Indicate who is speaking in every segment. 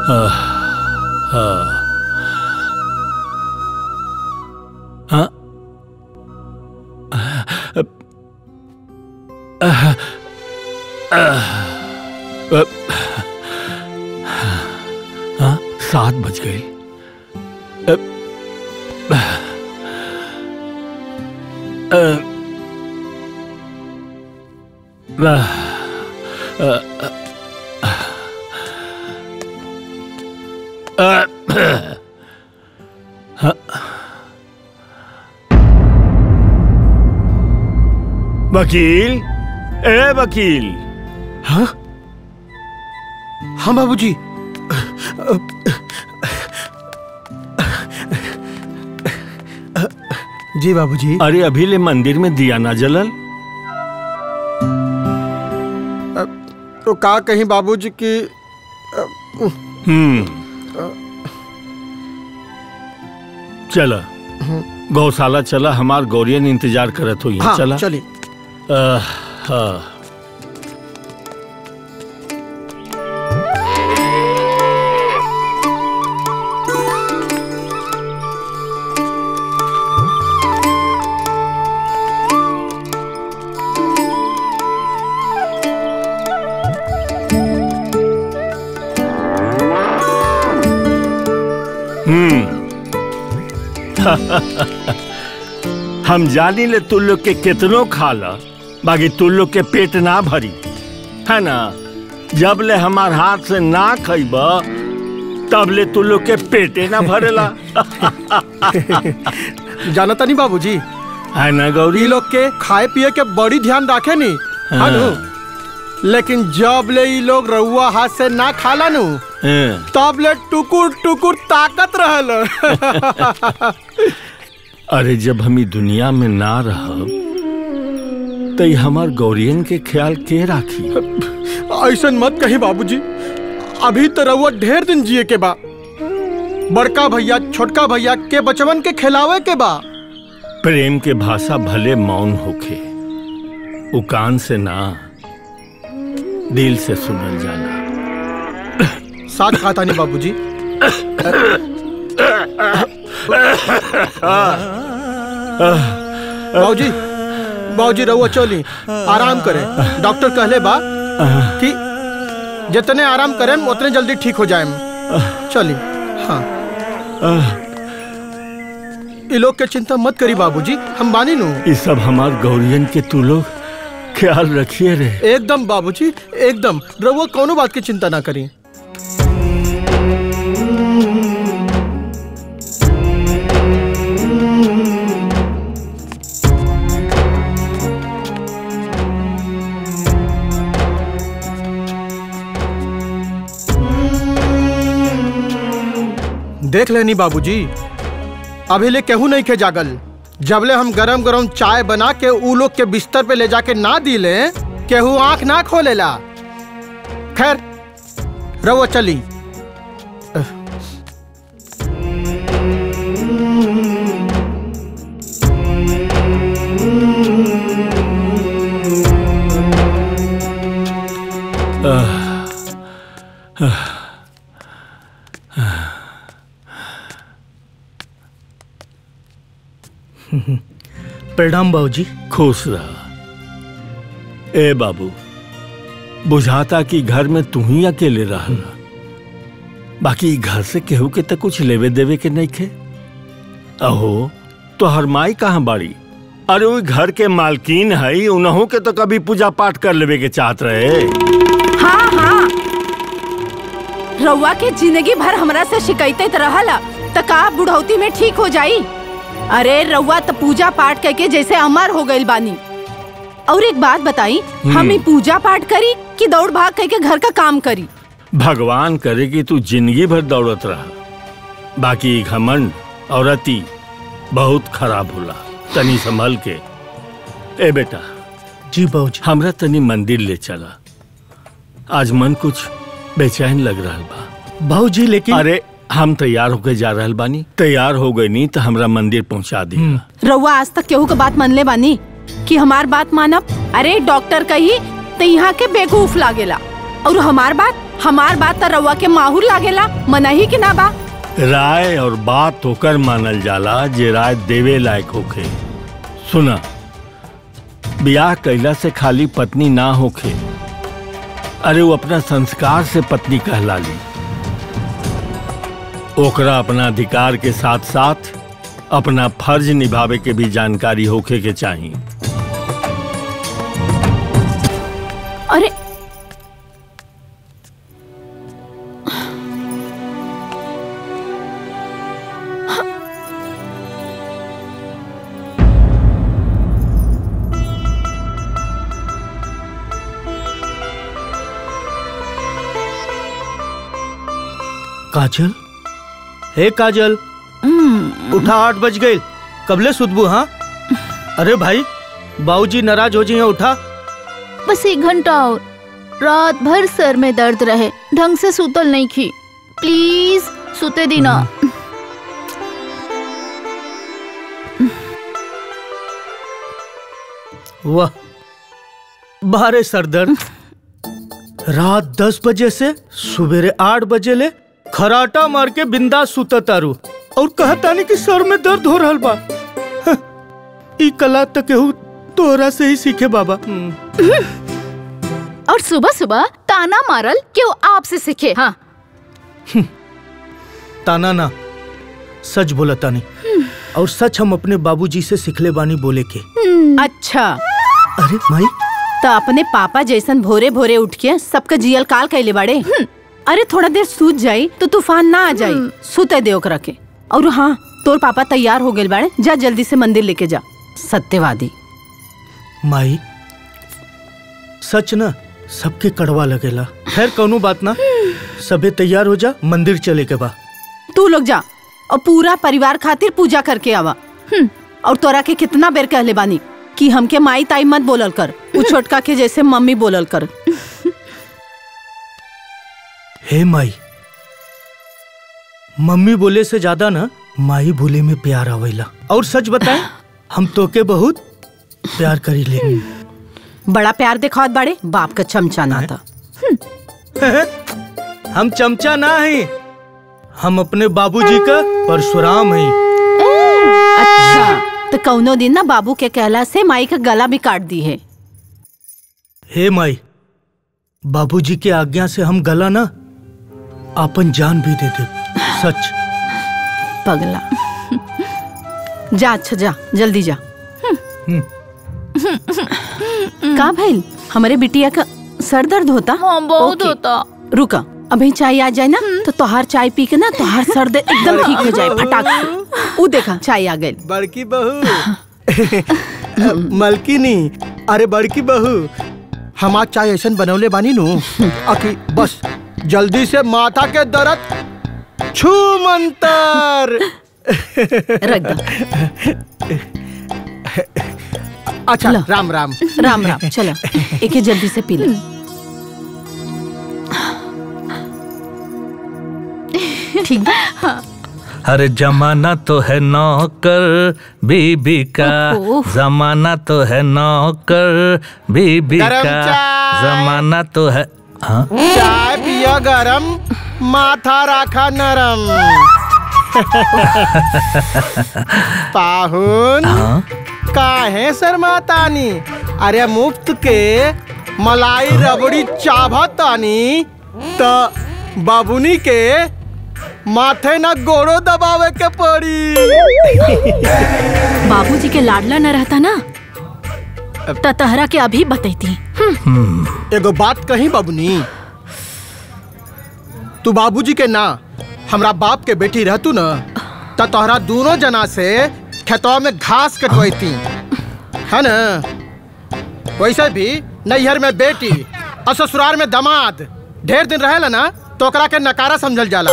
Speaker 1: आह, आह। हाँ? आह, आह, आह, हाँ सात बज गए वकील ए वकील
Speaker 2: हाँ हाँ बाबूजी जी बाबूजी
Speaker 1: अरे अभी ले मंदिर में दिया ना जलल
Speaker 2: तो का कहीं बाबूजी की
Speaker 1: हम्म चला गौशाला चला हमार गौरियन इंतजार करत हो
Speaker 2: हाँ
Speaker 1: चला
Speaker 2: चलिए
Speaker 1: आह, हाँ हम्म हम जानी ले तू लोग के कितनो खा ला बाकी तू लोग के पेट ना भरी है ना जब ले हमार हाथ से ना खइब तब ले तू लोग के पेटे ना भरेला
Speaker 2: जानता नहीं बाबूजी
Speaker 1: है ना गौरी
Speaker 2: ई लोग के खाए पिए के बड़ी ध्यान रखे नी
Speaker 1: हाँ।
Speaker 2: नु लेकिन जब ले ई लोग रउआ हाथ से ना खाला नु
Speaker 1: हाँ।
Speaker 2: तब ले टुकुर टुकुर ताकत रहल
Speaker 1: अरे जब हम ई दुनिया में ना रहब तो ई हमार गौरियन के ख्याल के राखी
Speaker 2: ऐसा मत कही बाबूजी अभी तो रउआ ढेर दिन जिए के बा बड़का भैया छोटका भैया के बचवन के खिलावे के बा
Speaker 1: प्रेम के भाषा भले मौन होखे उ कान से ना दिल से सुनल जाना
Speaker 2: साथ खाता नहीं बाबूजी बाबूजी बाबूजी रउआ चली आराम करे डॉक्टर कहले बा कि जितने आराम करें उतने जल्दी ठीक हो जाए चली हाँ ये लोग के चिंता मत करी बाबूजी हम बानी नु
Speaker 1: ये सब हमार गौरियन के तू लोग ख्याल रखिए रे
Speaker 2: एकदम बाबूजी एकदम रउआ कोनो बात की चिंता ना करी देख लेनी बाबूजी अभी ले केहू नहीं के जागल जबले हम गरम गरम चाय बना के ऊ लोग के बिस्तर पे ले जाके ना दिले केहू आंख ना खोलेला खैर रवो चली
Speaker 3: प्रणाम बाबूजी
Speaker 1: खुश रह ए बाबू बुझाता कि घर में तू ही अकेले रह बाकी ई घर से केहू के तो कुछ लेवे देवे के नहीं खे अहो तो हर माई कहाँ बाड़ी अरे वो घर के मालकिन है उन्हों के तो कभी पूजा पाठ कर लेवे के चाहत रहे
Speaker 4: हाँ हाँ रउआ के जिंदगी भर हमरा से शिकायत रहला त का बुढ़ौती में ठीक हो जाई अरे रउआ तो पूजा पाठ करके जैसे अमर हो गइल बानी और एक बात बताई हम ही पूजा पाठ करी कि दौड़ भाग करके घर का काम करी
Speaker 1: भगवान करे कि तू जिंदगी भर दौड़त रहा बाकी ई घमंड और अति बहुत खराब होला तनी संभल के ए बेटा
Speaker 3: जी बाबूजी
Speaker 1: हमरा तनी मंदिर ले चला आज मन कुछ बेचैन लग रहा बा
Speaker 3: बाबूजी लेकिन
Speaker 1: अरे हम तैयार होके जा रहल बानी तैयार हो गई नी तो हमरा मंदिर पहुंचा दी
Speaker 4: रउआ आज तक केहू के बात मान ले बानी कि हमार बात मानब अरे डॉक्टर कही तो यहाँ के बेवकूफ लागेला और हमार बात हमार बात तो रउआ के माहूर लागेला मनही कि ना बा
Speaker 1: राय और बात होकर मानल जाला जे राय देवे लायक होखे सुना ब्याह कैला से खाली पत्नी ना होखे अरे वो अपना संस्कार से पत्नी कहला ली ओकरा अपना अधिकार के साथ साथ अपना फर्ज निभावे के भी जानकारी होखे के चाहिए
Speaker 4: अरे
Speaker 3: काजल हे काजल उठा आठ बज गई कबले सुतबू हाँ अरे भाई बाबूजी नाराज हो जाइए उठा
Speaker 5: बस एक घंटा और रात भर सर में दर्द रहे ढंग से सुतल नहीं खी प्लीज सुते दीना
Speaker 3: वाह बारे सरदर्द रात दस बजे से सवेरे आठ बजे ले खराटा मार के बिंदास सुता तारू और कहतानी कि सर में दर्द हो रहल बा हं, ई कला तो केहू तोहरा से ही सीखे बाबा हम्म,
Speaker 5: और सुबह सुबह ताना मारल क्यों आपसे सीखे हाँ
Speaker 3: ताना ना सच बोला तानी और सच हम अपने बाबूजी से सिखले बानी बोले के
Speaker 4: अच्छा
Speaker 3: अरे माई
Speaker 4: तो अपने पापा जैसन भोरे भोरे उठ के सबका जियल काल कैले बाड़े अरे थोड़ा देर सूत जाई तो तूफान ना आ जाई सुते दे ओकरा के और हाँ तोर पापा तैयार हो गए बाड़े जा जल्दी से मंदिर लेके जा सत्यवादी
Speaker 3: माई सच ना सबके कड़वा लगेला खैर कौनो बात ना सबे तैयार हो जा मंदिर चले के बा
Speaker 4: तू लोग जा और पूरा परिवार खातिर पूजा करके आवा और तोरा के कितना बेर कहले बानी कि हमके माई ताई मत बोलल कर उ छोटका के जैसे मम्मी बोलल कर
Speaker 3: हे माई मम्मी बोले से ज्यादा ना माई बोले में प्यार आवेला और सच बताए हम तोके बहुत प्यार करी ले
Speaker 4: बड़ा प्यार दिखावत बाड़े बाप का चमचा ना था
Speaker 3: हम चमचा ना है हम अपने बाबूजी का परशुराम हैं
Speaker 4: अच्छा तो कौनो दिन ना बाबू के कहला से माई का गला भी काट दी है
Speaker 3: हे माई बाबूजी के आज्ञा से हम गला ना अपन जान भी दे दे सच
Speaker 4: पगला जा अच्छा जा जल्दी जा का भइल हमारे बिटिया का सर दर्द होता
Speaker 5: हाँ बहुत
Speaker 4: ओके।
Speaker 5: होता
Speaker 4: रुका अभी चाय आ जाए ना तो तोहार चाय पी के ना तोहार सर दर्द एकदम ठीक हो जाए फटाक से। ऊ देखा चाय आ गई
Speaker 2: बड़की बहू मलकिनी अरे बड़की बहू हम आज चाय ऐसन बनौले बानी नु अकी बस जल्दी से माथा के दर्द छू मंतर
Speaker 4: रख दो
Speaker 2: अच्छा
Speaker 4: लो।
Speaker 2: राम राम
Speaker 4: राम राम चलो एके जल्दी से पी ले ठीक बा
Speaker 6: अरे जमाना तो है नौकर बीबी का
Speaker 4: ओह।
Speaker 6: जमाना तो है नौकर बीबी
Speaker 2: गरम
Speaker 6: का
Speaker 2: चाय।
Speaker 6: जमाना तो है हाँ
Speaker 2: चाय पिया गरम माथा राखा नरम पाहुन
Speaker 6: हाँ
Speaker 2: काहे शर्मातानी अरे मुफ्त के मलाई रबड़ी चाभतानी त बाबुनी के माथे न गोड़ो दबावे के पड़ी
Speaker 5: बाबूजी के लाडला न रहता ना त तहरा के अभी बतैती
Speaker 2: एगो बात कही बाबुनी तू बाबूजी के ना हमरा बाप के बेटी रहतू न त तोहरा दोनों जना से खेतवा में घास कटवैती है न वैसे भी नैहर में बेटी और ससुराल में दामाद ढेर दिन रहेला ना तो ओकरा के नकारा समझल जाला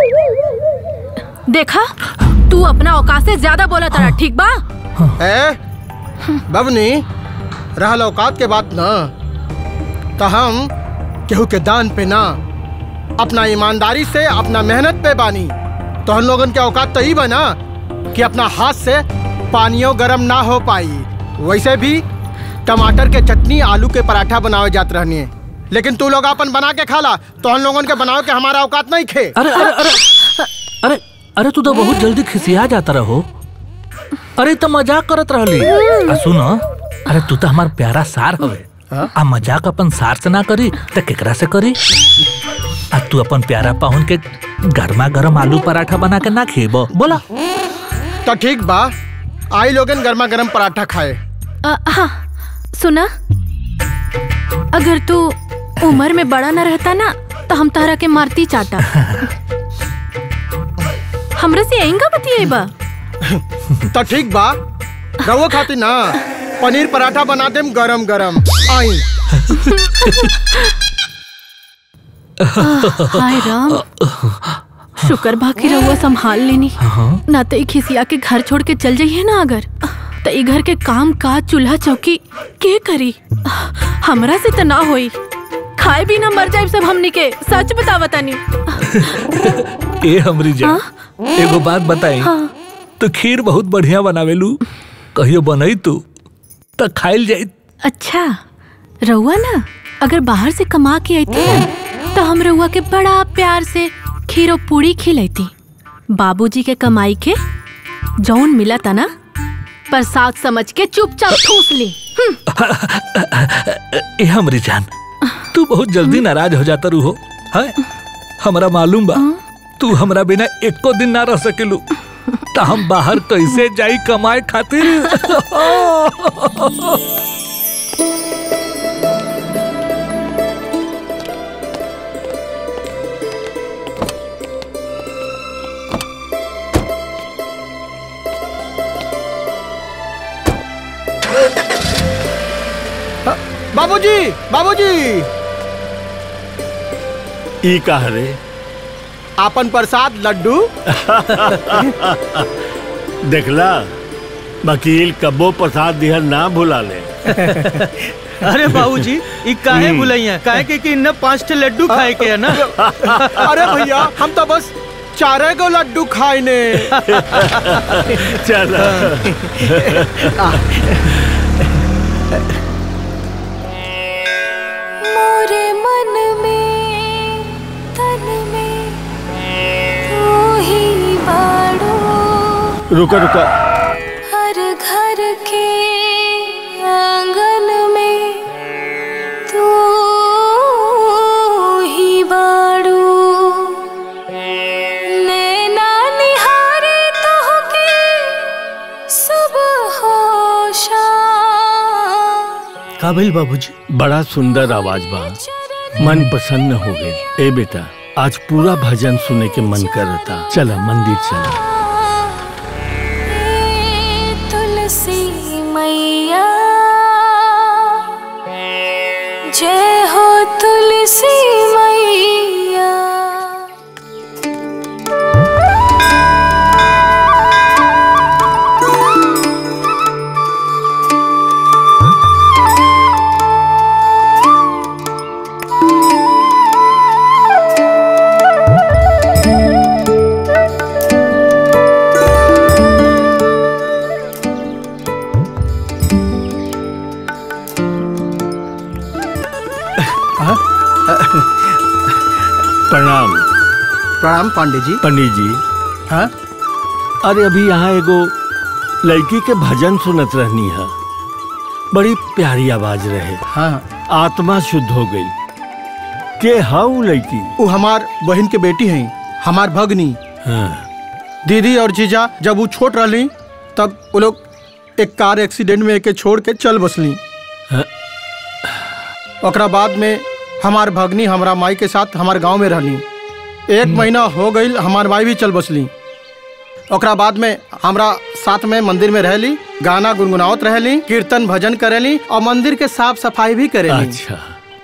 Speaker 5: देखा तू अपना औकात से ज्यादा बोला तारा ठीक बा
Speaker 2: ए बबनी रहल औकात के बात न तो हम केहू के दान पे ना अपना ईमानदारी से अपना मेहनत पे बानी तो हम लोगन के औकात तो ही बना कि अपना हाथ से पानियों गरम ना हो पाई वैसे भी टमाटर के चटनी आलू के पराठा बनावे जात रहनी लेकिन तू लोग अपन बना के खा ला तो हम लोगन के बनाओ के हमारा औकात नहीं खे
Speaker 6: अरे अरे अरे अरे अरे तू तो बहुत जल्दी खिसिया जाता रहो अरे तो मजाक करत रहली आ सुन अरे तू तो हमार प्यारा सार हवे आ मजाक अपन सार से ना करी तो केकरा से करी आ तू अपन प्यारा पाहुन के गर्मा गर्म आलू पराठा बना के ना खेबो बोला
Speaker 2: तो ठीक बा आई लोगन गर्मा गर्म पराठा खाए
Speaker 5: अ, हाँ सुना अगर तू उम्र में बड़ा न रहता ना तो हम तारा के मारती चाटा हमरा से आएंगा बतिएबा
Speaker 2: तो ठीक बा रवो खाती ना पनीर पराठा बना देम गरम गरम आई
Speaker 5: हाय राम शुक्र बा कि रउआ संभाल लेनी ना तो ई खिसिया के घर छोड़ के चल जाइए ना अगर तो ई घर के काम काज चूल्हा चौकी के करी हमरा से तो ना होई खाए भी ना मर जाए सब हमनी के सच बतावा तनी
Speaker 6: ए हमरी जान एगो बात बताई
Speaker 5: हाँ
Speaker 6: तो खीर बहुत बढ़िया बनावेलू कहियो बनई तू तो खाइल जाई
Speaker 5: अच्छा रउआ ना अगर बाहर से कमा के आई ना तो हम रउआ के बड़ा प्यार से खीर और पूड़ी खिलैती बाबूजी के कमाई के जौन मिला था ना प्रसाद समझ के चुपचाप ठूस ली
Speaker 6: ए हमरी जान तू बहुत जल्दी नाराज हो जाता रू हो है हमरा मालूम बा तू हमरा बिना एको दिन ना रह सकेलू तो हम बाहर कैसे जाई कमाए खातिर
Speaker 2: बाबूजी बाबूजी
Speaker 1: ई कह रे
Speaker 2: आपन प्रसाद लड्डू
Speaker 1: देखला वकील कब्बो प्रसाद दिहर ना भुला ले
Speaker 3: अरे बाबूजी ई काहे बुलाइया काहे के कि इन्ने पांच ठे लड्डू खाए के है ना
Speaker 2: अरे भैया हम तो बस चारे गो लड्डू खाए ने
Speaker 1: चल
Speaker 7: मोरे मन में तन में तू ही बाड़ो
Speaker 1: रुका रुका
Speaker 7: हर घर के आंगन में तू ही बाड़ो नैना निहारे तोहके सुबह हो शाम
Speaker 3: का भइल बाबूजी
Speaker 1: बड़ा सुंदर आवाज बा मन प्रसन्न हो गई ए बेटा आज पूरा भजन सुने के मन करता चला मंदिर चला
Speaker 7: हे तुलसी मैया जय हो तुलसी मैया
Speaker 1: प्रणाम
Speaker 2: प्रणाम पांडे जी
Speaker 1: पंडित जी
Speaker 2: हाँ
Speaker 1: अरे अभी यहाँ एगो लड़की के भजन सुनत रहनी है बड़ी प्यारी आवाज रहे
Speaker 2: हाँ
Speaker 1: आत्मा शुद्ध हो गई के हाउ लड़की
Speaker 2: वो हमार बहन के बेटी हैं हमार भगनी
Speaker 1: हाँ
Speaker 2: दीदी और जीजा जब वो छोट रहली तब वो लोग एक कार एक्सीडेंट में एके छोड़ के चल बसली
Speaker 1: हाँ।
Speaker 2: ओकरा बाद में हमार भगनी हमारा माई के साथ हमार गांव में रहली एक महीना हो गई हमार माई भी चल बसली ओकरा बाद में हमरा साथ में मंदिर में रहली गाना गुनगुनावत रहली कीर्तन भजन करेली और मंदिर के साफ सफाई भी करेली
Speaker 1: अच्छा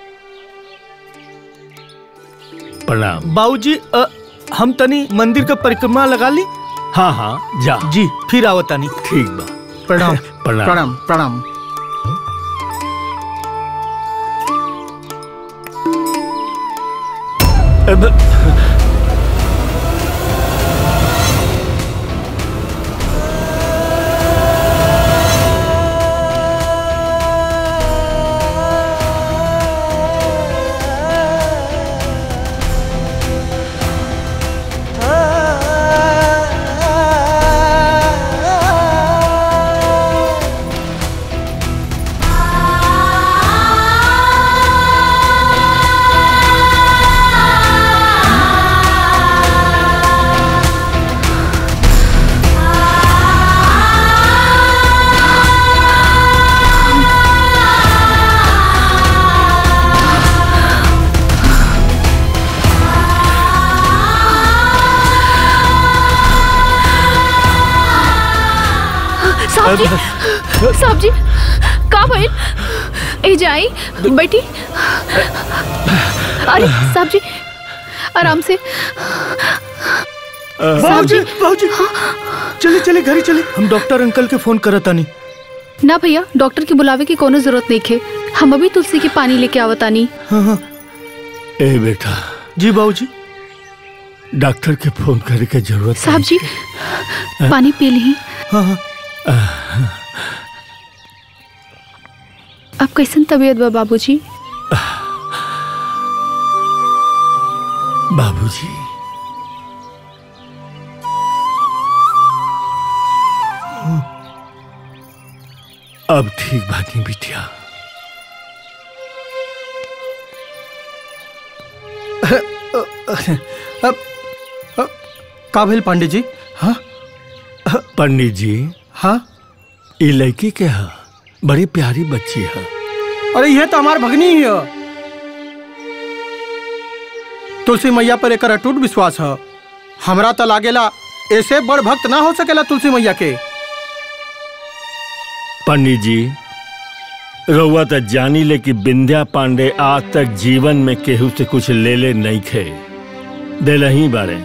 Speaker 1: प्रणाम
Speaker 3: बाबूजी अ, हम तनी मंदिर का परिक्रमा लगा ली
Speaker 1: हाँ हाँ जा
Speaker 3: जी फिर आवतानी
Speaker 1: ठीक बा
Speaker 2: प्रणाम
Speaker 1: प्रणाम
Speaker 2: प्रणाम प्रणाम
Speaker 1: अब
Speaker 5: साहब जी साहब जी का भइल ए जाई बैठी अरे साहब जी आराम से
Speaker 3: बाबूजी बाबूजी चले चले घरे चले हम डॉक्टर अंकल के फोन करत तानी
Speaker 5: ना भैया डॉक्टर के बुलावे की कोनो जरूरत नहीं खे हम अभी तुलसी के पानी लेके आवतानी
Speaker 3: हाँ हाँ
Speaker 1: ए बेटा
Speaker 3: जी बाबूजी
Speaker 1: डॉक्टर के फोन करे के जरूरत
Speaker 5: साहब जी पानी पी ली
Speaker 3: हाँ हाँ
Speaker 5: अब कैसन तबीयत बा बाबूजी
Speaker 1: बाबूजी अब ठीक बानी बिटिया
Speaker 2: अब अब, का भेल पांडे जी हाँ
Speaker 1: पंडित जी
Speaker 2: हाँ
Speaker 1: ये लड़की के है बड़ी प्यारी बच्ची है
Speaker 2: अरे ये तो हमार भगनी ही है तुलसी मैया पर एक अटूट विश्वास है हमरा तो लागेला ऐसे बड़ भक्त ना हो सकेला तुलसी मैया के
Speaker 1: पंडित जी रउआ तो जानी ले कि बिंद्या पांडे आज तक जीवन में केहू से कुछ ले ले नहीं खे दिल ही बारे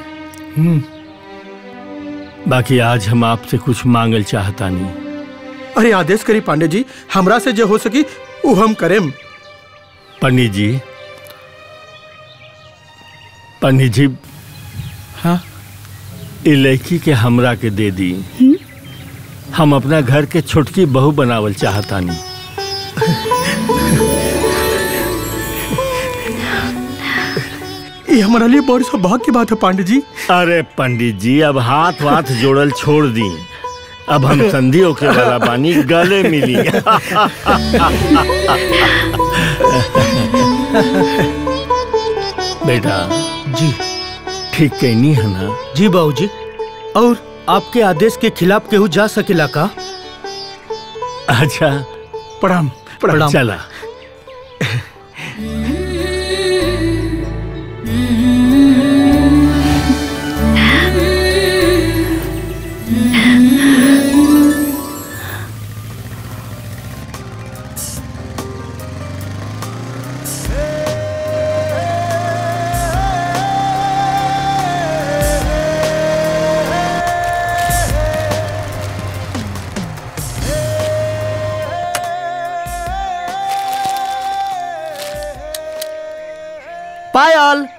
Speaker 1: बाकी आज हम आपसे कुछ मांगल चाहता नहीं
Speaker 2: अरे आदेश करी पांडे जी हमरा से जो हो सकी वो हम करेम
Speaker 1: पंडित जी पंडित जी
Speaker 2: हाँ
Speaker 1: ये लड़की के हमरा के दे दी हम अपना घर के छोटकी बहू बनावल चाहतानी
Speaker 2: ये हमारा लिए बड़ी सौभाग्य की बात है पांडे जी
Speaker 1: अरे पंडित जी अब हाथ वाथ जोड़ल छोड़ दी अब हम संधि होके वाला बानी गले मिली बेटा
Speaker 3: जी
Speaker 1: ठीक कहनी है ना
Speaker 3: जी बाबूजी और आपके आदेश के खिलाफ केहू जा सकेला का
Speaker 1: अच्छा
Speaker 2: प्रणाम
Speaker 3: प्रणाम।
Speaker 1: चला
Speaker 2: पायल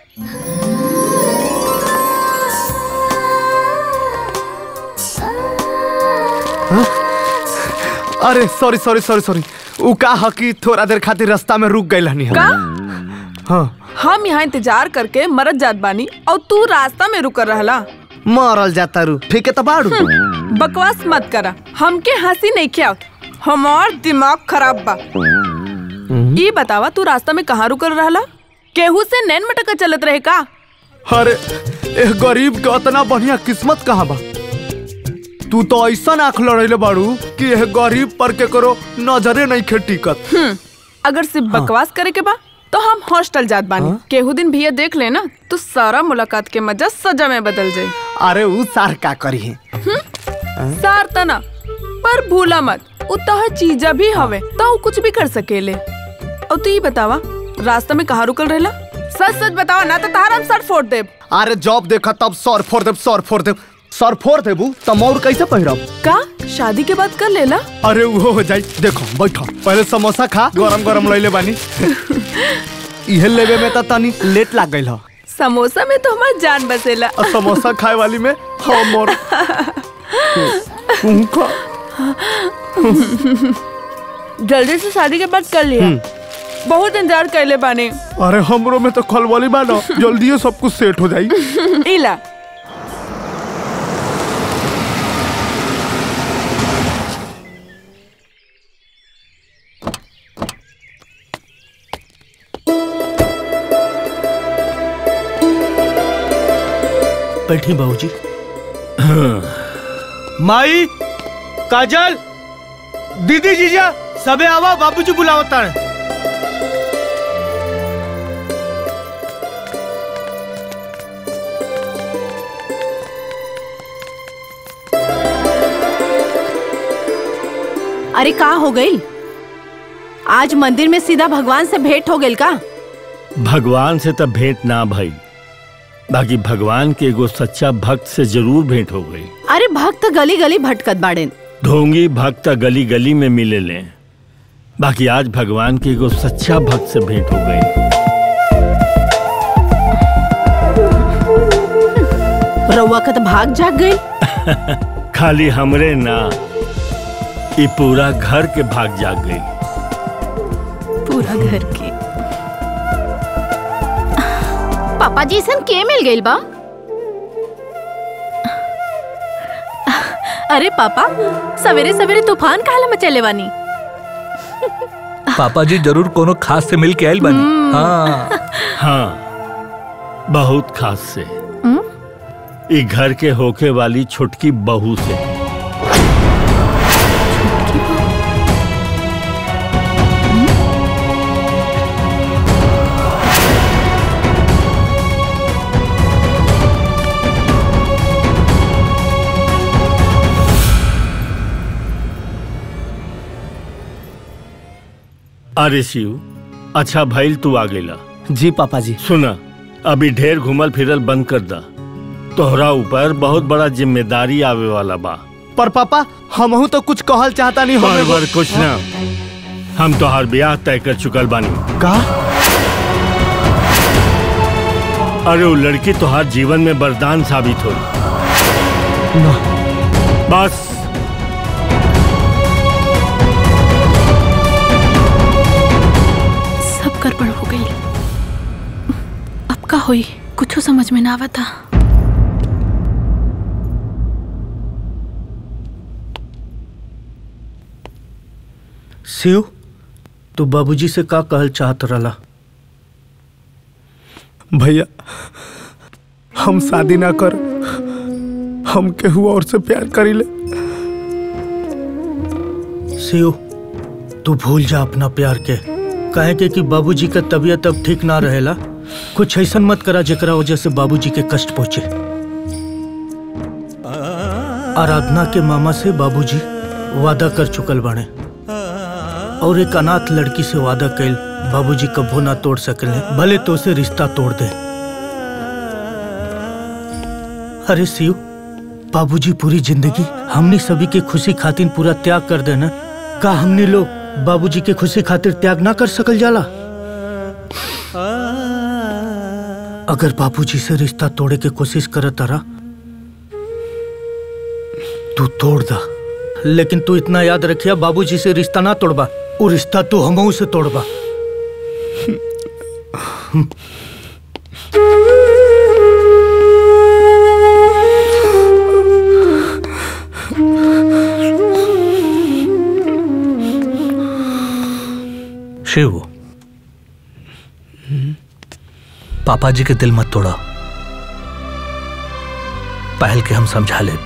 Speaker 8: अरे सॉरी सॉरी सॉरी सॉरी उ का ह कि थोड़ा देर खातिर रास्ता में रुक गइल हनी
Speaker 9: का
Speaker 8: हाँ
Speaker 9: हम यहाँ इंतजार करके मरत जात बानी और तू रास्ता में रुकर रहला
Speaker 8: मरल जाता रू ठीक है तो बाड़ू
Speaker 9: बकवास मत करा हमके हंसी नहीं क्या हमार दिमाग खराब बा ये बतावा तू रास्ता में कहाँ रुकर रहला केहू से नैन मटका चलत रहे का
Speaker 8: अरे ए गरीब के इतना बढ़िया किस्मत कहाँ बा तू तो ऐसा आँख लड़ैले बाड़ू कि एह गरीब पर के करो नजरे नहीं खे टिकत
Speaker 9: हम्म, अगर सिर्फ बकवास करे के बा तो हम हॉस्टल जात बानी केहू दिन भैया देख लेना तो सारा मुलाकात के मजा सजा में बदल जाये
Speaker 8: अरे उ सार का करी है
Speaker 9: सार तना पर भूला मत उतना चीजा भी हवे तो उ कुछ भी कर सकेले और तू ये बतावा रास्ता में कहाँ रुकल रहेला सच सच बतावा ना तो तार हम सर फोड़ देब
Speaker 8: अरे जॉब देखा तब सर फोड़ देब सर फोड़ देब सर फोड़ देबू तो मोर कैसे पहिरब
Speaker 9: का शादी के बाद कर लेला
Speaker 8: अरे वो हो जाई देखो बैठो पहले समोसा खा गरम गरम लैले बानी इहे लेवे में तो तनी लेट लाग गइल ह
Speaker 9: समोसा में तो हमार जान बसेला
Speaker 8: और समोसा खाए वाली में हमर तू खा
Speaker 9: जल्दी से शादी के बाद कर लिया बहुत इंतजार कैले बानी
Speaker 8: अरे हमरो में तो खलवाली बा ना जल्दी सब कुछ सेट हो जाई
Speaker 9: इला
Speaker 3: बैठी बाबूजी माई काजल दीदी जीजा सबे आवा बाबूजी बुलावता है
Speaker 4: अरे का हो गई आज मंदिर में सीधा भगवान से भेंट हो गई का
Speaker 1: भगवान से तब भेंट ना भई बाकी भगवान के एगो सच्चा भक्त से जरूर भेंट हो गई
Speaker 4: अरे भक्त गली गली भटकत बाड़े
Speaker 1: ढोंगी भक्त गली गली में मिले ले बाकी आज भगवान के एगो सच्चा भक्त से भेंट हो गई
Speaker 4: रउआ का तो भाग जाग गई
Speaker 1: खाली हमरे ना ई पूरा घर के भाग जाग गई
Speaker 5: पूरा घर के पापा जी सन के मिल गइल बा अरे पापा सवेरे सवेरे तूफान काला मचले बानी
Speaker 6: पापा जी जरूर कोनो खास से मिल के आयल बनी हाँ
Speaker 1: हाँ बहुत खास से ई घर के होके वाली छोटकी बहू से अरे शिव अच्छा भइल तू आ गेला
Speaker 3: जी पापा जी
Speaker 1: सुना अभी ढेर घुमल फिरल बंद कर दा तोहरा ऊपर बहुत बड़ा जिम्मेदारी आवे वाला बा
Speaker 8: पर पापा हमहू तो कुछ कहल चाहता नहीं
Speaker 1: पर
Speaker 8: हम
Speaker 1: वर कुछ ना हम तोहार ब्याह तय कर चुकल बानी
Speaker 8: का
Speaker 1: अरे वो लड़की तोहार जीवन में वरदान साबित हो बस
Speaker 5: सब गड़बड़ हो गई अब का हुई कुछ समझ में ना आवता
Speaker 3: शिव तू बाबूजी से का कहल चाहत रहला
Speaker 8: भैया हम शादी ना कर हम केहू और से प्यार करीले
Speaker 3: शिव तू भूल जा अपना प्यार के काहे के कि बाबूजी का तबीयत अब ठीक ना रहेला कुछ ऐसा मत करा जेकरा वजह से बाबूजी के कष्ट पहुंचे आराधना के मामा से बाबूजी वादा कर चुकल बाणे और एक अनाथ लड़की से वादा कैल बाबूजी कभू ना तोड़ सकले भले तो से रिश्ता तोड़ दे अरे शिव बाबूजी पूरी जिंदगी हमने सभी की खुशी खातिर पूरा त्याग कर देना का हमने लोग बाबूजी के खुशी खातिर त्याग ना कर सकल जाला अगर बाबूजी से रिश्ता तोड़े के कोशिश करत तारा तू तोड़ दा लेकिन तू इतना याद रखिया बाबूजी से रिश्ता ना तोड़बा वो रिश्ता तू हमहू से तोड़बा
Speaker 6: शिव पापा जी के दिल मत तोड़ा पहल के हम समझा ले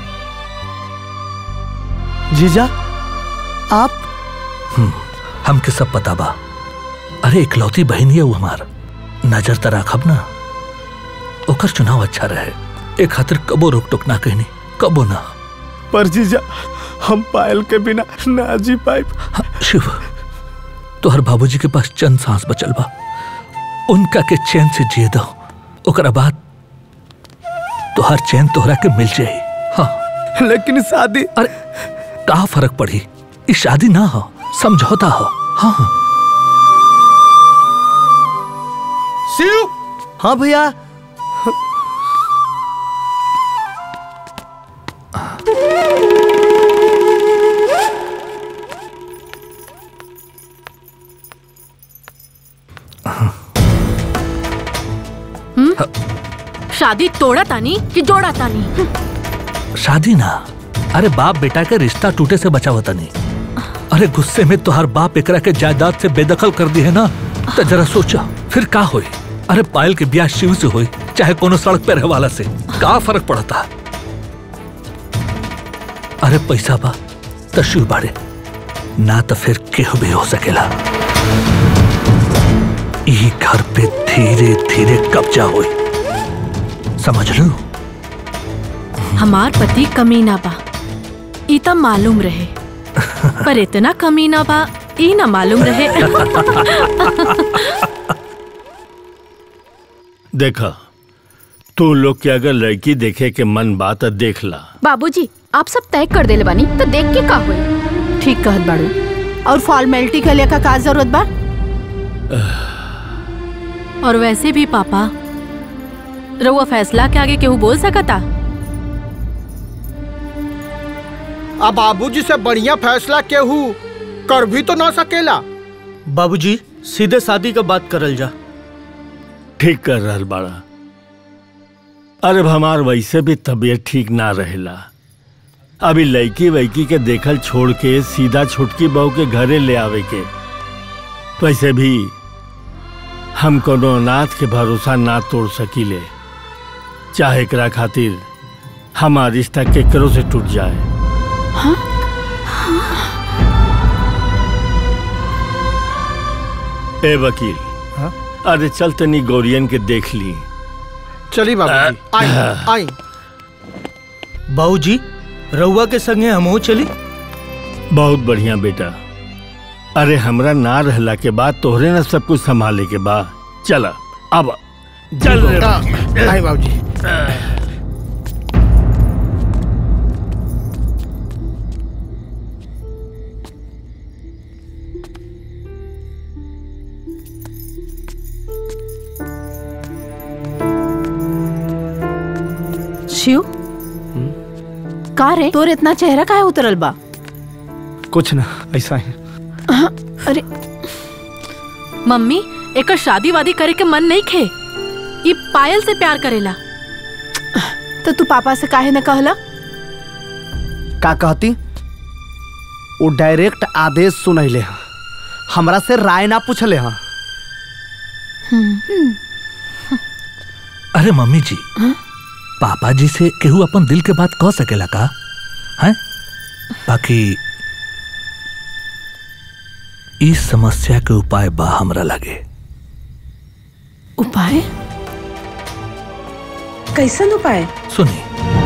Speaker 8: जीजा आप
Speaker 6: हमके सब पता बा अरे इकलौती बहन है वो हमार नजर त राखब ना ओकर चुनाव अच्छा रहे एक खातिर कबो रोक टोक ना कहनी कबो ना
Speaker 8: पर जीजा हम पायल के बिना ना जी पाइब
Speaker 6: हाँ, शिव तोहर बाबूजी के पास चंद सांस बचल बा उनका के चैन से जिए दो ओकरा बाद तोहर चैन तोहरा के मिल जाई हाँ
Speaker 8: लेकिन शादी
Speaker 6: अरे का फर्क पड़ी ई शादी ना हो समझौता हो हाँ
Speaker 8: शिव हाँ भैया
Speaker 5: शादी तोड़ा तानी कि जोड़ा तानी
Speaker 6: शादी ना अरे बाप बेटा के रिश्ता टूटे से बचा होता नहीं अरे गुस्से में तो हर बाप एकरा के जायदाद से बेदखल कर दी है ना तो जरा सोचा फिर का होई अरे पायल के ब्याह शिव से होई चाहे कोनो सड़क पे रहे वाला से का फर्क पड़ता अरे पैसा बा तो शिव बाड़े ना तो फिर केहू भी हो सकेला ई घर पे धीरे धीरे कब्जा होई समझ लो
Speaker 5: हमार पति कमीना बा ई त मालूम रहे पर इतना कमी ना बा ई ना मालूम रहे
Speaker 1: देखा तू लोग के अगर लड़की देखे के मन बात देख ला
Speaker 10: बाबूजी आप सब तय कर देले बानी तो देख के का होई
Speaker 4: ठीक कहत बाड़ू और फॉर्मेलिटी के लिए का का जरूरत बा
Speaker 5: और वैसे भी पापा रउआ फैसला के आगे केहू बोल सकता
Speaker 2: अब बाबूजी से बढ़िया फैसला केहू कर भी तो ना सकेला
Speaker 3: बाबूजी सीधे शादी का बात करल जा
Speaker 1: ठीक कर रहल बाड़ा अरे हमार वैसे भी तबीयत ठीक ना रहेला अभी लड़की वैकी के देखल छोड़ के सीधा छुटकी बहू के घरे ले आवे के वैसे भी हम कोनो अनाथ के भरोसा ना तोड़ सकीले चाहे एकरा खातिर हमार रिश्ता केकरो से टूट जाए ए वकील अरे चल तनी गौरियन के देख ली
Speaker 2: चली बाबूजी आई आई
Speaker 3: बाबूजी रउआ के संगे हमहू चली
Speaker 1: बहुत बढ़िया बेटा अरे हमरा ना रहला के बाद तोहरे ना सब कुछ संभाले के बाद चला अब चल रे
Speaker 2: आई बाबूजी
Speaker 4: शिव का रे तोर इतना चेहरा काहे उतरल बा
Speaker 8: कुछ ना ऐसा ही
Speaker 4: अरे
Speaker 5: मम्मी एकर शादी वादी करे के मन नहीं खे ई पायल से प्यार करेला
Speaker 4: तो तू पापा से काहे न कहला
Speaker 8: का कहती वो डायरेक्ट आदेश सुनैले हाँ हमरा से राय ना पूछले हाँ
Speaker 6: अरे मम्मी जी पापा जी से केहू अपन दिल के बात कह सकेला का है बाकी इस समस्या के उपाय बा हमरा लगे
Speaker 4: उपाय
Speaker 9: कैसन उपाय
Speaker 6: सुनी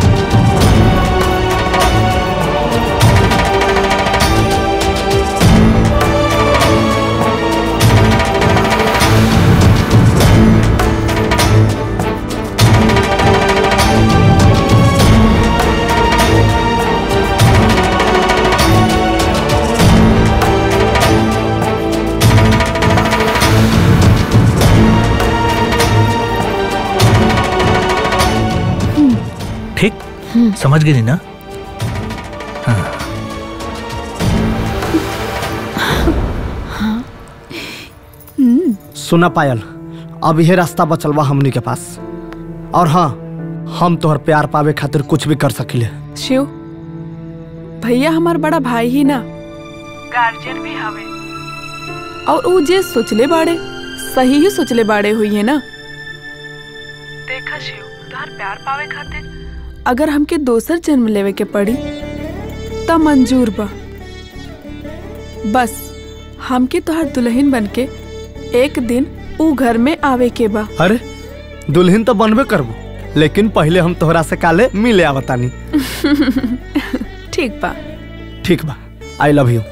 Speaker 6: ठीक समझ गई ना
Speaker 8: सुना पायल अब यह रास्ता बचल बा हमनी के पास और हाँ हम तोहर प्यार पावे खातिर कुछ भी कर सकिले
Speaker 9: शिव भैया हमार बड़ा भाई ही ना गार्जियन भी हवे और ऊ जे सोचले बाड़े सही ही सोचले बाड़े हुई है ना देखा शिव तोहर प्यार पावे खातिर अगर हमके दोसर जन्म लेवे के पड़ी त मंजूर बा बस हमके तोहर दुल्हन बनके एक दिन ऊ घर में आवे के बा
Speaker 8: अरे दुल्हन तो बनबे करबो लेकिन पहले हम तोहरा से काले मिले आवतानी
Speaker 9: ठीक बा
Speaker 8: ठीक बा आई लव यू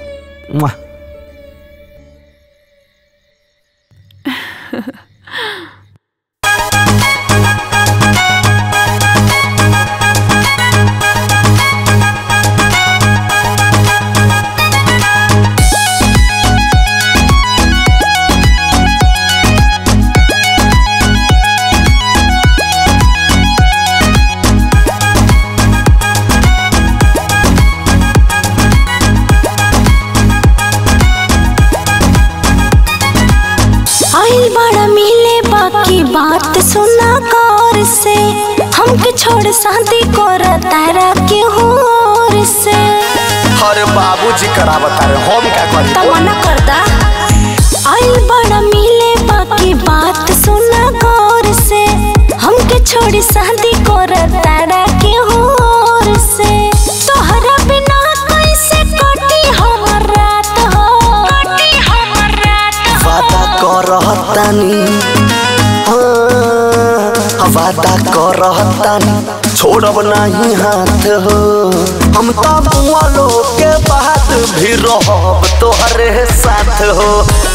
Speaker 7: आइल बड़ा मिले बाकी बात सुना गौर से हमके छोड़ शादी कर तारा के होर से
Speaker 8: अरे बाबूजी करा बता रहे हम क्या करी
Speaker 7: तमन्ना करता आइल बड़ा मिले बाकी बात सुना गौर से हमके छोड़ शादी कर तारा के होर से तोहरा बिना कैसे कटी हमर रात हो कटी हमर रात
Speaker 11: वादा करहतानी हाँ, वादा करहतानी छोड़ब नहीं हाथ हो हम तो बुआ लोग के बात भी रहब तोहरे साथ हो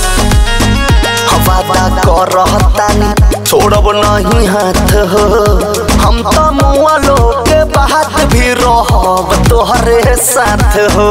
Speaker 11: वादा कर रहतानी छोड़ब नहीं हाथ हो हम तो मुआ लोग के बात भी रहब तोहरे साथ हो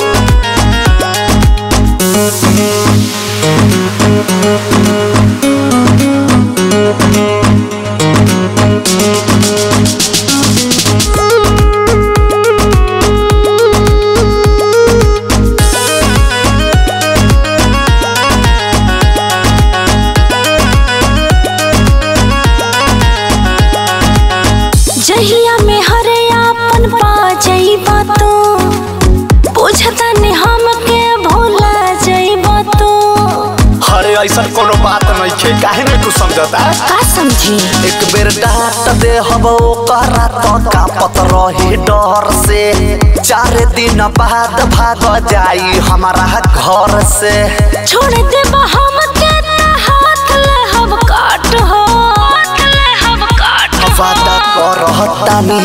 Speaker 7: जहिया में हरे आपन पा जइबा तू पूछता ने हमके भूला जइबा तू
Speaker 11: अरे ऐसा कोनो बात नहीं है काहे नहीं तू समझता
Speaker 7: का समझी
Speaker 11: एक बेर डांट दे हब ओकरा तो कापत रही डर से चार दिन बाद भाग जाई हमारा घर से
Speaker 7: छोड़ दे हमके ना हाथ ले हम काट हो हाथ ले हम काट
Speaker 11: वादा कर रहतानी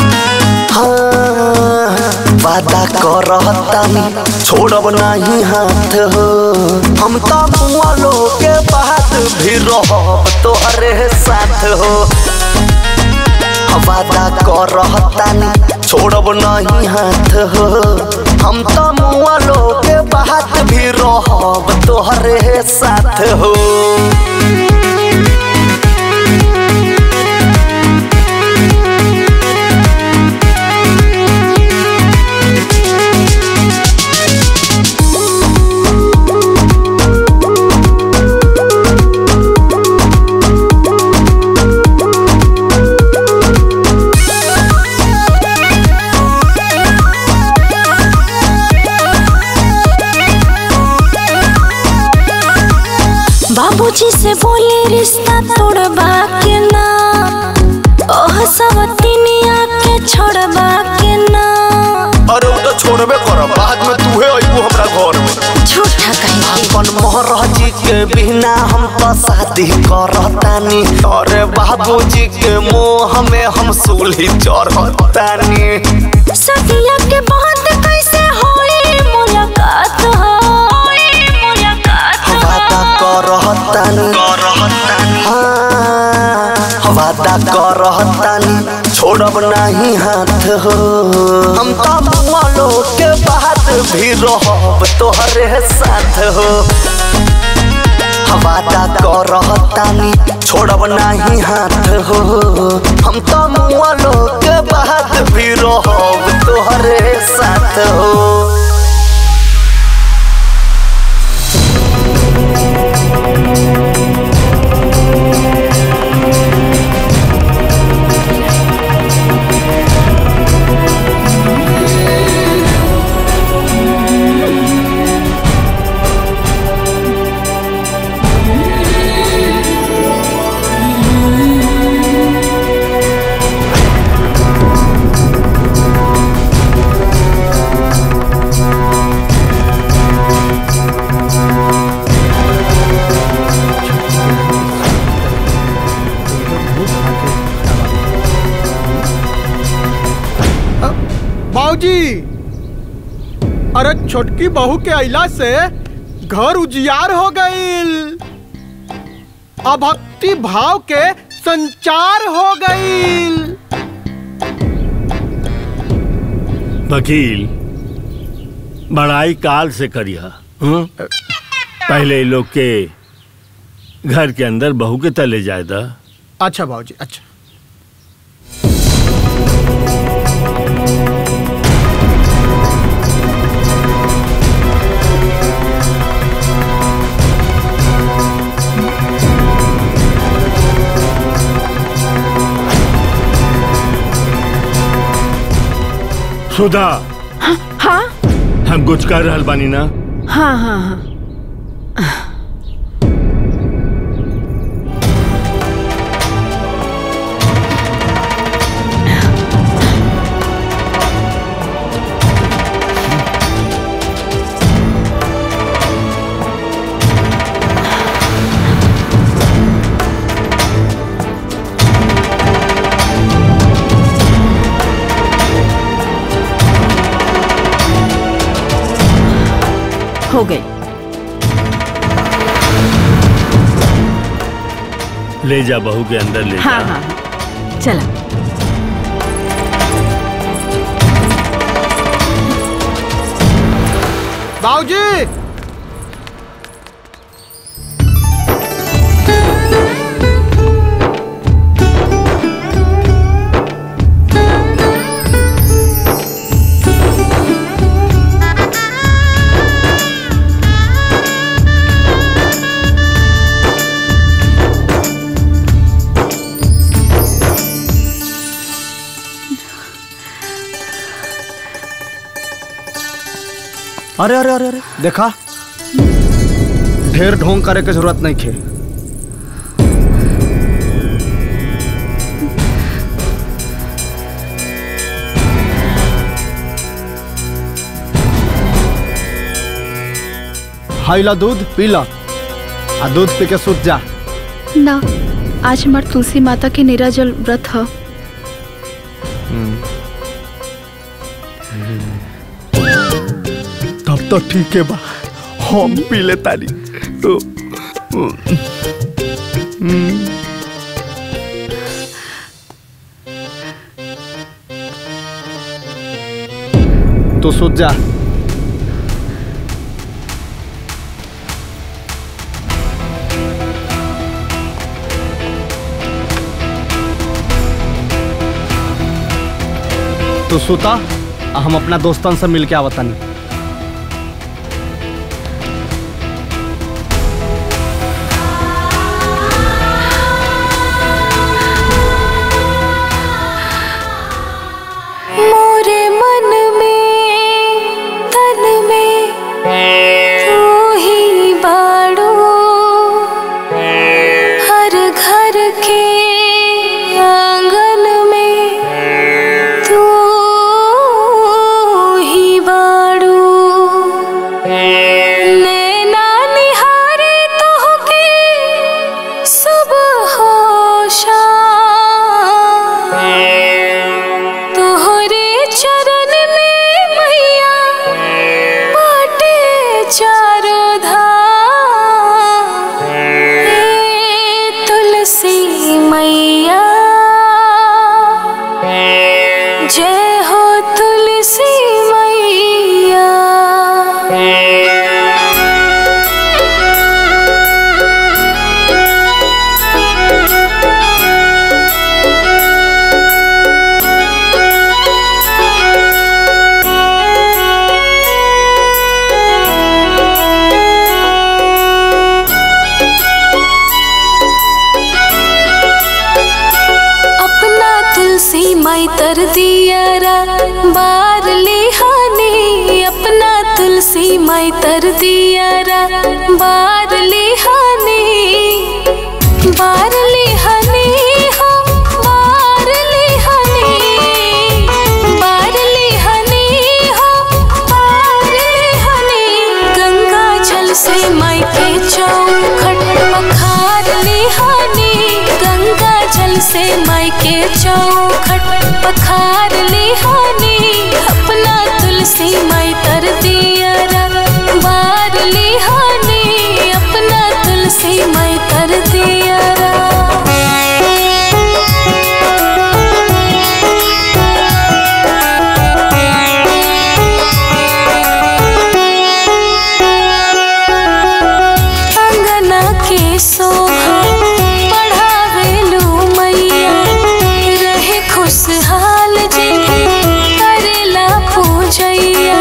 Speaker 11: हाँ वादा कर रहतानी छोड़ब नहीं हाथ हो हम तो बुआ लोग के बात भी रहब तोहरे साथ हो वादा कर रहतानी छोड़ब नहीं हाथ हो हम तो मुआ लोग के बात भी रहब तोहरे साथ हो
Speaker 7: बाबूजी से बोले रिश्ता तोड़बा के ना ओह सब तिनिया के छोड़बा के ना
Speaker 11: अरे उ तो छोड़बे करब बाद में तूहे अइबू हमरा घर में
Speaker 7: झूठा कहीं
Speaker 11: अपन महाराजी के बिना हम तो शादी करतानी अरे बाबूजी के मोह में हम सूली चढ़तानी
Speaker 7: सदिया के बाद कैसे होई मुलाकात हो होई मुलाकात
Speaker 11: वादा करतानी करतानी हाँ वादा करतानी छोड़ब नहीं हाथ हो हम तो बुआ लोग के बात भी रहब तोहरे साथ हो वादा करतानी छोड़ब नहीं हाथ हो हम तो मुआ लोग के बात भी रहब तोहरे साथ हो
Speaker 2: बाबूजी अरे छोटकी बहू के अइला से घर उजियार हो गईल अब भक्ति भाव के संचार हो गईल
Speaker 1: वकील बड़ाई काल से करिया हं? पहले इ लोग के घर के अंदर बहू के तले जाए दा
Speaker 2: अच्छा बाबूजी अच्छा
Speaker 1: सुधा
Speaker 4: हाँ
Speaker 1: हम कुछ कर रहल बानी ना
Speaker 4: हाँ हाँ हाँ हो गई
Speaker 1: ले जा बहू के अंदर ले
Speaker 4: हाँ
Speaker 1: जा
Speaker 4: हाँ हाँ। चला
Speaker 2: बाबूजी
Speaker 8: अरे अरे अरे अरे देखा ढेर ढोंग करे के जरूरत नहीं खे हाइला दूध पीला आ दूध पी के सूत जा
Speaker 10: ना आज हमार तुलसी माता के निराजल व्रत ह
Speaker 8: तब तो ठीक है बा हम पी ले ताली तो तो सूत जा तो सूता आ हम अपना दोस्तन से मिल के आवतनी
Speaker 7: मोरे मन में तन में तू ही बाड़ो हर घर के आंगन में तू ही बाड़ो नैना निहारे तोहके सुबह हो शाम तोहरे चरण में मैया बाटे चारो धाम हे तुलसी मैया जय हो तुलसी मैया अपना तुलसी माई तर दियारा बार लिहानी अपना तुलसी माई तर दियारा बार लिहानी बार लिहानी हो बार लिहानी बार लिहानी हो बार लिहानी गंगा जल से माई के चौखट पखार लिहानी गंगा जल से माई के चौखट पखार लिहानी अपना तुलसी माई तर दियारा बार लिहानी अपना तुलसी माई तर दियारा अंगना के सोहा पढ़ावेलू मैया रहे खुशहाल जी करेला पूजैया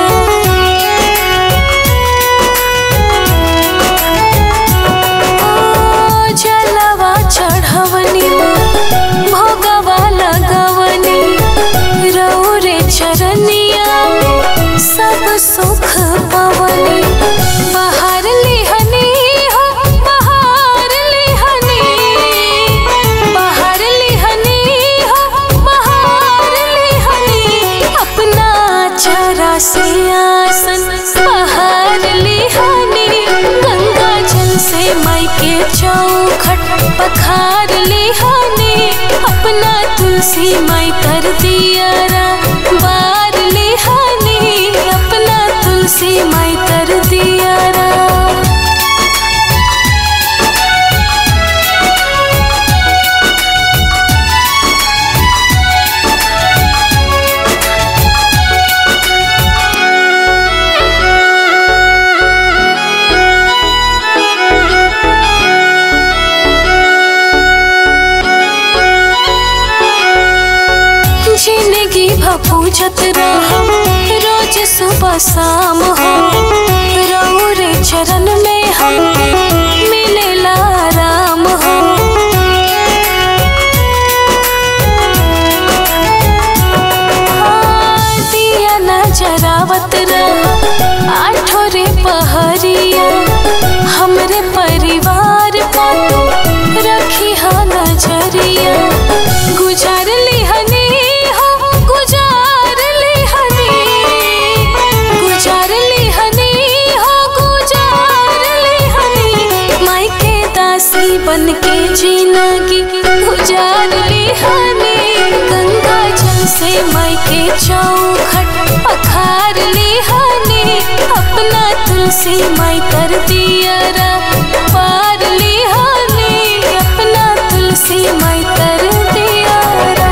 Speaker 7: ओ जलवा चढ़वनी भोगवा लगवनी रौरे चरनिया सब सुख पवनी बाहर लिहनी हो बाहर लिहनी बाहर लिहनी हो बाहर लिहनी अपना चरा से आसन बाहर लिहनी गंगा जल से माई के चौखट पखार लिहानी अपना तुलसी माई कर दियारा बार लिहानी अपना तुलसी माई कर दिया दियारा जिंदगी भपूजत रहो रोज सुबह शाम हो रहू रे चरण में हम मिलेला आराम हो हाँ, दिया न जरावत रहो आठो रे पहरिया हमरे परिवार को तू रखी हा नजरिया गुजार ली हनी हो गुजार ली हनी गुजार ली हनी हो गुजार ली हनी माई के दासी बन के जिंदगी गुजार ली हनी गंगा जल से माई के चौखट पखार ली हनी अपना तुलसी माई कर दिया रा पार ली हनी अपना तुलसी माई कर दिया रा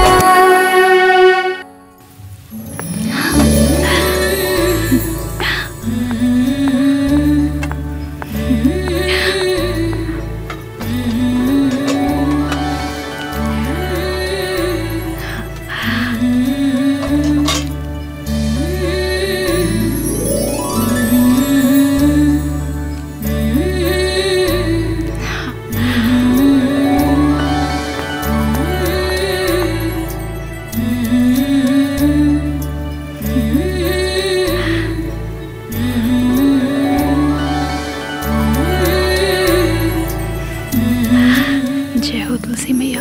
Speaker 5: जय हो तुलसी मैया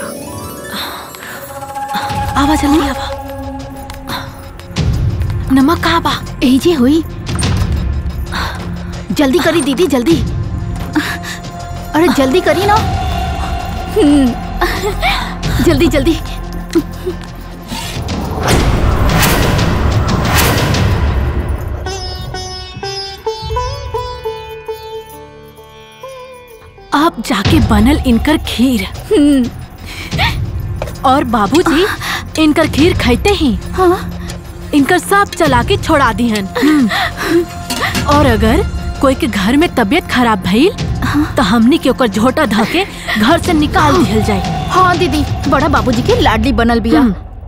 Speaker 5: आवा जल्दी आवा नमक कहाँ बा
Speaker 10: यही जे हुई जल्दी करी दीदी जल्दी अरे जल्दी करी ना हम्म, जल्दी जल्दी
Speaker 5: अब जाके बनल इनकर खीर और बाबूजी इनकर खीर खाते ही इनकर सब चला के छोड़ा दिहन और अगर कोई के घर में तबीयत खराब भइल तो हमनी के ओकर झोटा धके घर से निकाल दिहल जाए
Speaker 10: हाँ दीदी बड़ा बाबूजी के लाडली बनल बिया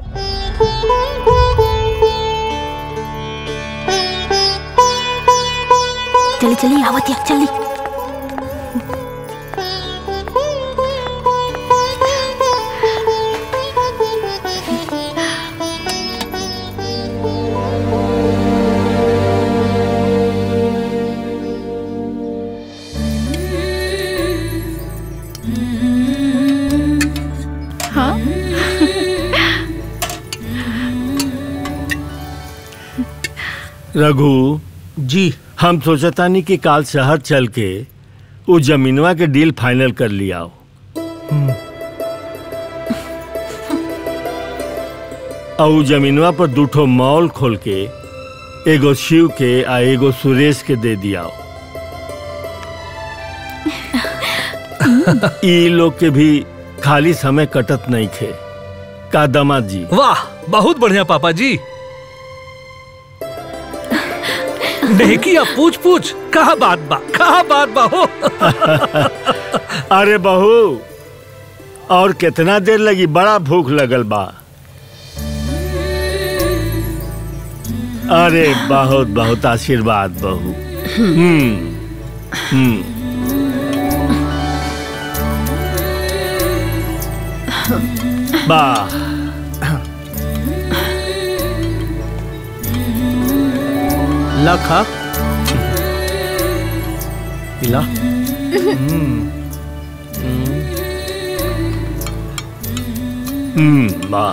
Speaker 10: चली चली आवत या चली हाँ
Speaker 1: रघु
Speaker 3: जी
Speaker 1: हम सोचतानी कि काल शहर चल के वो जमीनवा के डील फाइनल कर लिया और उ जमीनवा पर दूठो मॉल खोल के एगो शिव के आ एगो सुरेश के दे दिया ई लोग के भी खाली समय कटत नहीं खे का दामाद जी
Speaker 6: वाह बहुत बढ़िया पापा जी नहीं अब पूछ पूछ कहा बात बा कहा बात बा हो
Speaker 1: अरे बहू और कितना देर लगी बड़ा भूख लगल बा अरे बहुत बहुत आशीर्वाद बहू हम्म हम्म वाह
Speaker 3: लखा इला
Speaker 1: हम्म वाह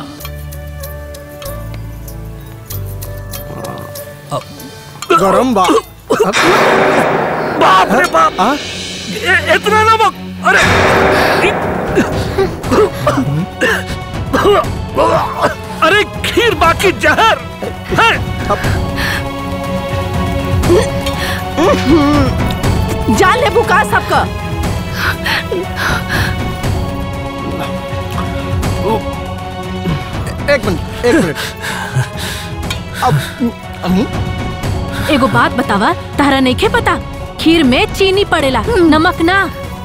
Speaker 2: गरम बा
Speaker 6: बाप रे बाप ए, इतना नमक अरे अरे खीर बाकी जहर है
Speaker 4: जान ले बुका सबका
Speaker 2: एक मिनट एक मिनट अब अब
Speaker 5: एगो बात बतावा तारा नहीं पता खीर में चीनी पड़ेला नमक ना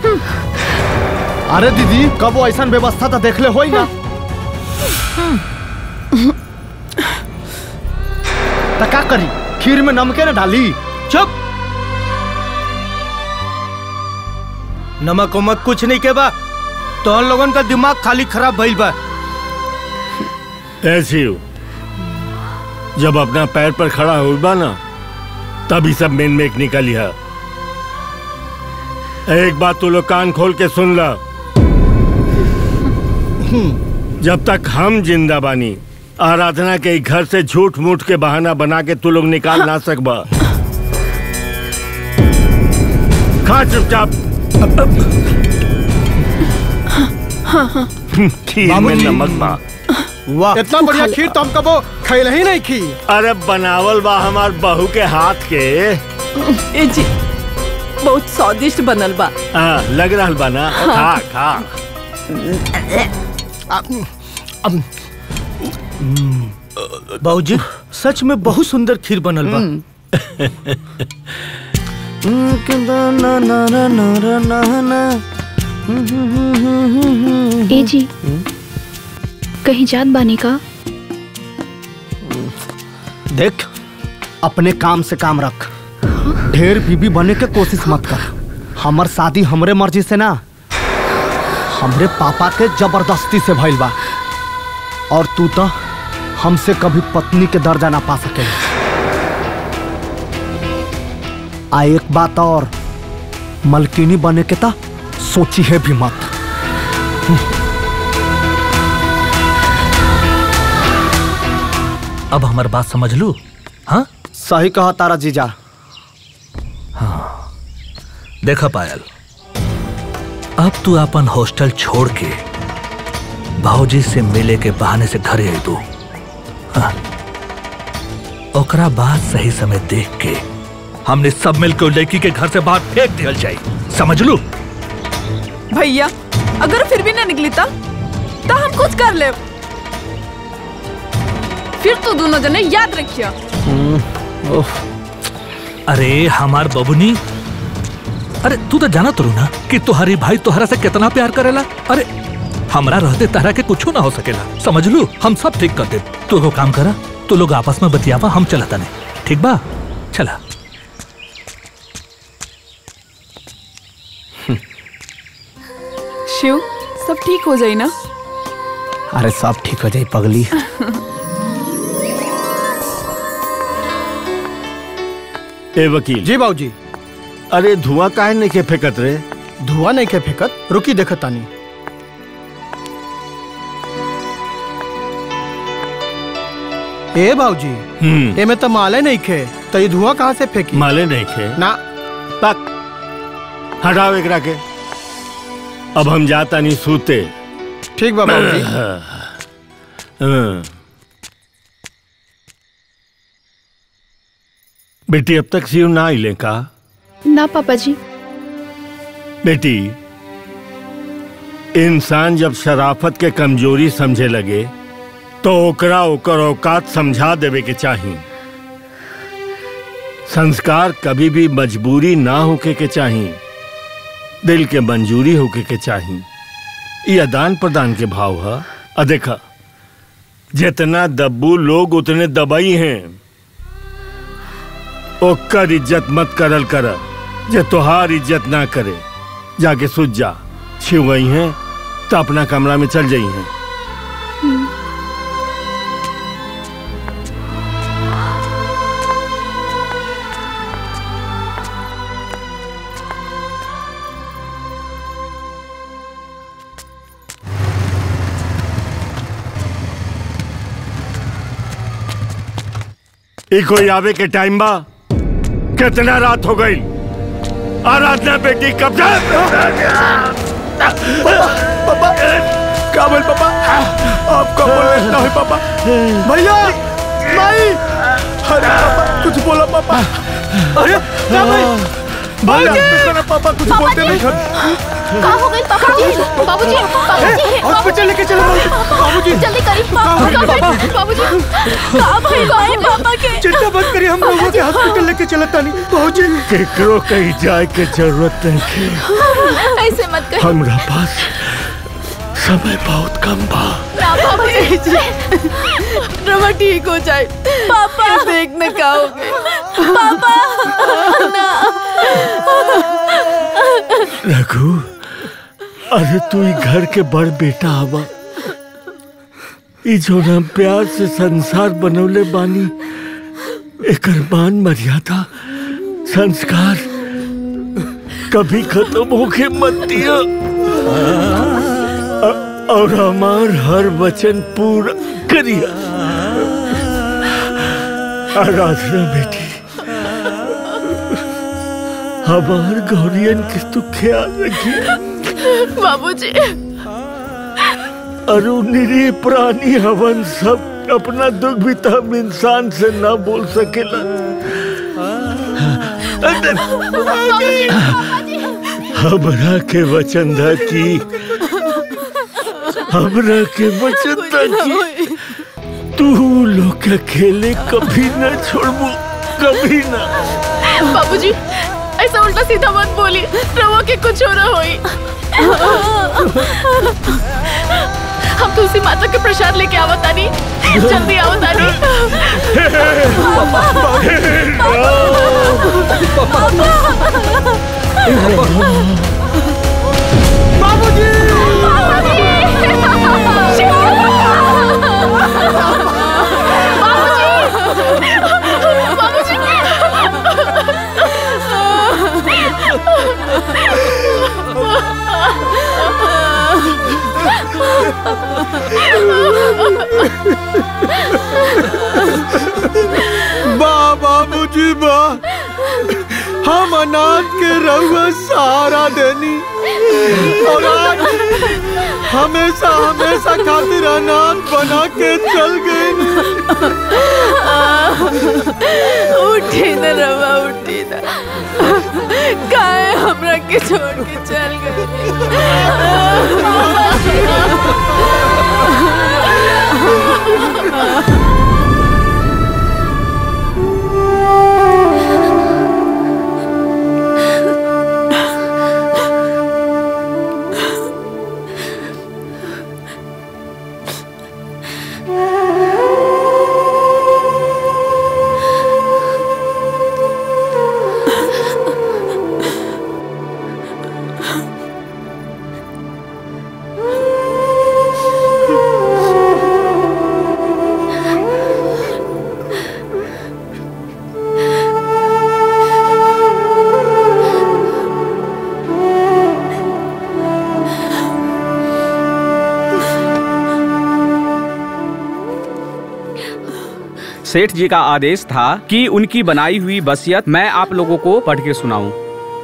Speaker 8: अरे दीदी कब वो ऐसा व्यवस्था तो देखले होई ना तो का करी खीर में नमके ना डाली
Speaker 3: चुप नमक उमक कुछ नहीं के बा तो लोगन का दिमाग खाली खराब भइल बा
Speaker 1: ऐसी हो जब अपना पैर पर खड़ा हो बा ना तभी सब मेन मेक निकली है एक बात तू लोग कान खोल के सुन ला जब तक हम जिंदा बानी आराधना के ई घर से झूठ मूठ के बहाना बना के तू लोग निकाल ना सकबा खा चुपचाप खीर में नमक बा
Speaker 2: वाह इतना बढ़िया खीर तो हम कबो खैल ही नहीं खी
Speaker 1: अरे बनावल बा हमार बहू के हाथ के
Speaker 4: ए जी बहुत स्वादिष्ट बनल बा
Speaker 1: आ, लग रहा बा ना खा खा
Speaker 3: बाबूजी सच में बहुत सुंदर खीर बनल बा
Speaker 10: ए जी कहीं जात बानी का
Speaker 8: देख अपने काम से काम रख ढेर बीबी बने के कोशिश मत कर हमर शादी हमरे मर्जी से ना हमरे पापा के जबरदस्ती से भइल बा और तू तो हमसे कभी पत्नी के दर्जा ना पा सके आ एक बात और मलकिनी बने के ता सोची है भी मत
Speaker 6: अब हमार बात समझ लू हाँ
Speaker 8: सही कहा तारा जीजा
Speaker 6: देखा पायल अब तू अपन हॉस्टल छोड़ के भाजी से मिले के बहाने से घर आई तू हाँ। ओकरा बाद सही समय देख के हमने सब मिलकर उस लड़की के घर से बाहर फेंक दिया जाए समझ लू
Speaker 9: भैया अगर फिर भी ना निकली ता तो हम कुछ कर ले फिर तो दोनों जने याद रखिया
Speaker 6: अरे हमार बबुनी अरे तू तो जाना तो ना कि तुम्हारी भाई तुम्हारा से कितना प्यार करेला अरे हमरा रहते तारा के कुछ ना हो सकेला समझ लू हम सब ठीक कर दे तू एगो काम करा तू लोग आपस में बतियावा हम चलता नहीं ठीक बा चला
Speaker 9: शिव सब ठीक हो जाई ना
Speaker 8: अरे सब ठीक हो जाए पगली
Speaker 1: ए वकील
Speaker 2: जी बाबूजी
Speaker 1: अरे धुआं काहे नहीं के फेंकत रे
Speaker 2: धुआं नहीं के फेंकत रुकी देखत तानी ए बाबूजी
Speaker 1: हम्म
Speaker 2: एमे तो माले नहीं खे तो ये धुआं कहाँ से फेंकी
Speaker 1: माले नहीं खे
Speaker 2: ना
Speaker 1: पक हटाओ एकरा के अब हम जाता नहीं सूते
Speaker 2: ठीक बा बाबूजी
Speaker 1: हाँ। बेटी अब तक सीव ना आइले का
Speaker 10: ना पापा जी
Speaker 1: बेटी इंसान जब शराफत के कमजोरी समझे लगे तो ओकरा ओकर औकात समझा देवे के चाही संस्कार कभी भी मजबूरी ना होके के चाही दिल के मंजूरी होके के चाही ये आदान प्रदान के भाव है आ देखा जितना दब्बू लोग उतने दबाई हैं ओकर इज्जत मत करल कर जे तोहार इज्जत ना करे जाके सुझ जा छिव गई हैं तो अपना कमरा में चल जाई हैं ई कोई आवे के टाइम बा कितना रात हो गई आराधना बेटी कब जा
Speaker 8: पापा क्या बोल पापा आपका बोल ना है पापा भैया माई
Speaker 3: अरे पापा कुछ बोला पापा अरे क्या भाई भाई देखो ना पापा कुछ बोलते नहीं
Speaker 10: कहाँ हो गई बाबूजी बाबूजी बाबूजी
Speaker 3: हॉस्पिटल लेके चलो बाबूजी
Speaker 10: जल्दी करी बाबूजी बाबूजी कहाँ भाई गए पापा के
Speaker 3: चिंता मत करिए हम लोगों के हॉस्पिटल लेके चलता नहीं बाबूजी
Speaker 1: केकरो कहीं जाए के जरूरत नहीं है
Speaker 10: ऐसे मत कर
Speaker 1: हमरा पास समय बहुत कम बा
Speaker 10: ना बाबूजी
Speaker 9: रमा ठीक हो जाए पापा देख न का हो गए
Speaker 10: पापा ना
Speaker 1: रघु अरे तू ही घर के बड़ बेटा हवा ई जो ना प्यार से संसार बनौले बानी एकर मान मर्यादा संस्कार कभी खत्म होके मत दिया अ- और हमार हर वचन पूरा करिया आराधना बेटी हमार गौरियन के तू ख्याल रखिए
Speaker 10: बाबूजी
Speaker 1: अरु निरीह प्राणी हवन सब अपना दुख भी तो हम इंसान से ना बोल सकेला हमरा के वचन दा की हमरा के वचन दा की तू लोग के अकेले कभी न छोड़बू कभी ना
Speaker 10: बाबूजी ऐसा उल्टा सीधा मत बोली रवा के कुछ हो ना होई हम तुलसी माता के प्रसाद लेके आवतानी जल्दी आवतानी
Speaker 2: बा बाबूजी बा हम अनाथ के रहुआ सहारा देनी और आज हमेशा हमेशा खातिर अनाथ बना के चल गए
Speaker 9: उठी न रवा उठी न काहे हमरा के छोड़ के चल गए
Speaker 12: सेठ जी का आदेश था कि उनकी बनाई हुई वसीयत मैं आप लोगों को पढ़ के सुनाऊं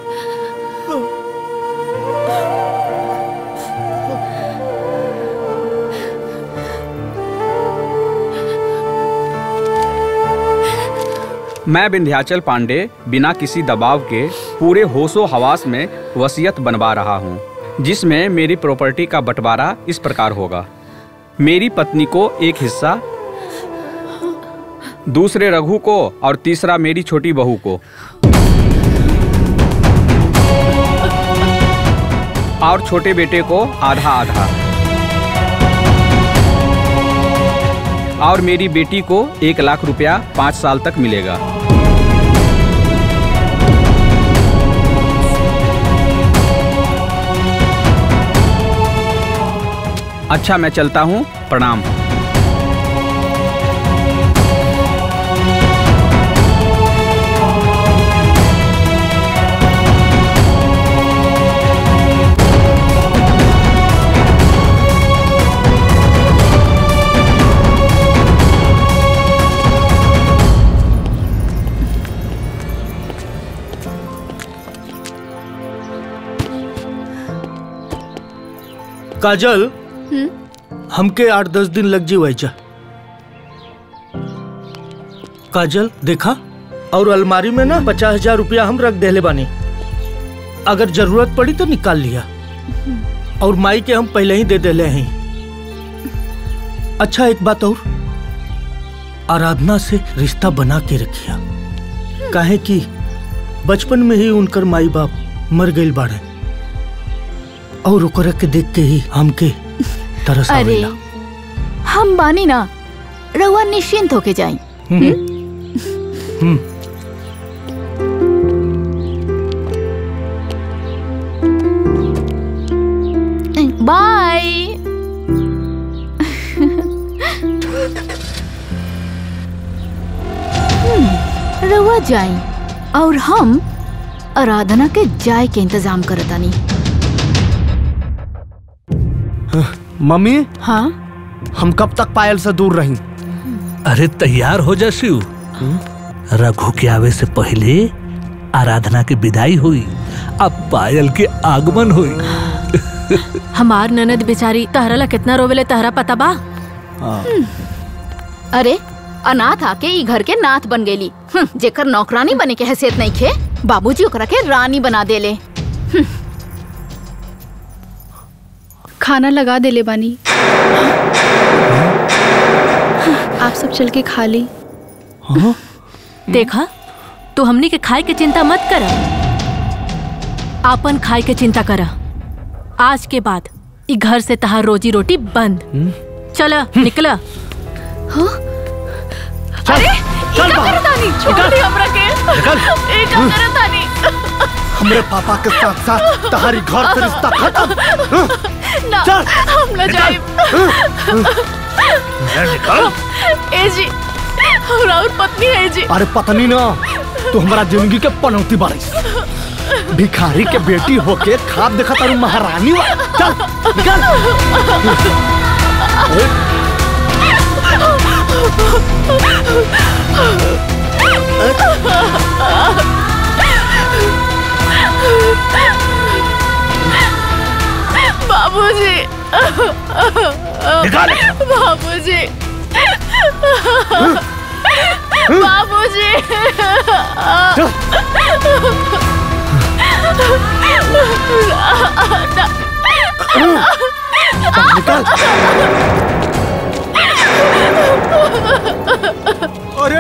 Speaker 12: मैं विंध्याचल पांडे बिना किसी दबाव के पूरे होशो हवास में वसीयत बनवा रहा हूँ जिसमें मेरी प्रॉपर्टी का बंटवारा इस प्रकार होगा मेरी पत्नी को एक हिस्सा दूसरे रघु को और तीसरा मेरी छोटी बहू को और छोटे बेटे को आधा आधा और मेरी बेटी को एक लाख रुपया पाँच साल तक मिलेगा अच्छा मैं चलता हूँ प्रणाम
Speaker 3: काजल हमके आठ दस दिन लग जी वैजा काजल देखा और अलमारी में ना पचास हजार रुपया हम रख देले बानी अगर जरूरत पड़ी तो निकाल लिया और माई के हम पहले ही दे देले हैं अच्छा एक बात और आराधना से रिश्ता बना के रखिया काहे कि बचपन में ही उनकर माई बाप मर गई बाड़े और ओकरा के देख के ही हमके तरस
Speaker 10: अरे
Speaker 3: आवेला
Speaker 10: हम बानी ना रउआ निश्चिंत होके जाई
Speaker 3: हम्म
Speaker 10: बाय हम्म, रउआ जाई और हम आराधना के जाय के इंतजाम करतानी
Speaker 8: मम्मी
Speaker 10: हाँ
Speaker 8: हम कब तक पायल से दूर रही
Speaker 6: अरे तैयार हो जा शिव रघु के आवे से पहले आराधना की विदाई हुई अब पायल के आगमन हुई
Speaker 5: हमार ननद बेचारी तहरा ला कितना रोवेले तहरा पता बा
Speaker 10: अरे अनाथ आके ई घर के नाथ बन गेली हम्म, जेकर नौकरानी बने के हैसियत नहीं खे बाबूजी ओकरा के रानी बना देले
Speaker 13: खाना लगा दे ले बानी आप सब चल के खा ली
Speaker 5: देखा तू हमनी के खाए के चिंता मत कर आपन खाए के चिंता कर आज के बाद ई घर से तहार रोजी रोटी बंद चल निकला
Speaker 10: अरे ई का करत तानी छोड़ दी हमरा के ई का करत तानी
Speaker 8: हमरे पापा के साथ साथ तुम्हारी घर से रिश्ता खत्म
Speaker 10: ना
Speaker 8: चल,
Speaker 10: हम ना
Speaker 8: निकल।
Speaker 10: जाए
Speaker 8: निकल
Speaker 10: ए जी हमरा और पत्नी है जी
Speaker 8: अरे पत्नी ना तू हमारा जिंदगी के पनौती बारिश भिखारी के बेटी होके खाद देखा तारू महारानी वा। चल निकल
Speaker 10: बाबूजी
Speaker 6: निकाल।
Speaker 10: बाबूजी बाबूजी
Speaker 2: अरे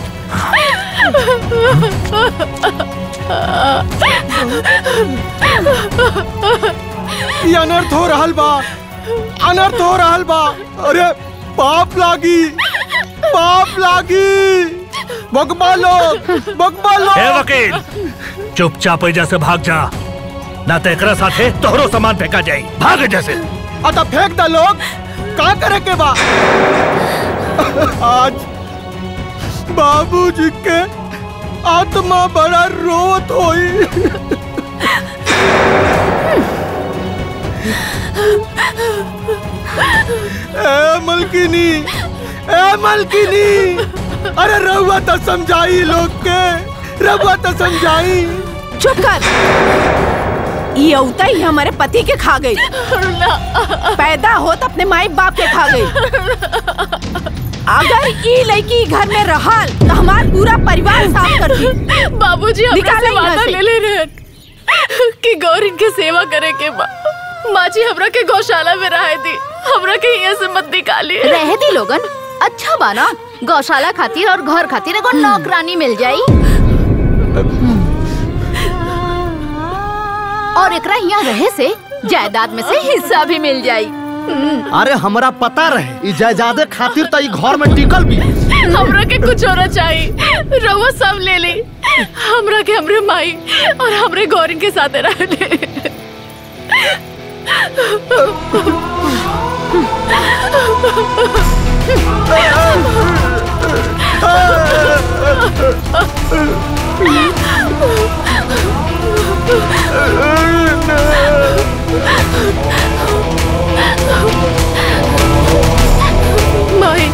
Speaker 2: ये अनर्थ हो रहल बा अनर्थ हो रहल बा अरे पाप लागी पाप लागी बकबा लोग बकबा
Speaker 6: हे
Speaker 2: लोग
Speaker 6: वकील चुपचाप एजा से भाग जा ना तो एकरा साथे तोहरो सामान फेंका जाई भाग एजा से
Speaker 2: अतः फेंक दा लोग का करे के बा आज बाबूजी के आत्मा बड़ा रोत होई ए मलकिनी ए मलकिनी अरे रहुआ तो समझाई लोग के रहुआ तो समझाई
Speaker 4: चुप कर ये औता ही हमारे पति के खा गई पैदा होत अपने माई बाप के खा गई अगर ई लड़की घर में रहल तो हमार पूरा परिवार साफ कर दी
Speaker 10: बाबूजी हमरा
Speaker 4: निकाला
Speaker 10: से
Speaker 4: यहाँ
Speaker 10: वादा
Speaker 4: से।
Speaker 10: ले ले रहे कि गौरी के सेवा करे के बा माँ जी हमरा के गौशाला में रहे दी हमरा के यहाँ से मत निकाली
Speaker 7: रह दी लोगन अच्छा बाना गौशाला खातिर और घर खातिर एगो नौकरानी मिल जाई और एकरा यहाँ रहे से जायदाद में से हिस्सा भी मिल जाई
Speaker 8: अरे हमरा पता रहे ई जायदादे खातिर तो ई घर में टिकल भी
Speaker 10: हमरा के कुछ होना चाहिए रवा सब ले ली हमरा के हमरे माई और हमरे गौरी के साथ रह ले माई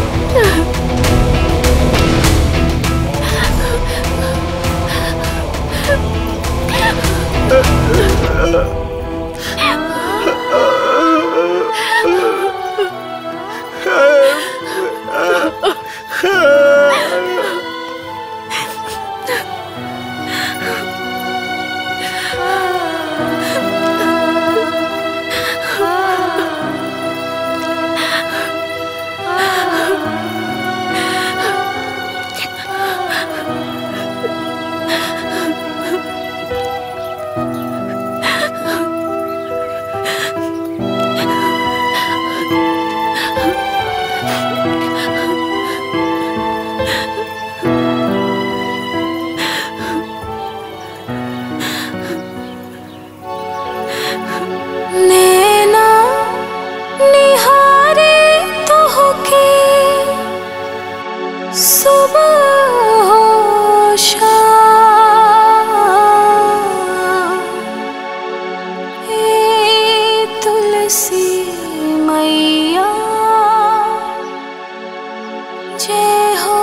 Speaker 7: जय हो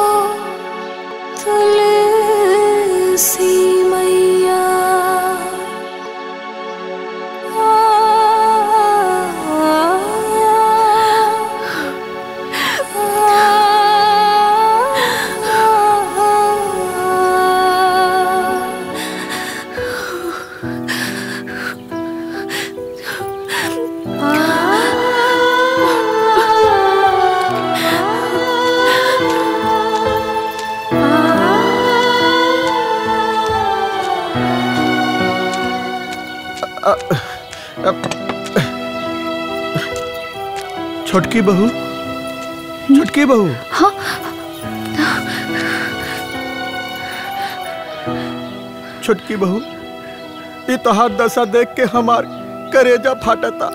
Speaker 7: तुलसी मैया
Speaker 2: छोटकी बहू छोटकी बहू
Speaker 13: हाँ
Speaker 2: छोटकी बहू ये तोहार दशा देख के हमार करेजा फाटता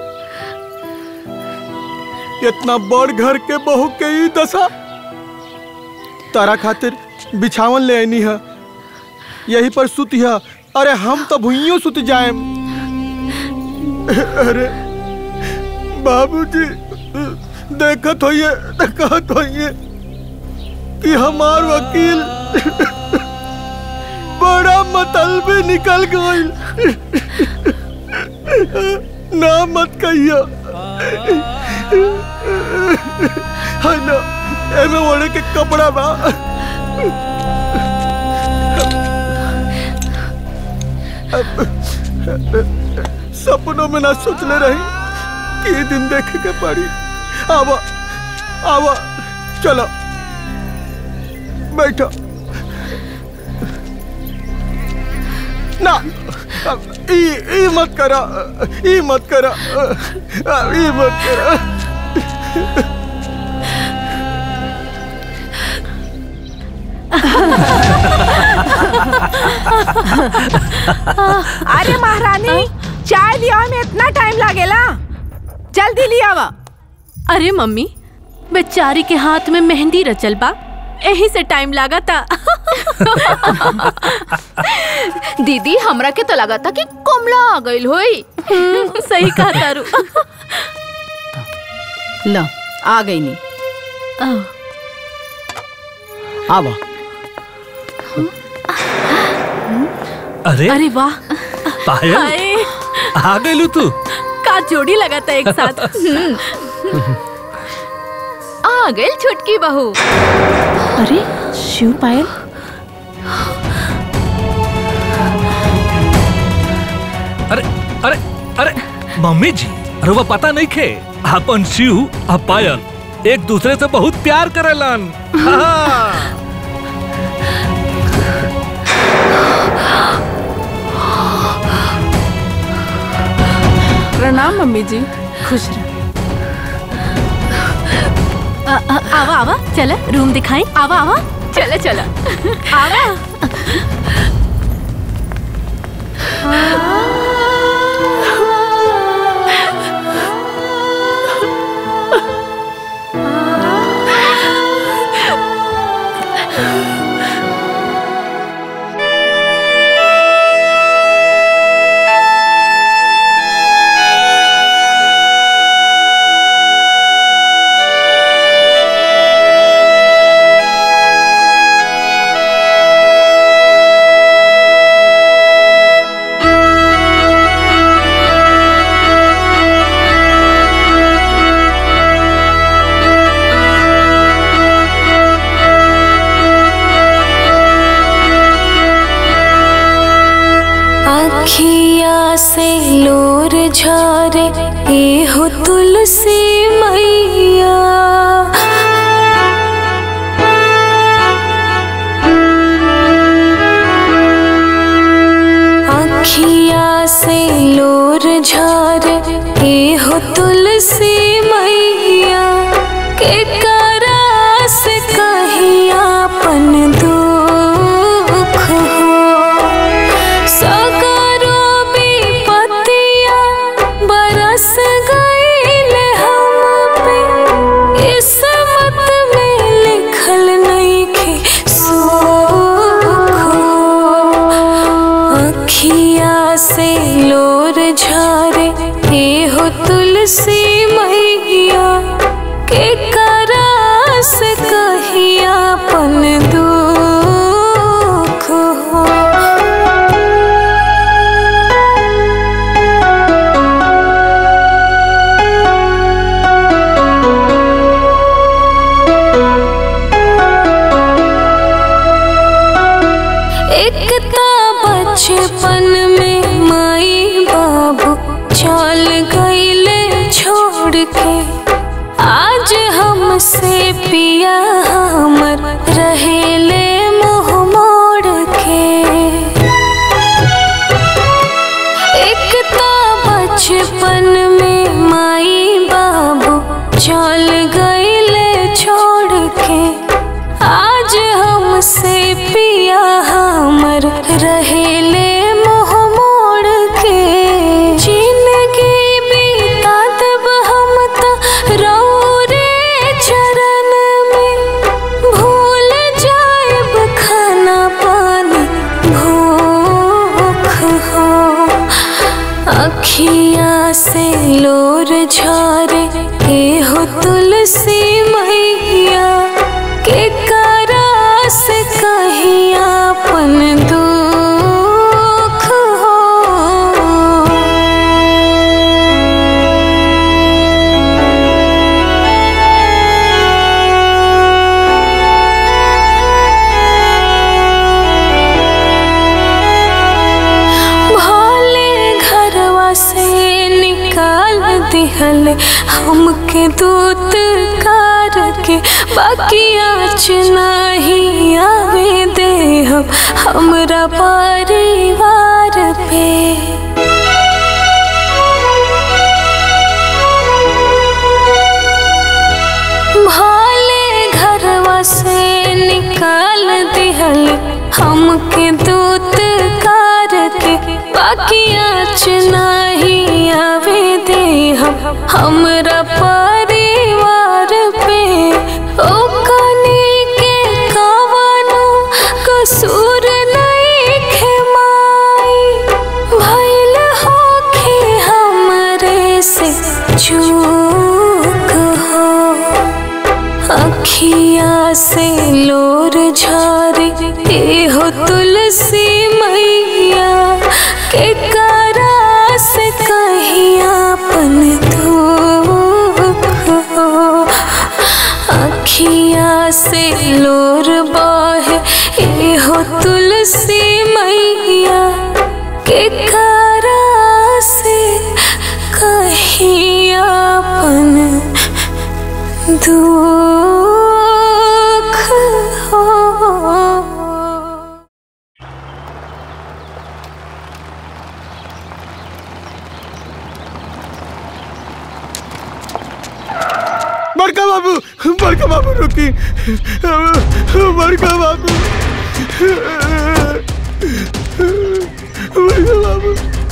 Speaker 2: इतना बड़ घर के बहू के ई दशा तारा खातिर बिछावन ले आईनी है यही पर सुतिया अरे हम तो भुइयों सुत जाएम अरे बाबूजी देखत होइए देखत होइए कि हमार वकील बड़ा मतलबे निकल गइल ना मत कहिया है ना एमे ओढ़े के कपड़ा बा सपनों में ना सोचले रही कि ये दिन देखे के पड़ी आवा आवा चलो बैठो ना ई ई मत करा ई मत करा ई मत करा
Speaker 4: अरे महारानी चाय लिया में इतना टाइम लागेला जल्दी लिया वा
Speaker 5: अरे मम्मी बेचारी के हाथ में मेहंदी रचल बा यही से टाइम लागा था
Speaker 10: दीदी हमरा के तो लगा था कि कमला आ गइल होई
Speaker 5: सही कहा तारू
Speaker 4: लो आ गई नी
Speaker 8: आवा
Speaker 6: अरे
Speaker 5: अरे वाह
Speaker 6: पायल
Speaker 5: हाय
Speaker 6: आ गइलू तू
Speaker 5: का जोड़ी लगा था एक साथ
Speaker 10: आ गइल छुटकी बहू
Speaker 13: अरे शिव पायल
Speaker 6: अरे अरे अरे मम्मी जी अरे वो पता नहीं खे अपन शिव आ पायल एक दूसरे से बहुत प्यार करेलन हाँ।
Speaker 9: प्रणाम मम्मी जी खुश रह
Speaker 5: आ- आ- आवा आवा चला रूम दिखाई आवा आवा
Speaker 10: चला चला
Speaker 5: आवा
Speaker 7: अखिया से लोर झरे ए हो तुलसी मैया अखिया से लोर झरे ए हो तुलसी मैया के करा से कहीं आपन दुख हो सगरो विपत्तिया बरस गईले हम पे किस्मत में लिखल नइखे सुख अखिया से लोर झरे ए हो तुलसी मैया के करा से कही झारे के हो तुलसी मैया के करा से कहीं अपन दुख हो भले घरवा से निकाल दिहल हमके दूत कार के बाकी आज नहीं आवे दे हम हमरा परिवार पे भाले घरवा से निकाल दिहल हमके दूत कार के बाकी आज नहीं आवे दे हम हमरा परिवार पे ओ कनी के कवनो कसूर नहीं खेमाई भइल होखे हमरे से चूक हो अखिया से लोर झारे ए हो तुलसी मैया के करा से कहीं अपन दुख हो अखिया से लोर बहे ए हो तुलसी मैया के करा से कहीं अपन दुख हो
Speaker 2: बड़का बाबू बड़का बाबू रुकी बड़का बाबू बड़का बाबू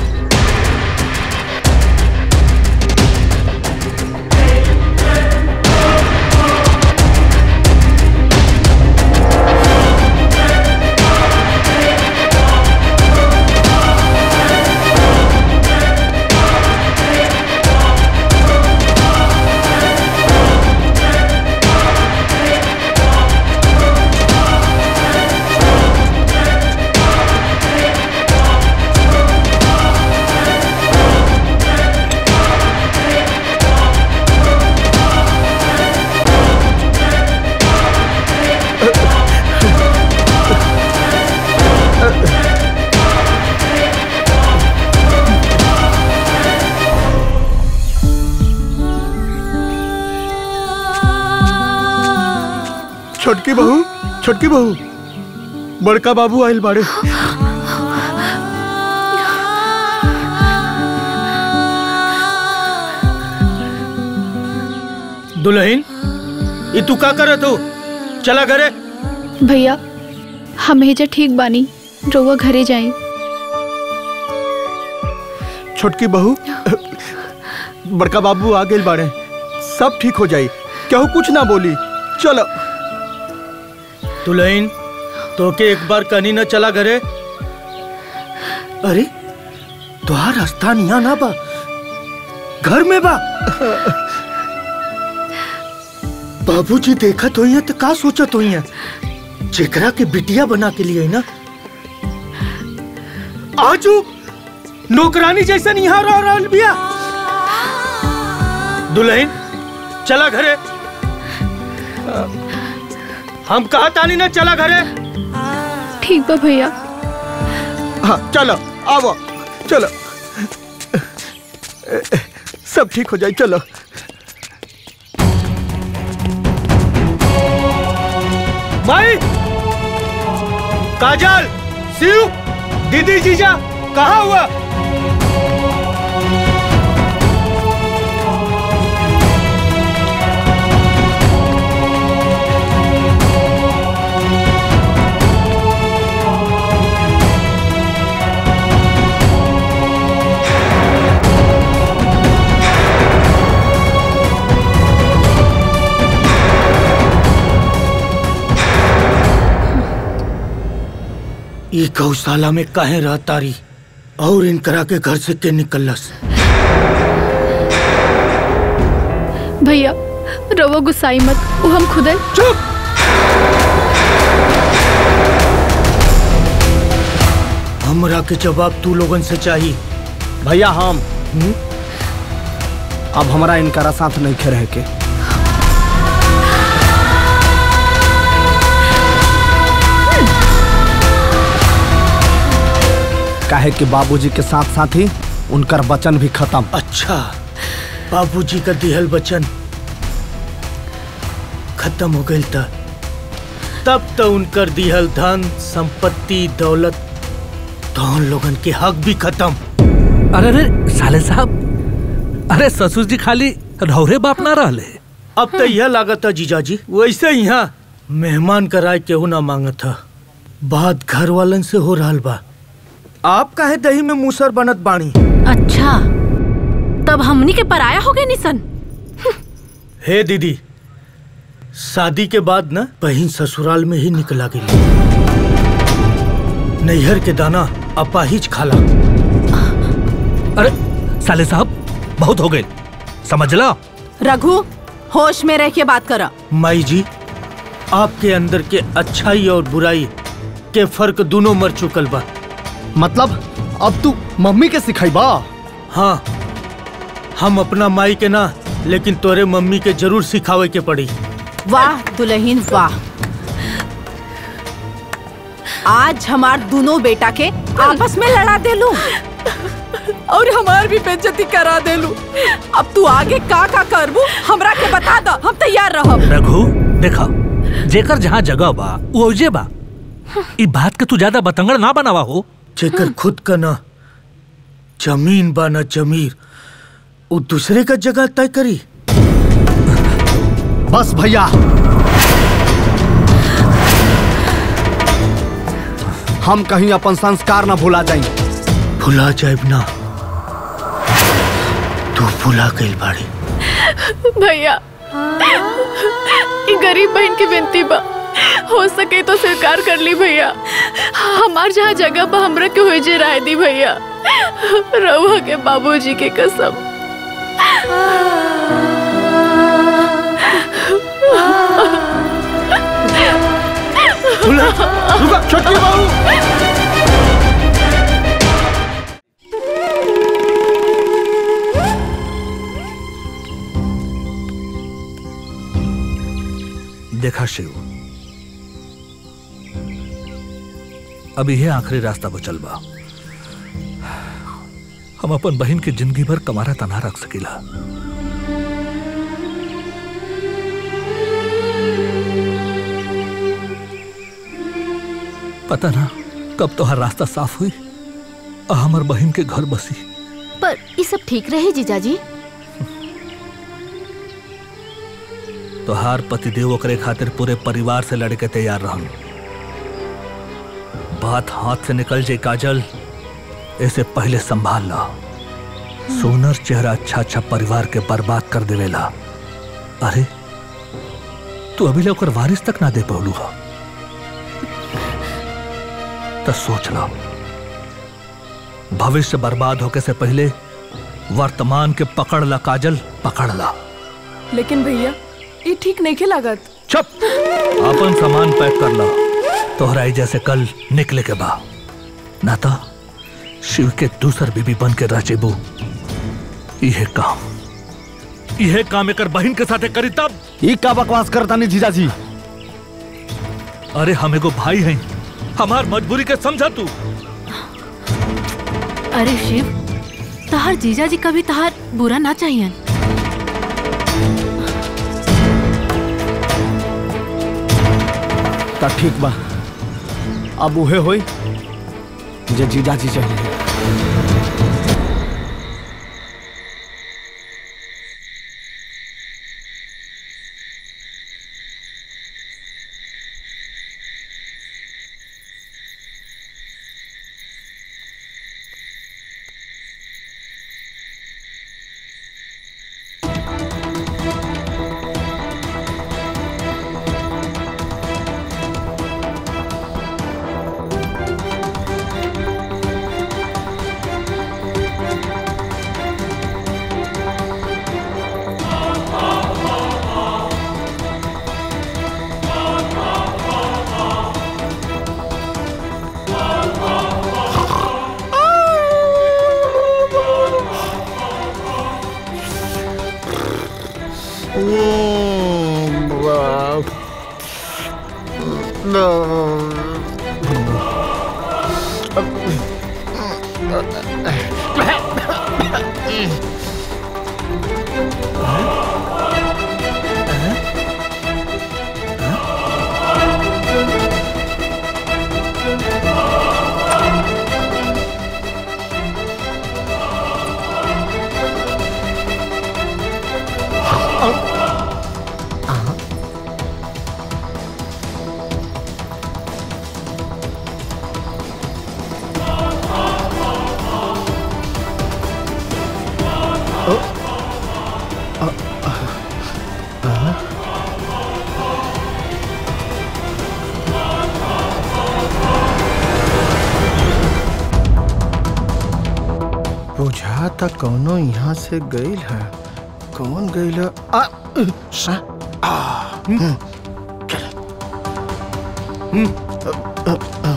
Speaker 2: छोटकी बहू छोटकी बहू बड़का बाबू आइल बाड़े
Speaker 3: दुल्हन ये तू का करत हो चला घरे
Speaker 10: भैया हम हेजा ठीक बानी रउआ घरे जाई
Speaker 2: छोटकी बहू बड़का बाबू आ गए बाड़े सब ठीक हो जाई केहू कुछ ना बोली चलो
Speaker 3: दुल्हन तो के एक बार कनी न चला घरे अरे तुहार स्थान यहाँ ना बा घर में बा बाबूजी देखत होई है तो का सोचत होई है जेकरा के बिटिया बना के लिए ना आजू नौकरानी जैसन यहाँ रह रहल बिया दुल्हन चला घरे हम कहा तानी ना चला घरे
Speaker 10: ठीक बा भैया
Speaker 2: हाँ चलो आओ चलो सब ठीक हो जाए चलो
Speaker 3: माई काजल शिव दीदी जीजा कहा हुआ ये गौशाला में काहे रहतारी और इनकरा के घर से के निकलस
Speaker 5: भैया रवो गुस्साई मत वो हम खुद है
Speaker 2: चुप
Speaker 3: हमरा के जवाब तू लोगन से चाहिए
Speaker 8: भैया हम अब हमारा इनकारा साथ नहीं खे रहे के काहे कि बाबूजी के साथ साथ ही उनकर वचन भी खत्म
Speaker 3: अच्छा बाबूजी का दिहल वचन खत्म हो गई था तब तो उनकर दिहल धन संपत्ति दौलत तो उन लोगन के हक भी खत्म
Speaker 6: अरे अरे साले साहब अरे ससुर जी खाली रौरे बाप ना रहले
Speaker 3: अब तो यह लागत है जीजाजी वैसे यहाँ मेहमान कराए केहू ना मांगत था बात घर वालन से हो रहा बा आप काहे दही में मूसर बनत बाणी
Speaker 5: अच्छा तब हमनी के पराया हो गए निसन
Speaker 3: हे दीदी शादी के बाद ना बहन ससुराल में ही निकला गई नैहर के दाना अपाहिज खाला
Speaker 6: अरे साले साहब बहुत हो गए समझ ला
Speaker 4: रघु होश में रह के बात करा
Speaker 3: माई जी आपके अंदर के अच्छाई और बुराई के फर्क दोनों मर चुकल बा
Speaker 8: मतलब अब तू मम्मी के सिखाइबा
Speaker 3: हाँ हम अपना माई के ना लेकिन तोरे मम्मी के जरूर सिखावे के पड़ी
Speaker 4: वाह दुल्हन वाह आज हमार दोनों बेटा के आपस में लड़ा दे लू और हमार भी बेइज्जती करा दे लू अब तू आगे का का करबू हमरा के बता द हम तैयार रहब
Speaker 6: रघु देखा जेकर जहाँ जगह बा वो ओजे बा ई बात के तू ज्यादा बतंगड़ ना बनावा हो
Speaker 3: जेकर खुद का ना जमीन बा ना जमीर वो दूसरे का जगह तय करी
Speaker 8: बस भैया हम कहीं अपन संस्कार ना भुला जाई
Speaker 3: भुला जाए ना तू भुला गई बाड़ी
Speaker 10: भैया ये गरीब बहन की विनती बा हो सके तो स्वीकार कर ली भैया हमार जहाँ जगह बा हमरा के हो जे राय दी भैया रहुआ के बाबूजी के कसम
Speaker 2: छोटकी बहू
Speaker 6: देखा शिव अब यह आखिरी रास्ता बचल बा हम अपन बहन के जिंदगी भर कमारा तना रख सकीला पता ना कब तो हर रास्ता साफ हुई और हमार बहन के घर बसी
Speaker 5: पर ये सब ठीक रहे जीजाजी
Speaker 6: तोहार पतिदेव ओकरे खातिर पूरे परिवार से लड़के तैयार रहन बात हाथ से निकल जाए काजल ऐसे पहले संभाल ला सोनर चेहरा अच्छा अच्छा परिवार के बर्बाद कर देवेला अरे तू अभी ले ओकर वारिस तक ना दे पौलू हा तो सोच ला भविष्य बर्बाद होके से पहले वर्तमान के पकड़ ला काजल पकड़ ला
Speaker 9: लेकिन भैया ये ठीक नहीं के लागत
Speaker 6: चुप अपन सामान पैक कर ला तोहराई जैसे कल निकले के बा ना तो शिव के दूसर बीबी बन के रचेबू यह काम यह काम एकर बहन के साथे करी तब
Speaker 8: ई का बकवास करता नहीं जीजाजी
Speaker 6: अरे हम एगो भाई हैं हमार मजबूरी के समझा तू
Speaker 5: अरे शिव तहार जीजाजी कभी तहार बुरा ना चाहिए
Speaker 8: ता ठीक बा अब उहे होई जे जीजाजी चाहिए
Speaker 2: बुझा था कौनो यहाँ से गईल है कौन गईल है आ, आ, आ, हम्म, चल। हम्म, अ, अ, अ।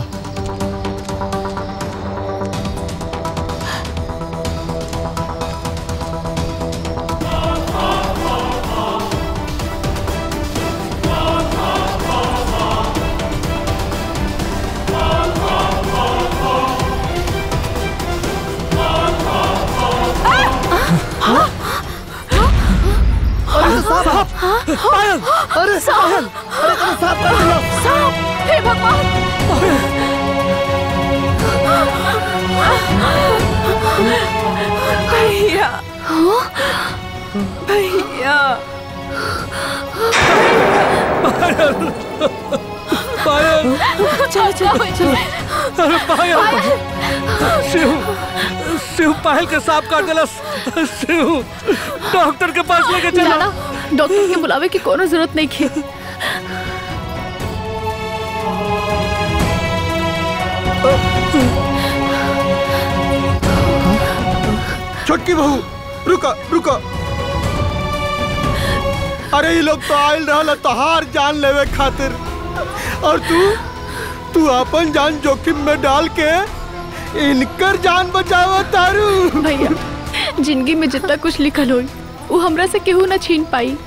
Speaker 7: अरे साहब पायल अरे पायल अरे तेरे साहब कर दिया
Speaker 10: साहब हे भगवान
Speaker 9: भैया भैया
Speaker 6: पायल
Speaker 10: चलो चलो चलो
Speaker 6: अरे पायल शिव शिव पायल के सांप काट दिला शिव डॉक्टर के पास लेके चलो
Speaker 10: जाना डॉक्टर के बुलावे की कोनो जरूरत नहीं खे
Speaker 2: छोटकी बहू रुका रुका अरे ये लोग तो आयल रहल तोहार जान लेवे खातिर और तू तू अपन जान जोखिम में डाल के इनकर जान बचावा तारू
Speaker 10: भैया जिंदगी में जितना कुछ लिखल होई वो हमरा से केहू ना छीन पाई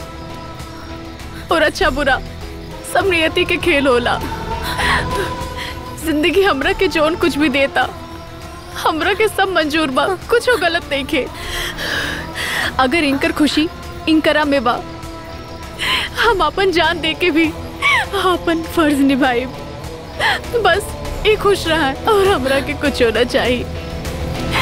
Speaker 10: और अच्छा बुरा सब नियति के खेल होला जिंदगी हमरा के जोन कुछ भी देता हमरा के सब मंजूर बा कुछ गलत नहीं खे अगर इनकर खुशी इनकरा में बा हम अपन जान दे के भी अपन फर्ज निभाई बस ये खुश रहा और हमरा के कुछ होना चाहिए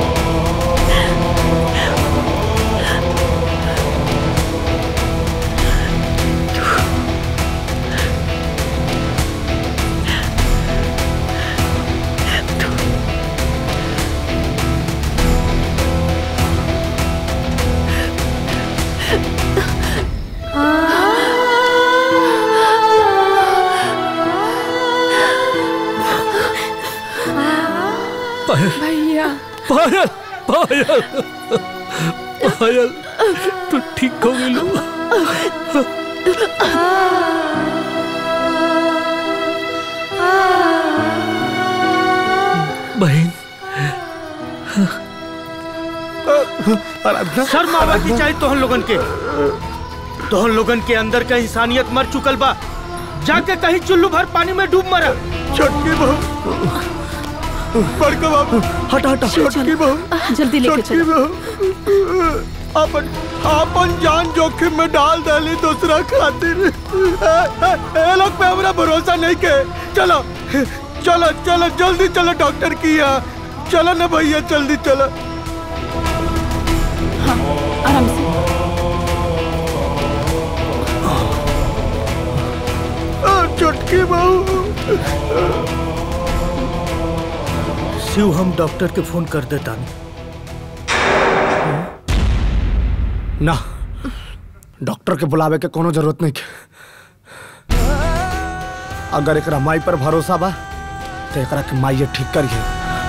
Speaker 6: पायल
Speaker 9: भैया
Speaker 6: पायल पायल पायल तू ठीक हो गई बहन
Speaker 3: शर्म आवे की चाहिए तोहन लोगन के तोहन लोगन के अंदर का इंसानियत मर चुकल बा जाके कहीं चुल्लू भर पानी में डूब मरा
Speaker 2: छोटकी बहू बड़का बाबू
Speaker 8: हटा हटा
Speaker 2: छोटकी बहू
Speaker 10: जल्दी लेके
Speaker 2: छोटकी बहू अपन अपन जान जोखिम में डाल डाली दूसरा खातिर ए, ए, ए लोग पे हमरा भरोसा नहीं के चलो चलो चलो जल्दी चलो डॉक्टर की यहाँ चलो ना भैया जल्दी चलो
Speaker 10: आराम से
Speaker 2: आ, छोटकी बहू
Speaker 3: शिव हम डॉक्टर के फोन कर देता
Speaker 8: ना डॉक्टर के बुलावे के कोनो जरूरत नहीं के अगर एकरा माई पर भरोसा बा तो एकरा के माई ठीक करिए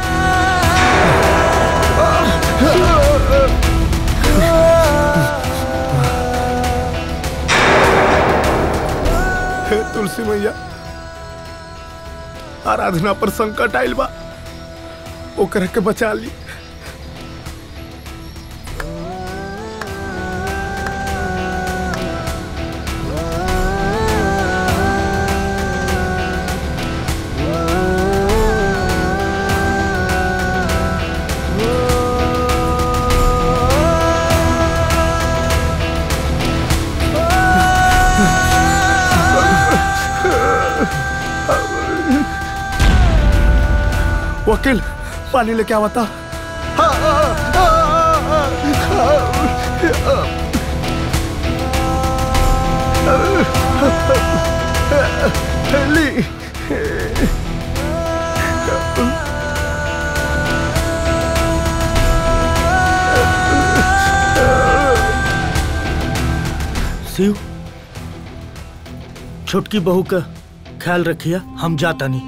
Speaker 2: हे तुलसी मैया आराधना पर संकट आइल बा ओकरा के बचा ली
Speaker 8: वकील पानी लेके आवता
Speaker 2: ली
Speaker 3: शिव छोटकी बहू का ख्याल रखिए हम जाता नहीं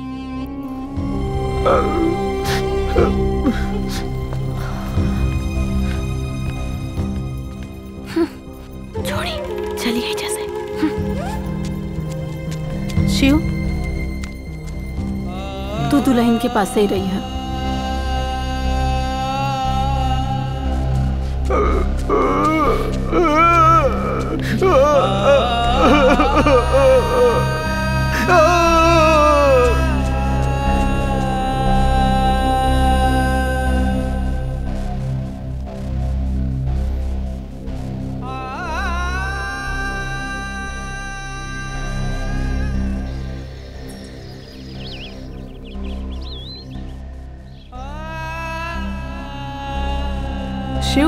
Speaker 5: छोड़ी चलिए जैसे
Speaker 4: शिव तू दुल्हन के पास ही रही है
Speaker 9: शिव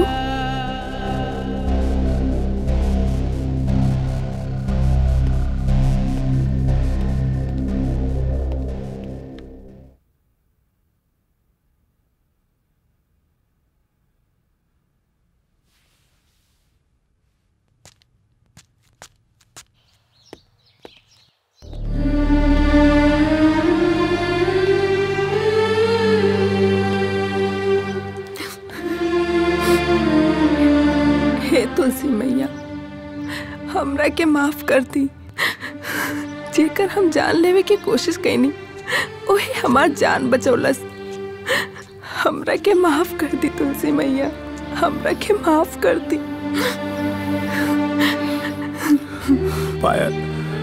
Speaker 9: हे तुलसी मैया हमरा के माफ कर दी जेकर हम जान लेवे की कोशिश कैनी ओहे हमार जान बचौलस हमरा के माफ कर दी तुलसी मैया हमरा के माफ कर दी
Speaker 8: पायल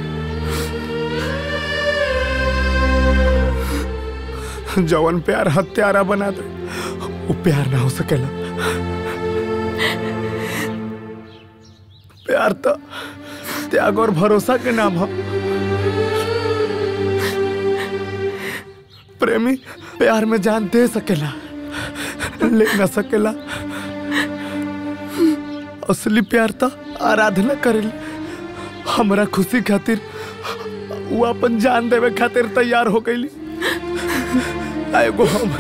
Speaker 8: जवन प्यार हत्यारा बना दे वो प्यार ना हो सकेला प्यार तो त्याग और भरोसा के नाम हो प्रेमी प्यार में जान दे सकेला ले ना सकेला असली प्यार तो आराधना करेली हमरा खुशी खातिर वो अपन जान देवे खातिर तैयार हो गईली एगो हम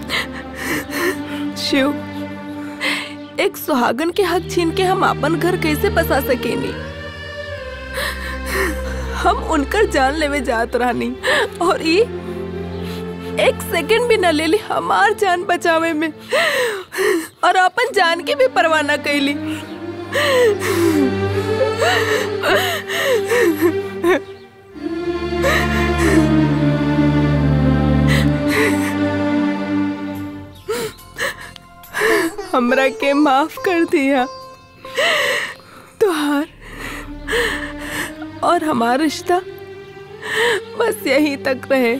Speaker 9: शिव एक सुहागन के हक छीन के हम अपन घर कैसे बसा सकेनी हम उनकर जान लेवे जात रहनी और ई एक सेकंड भी न लेली हमार जान बचावे में और अपन जान की भी परवाह न कैली हमरा के माफ कर दिया तुहार और हमारा रिश्ता बस यहीं तक रहे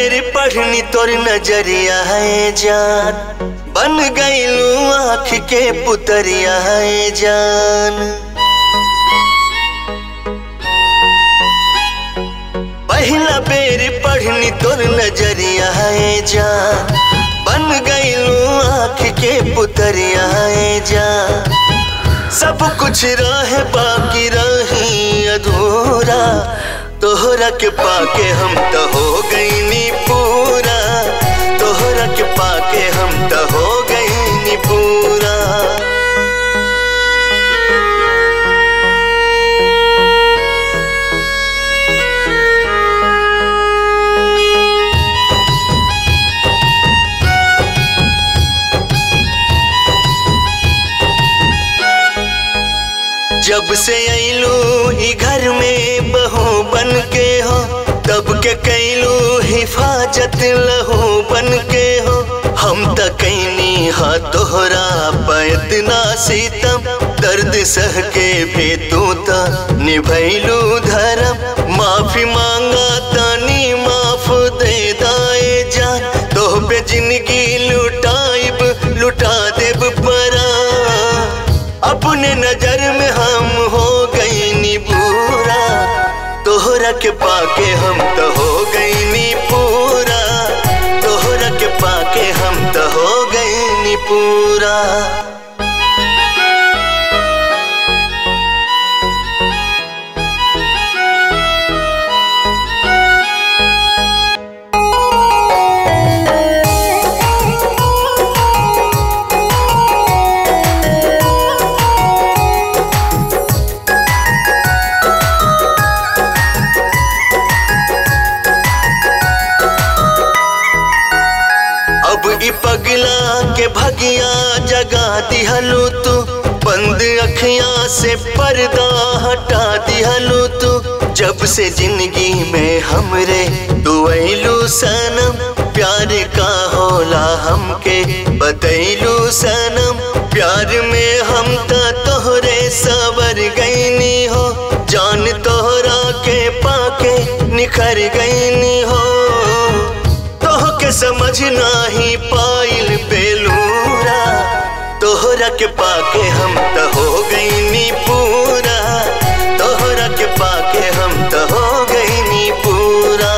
Speaker 14: बेर पढ़नी तोर नजरिया है जान बन गईलू आँख के पुतरिया है जान पहला बेर पढ़नी तोर नजरिया है जान बन गईलू आँख के पुतरिया है जान सब कुछ रहे बाकी रही अधूरा तोहरा के पाके हम तो हो गईनी पूरा तोहरा के पाके हम तो हो गईनी पूरा जब से अइलू ई घर में बहू बन के हो तब के कैलू हिफाजत लहू बन के हो हम त कैनी हा तोहरा पैत ना सीतम दर्द सह के भी तू त निभैलू धर्म माफी मांगा तानी माफ दे दाए जान तोह पे जिंदगी लुटाइब लुटा देब परा अपने नजर में हम हो गईनी पूरा तोहरा के पाके हम तो हो गईनी पूरा तोहरा के पाके हम तो हो गईनी पूरा अब ई पगला के भगिया जगा दिहलू तू बंद अखियां से पर्दा हटा दिहलू तू जब से जिंदगी में हमरे तू अइलू सनम प्यार का होला हमके बतैलू सनम प्यार में हम त तोहरे सवर गईनी हो जान तोहरा के पाके निखर गईनी हो तोह के समझ नाही पाइल बेलूरा तोहरा के पाके हम त हो गईनी पूरा तोहरा के पाके हम त हो गईनी पूरा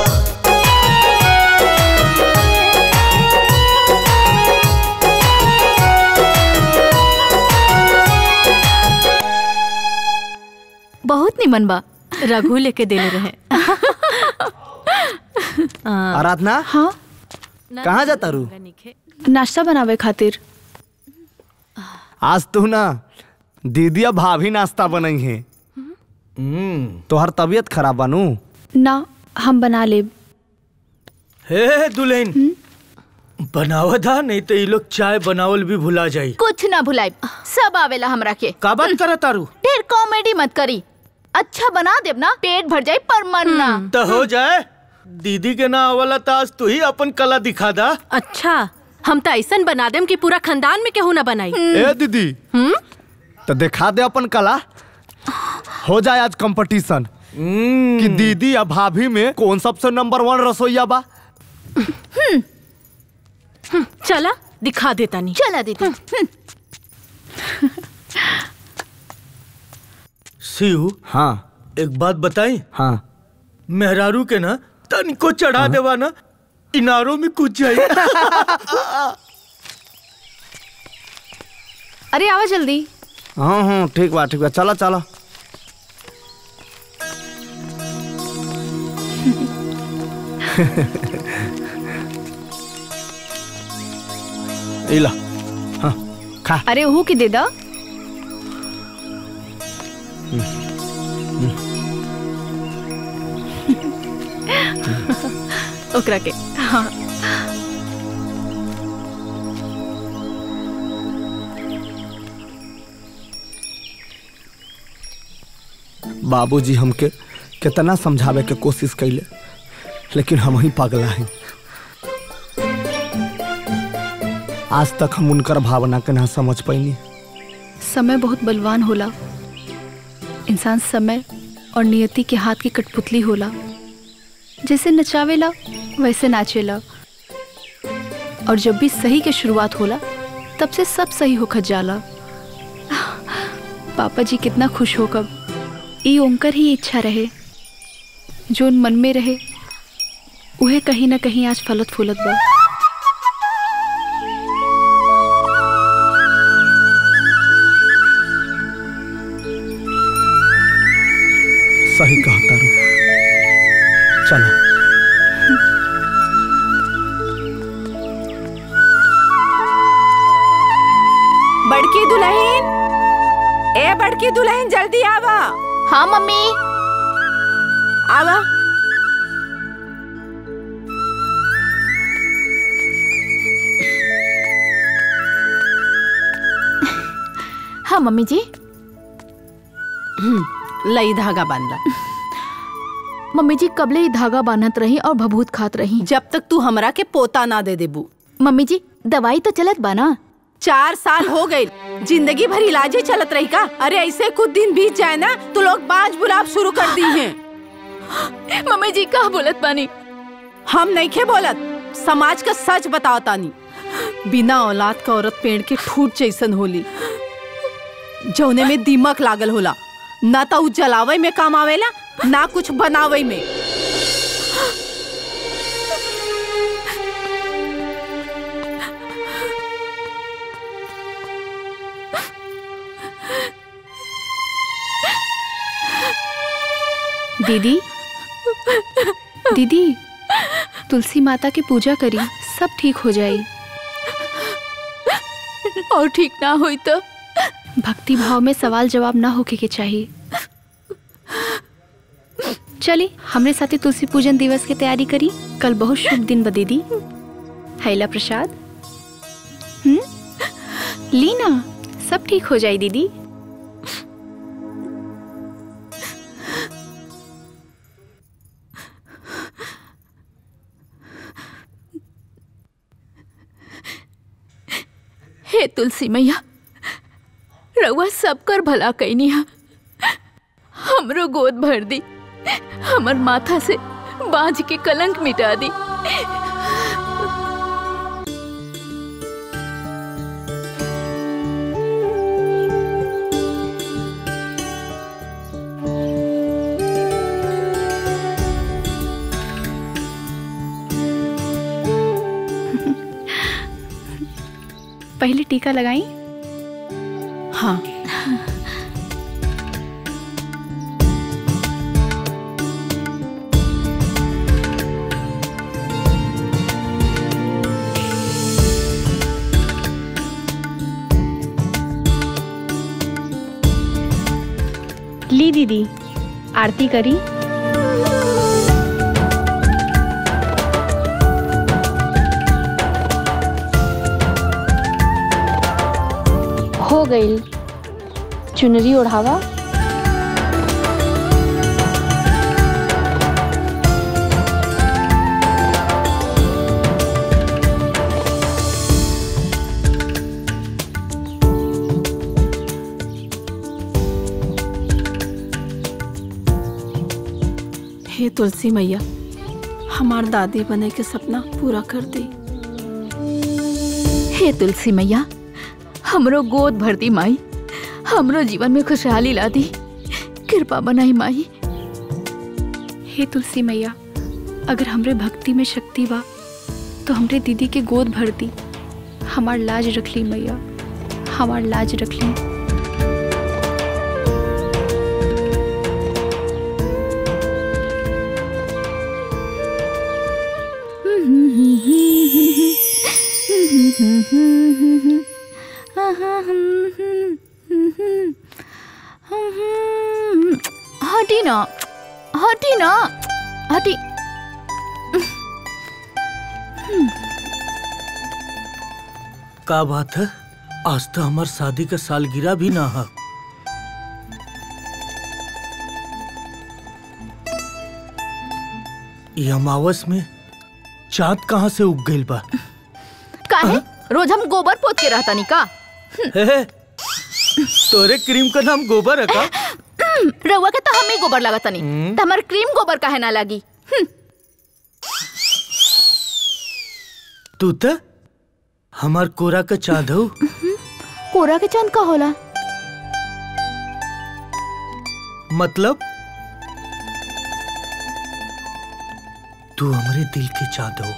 Speaker 5: बहुत निमन बा रघु लेके देले रहे
Speaker 8: आराधना
Speaker 13: हाँ
Speaker 8: कहाँ जाता रू
Speaker 13: नाश्ता बनावे खातिर
Speaker 8: आज तू ना दीदी अब भाभी नाश्ता बनई है तोहर तबीयत खराब बनू
Speaker 13: ना हम बना लेब
Speaker 3: हे दुल्हन बनावा था नहीं तो ये लोग चाय बनावल भी भुला जाई
Speaker 4: कुछ ना भुलाई सब आवेला हमरा के
Speaker 3: का बात करत तारू
Speaker 4: ढेर कॉमेडी मत करी अच्छा बना देब ना पेट भर जाए पर मन ना
Speaker 3: तो हो जाए दीदी के ना आवला तो आज तू ही अपन कला दिखा दा
Speaker 5: अच्छा हम तो ऐसा बना देम कि पूरा खानदान में केहू ना बनाई
Speaker 8: ए दीदी तो दिखा दे अपन कला हो जाए आज कंपटीशन कि दीदी या भाभी में कौन सबसे नंबर वन रसोईया बा
Speaker 5: चला दिखा देता नहीं
Speaker 4: चला दीदी
Speaker 3: शिव
Speaker 8: हाँ
Speaker 3: एक बात बताई
Speaker 8: हाँ
Speaker 3: मेहरारू के ना तनिको चढ़ा देवा ना इनारों में कूद जाए
Speaker 13: अरे आवा जल्दी
Speaker 8: हाँ हाँ ठीक बा ठीक बा चला चला इला हाँ खा
Speaker 13: अरे ओहू के दे दा
Speaker 5: ओकरा के
Speaker 13: हाँ
Speaker 8: बाबूजी हमके कितना समझावे के कोशिश कैले लेकिन हम ही पगला हैं आज तक हम उनकर भावना के ना समझ पैनी
Speaker 13: समय बहुत बलवान होला इंसान समय और नियति के हाथ की कठपुतली होला जैसे नचावेला वैसे नाचेला और जब भी सही के शुरुआत होला तब से सब सही होखत जाला पापा जी कितना खुश हो कब ई ओंकर ही इच्छा रहे जोन मन में रहे उहे कहीं ना कहीं आज फलत फूलत बा
Speaker 3: सही कहा तारू चलो
Speaker 4: बड़की दुल्हन ए बड़की दुल्हन जल्दी आवा
Speaker 10: हाँ मम्मी
Speaker 4: आवा
Speaker 10: हाँ मम्मी जी
Speaker 4: लई धागा बांधला
Speaker 10: मम्मी जी कबले ही धागा बांधत रही और भभूत खात रही
Speaker 4: जब तक तू हमरा के पोता ना दे देबू
Speaker 10: मम्मी जी दवाई तो चलत बा ना
Speaker 4: चार साल हो गए जिंदगी भर इलाज ही चलत रही का अरे ऐसे कुछ दिन बीत जाए ना तो लोग बाज बुलाब शुरू कर दी हैं
Speaker 10: मम्मी जी का बोलत बानी
Speaker 4: हम नहीं खे बोलत समाज का सच बताओ तानी बिना औलाद का औरत पेड़ के ठूट जैसन होली जौने में दीमक लागल होला ना तो उ जलावे में काम आवेला ना कुछ बनावे में
Speaker 13: दीदी दीदी तुलसी माता की पूजा करी सब ठीक हो जाई
Speaker 10: और ठीक ना हुई तो
Speaker 13: भक्ति भाव में सवाल जवाब ना होके के चाहिए चली हमरे साथे तुलसी पूजन दिवस की तैयारी करी कल बहुत शुभ दिन बा दीदी हैला प्रसाद हम्म ली ना सब ठीक हो जाए दीदी
Speaker 10: हे तुलसी मैया रउआ सबकर भला कैनी हा हमरो गोद भर दी हमर माथा से बाज के कलंक मिटा दी
Speaker 13: पहले टीका लगाई
Speaker 4: हाँ
Speaker 13: ली दीदी आरती करी हो गई चुनरी ओढ़ावा
Speaker 4: हे तुलसी मैया हमार दादी बने के सपना पूरा कर दी
Speaker 10: हे तुलसी मैया हमरो गोद भर दी माई हमरो जीवन में खुशहाली ला दी कृपा बनाई माई
Speaker 13: हे तुलसी मैया अगर हमरे भक्ति में शक्ति बा तो हमरे दीदी के गोद भर दी हमार लाज रख ली मैया हमार लाज रख ली
Speaker 10: हटी ना हटी ना हटी
Speaker 3: का बात है आज तो हमार शादी का सालगिरह भी ना है ये अमावस में चांद कहाँ से उग गइल बा
Speaker 10: काहे रोज हम गोबर पोत के रहता नी का
Speaker 3: हे, तोरे क्रीम का नाम गोबर है का
Speaker 10: रउआ के तो हम ही गोबर लगाता नी तो हमार क्रीम गोबर काहे ना लगी हम्म।
Speaker 3: तू त हमार कोरा के चाँद हो
Speaker 10: कोरा के चांद का होला
Speaker 3: मतलब तू हमारे दिल के चाँद हो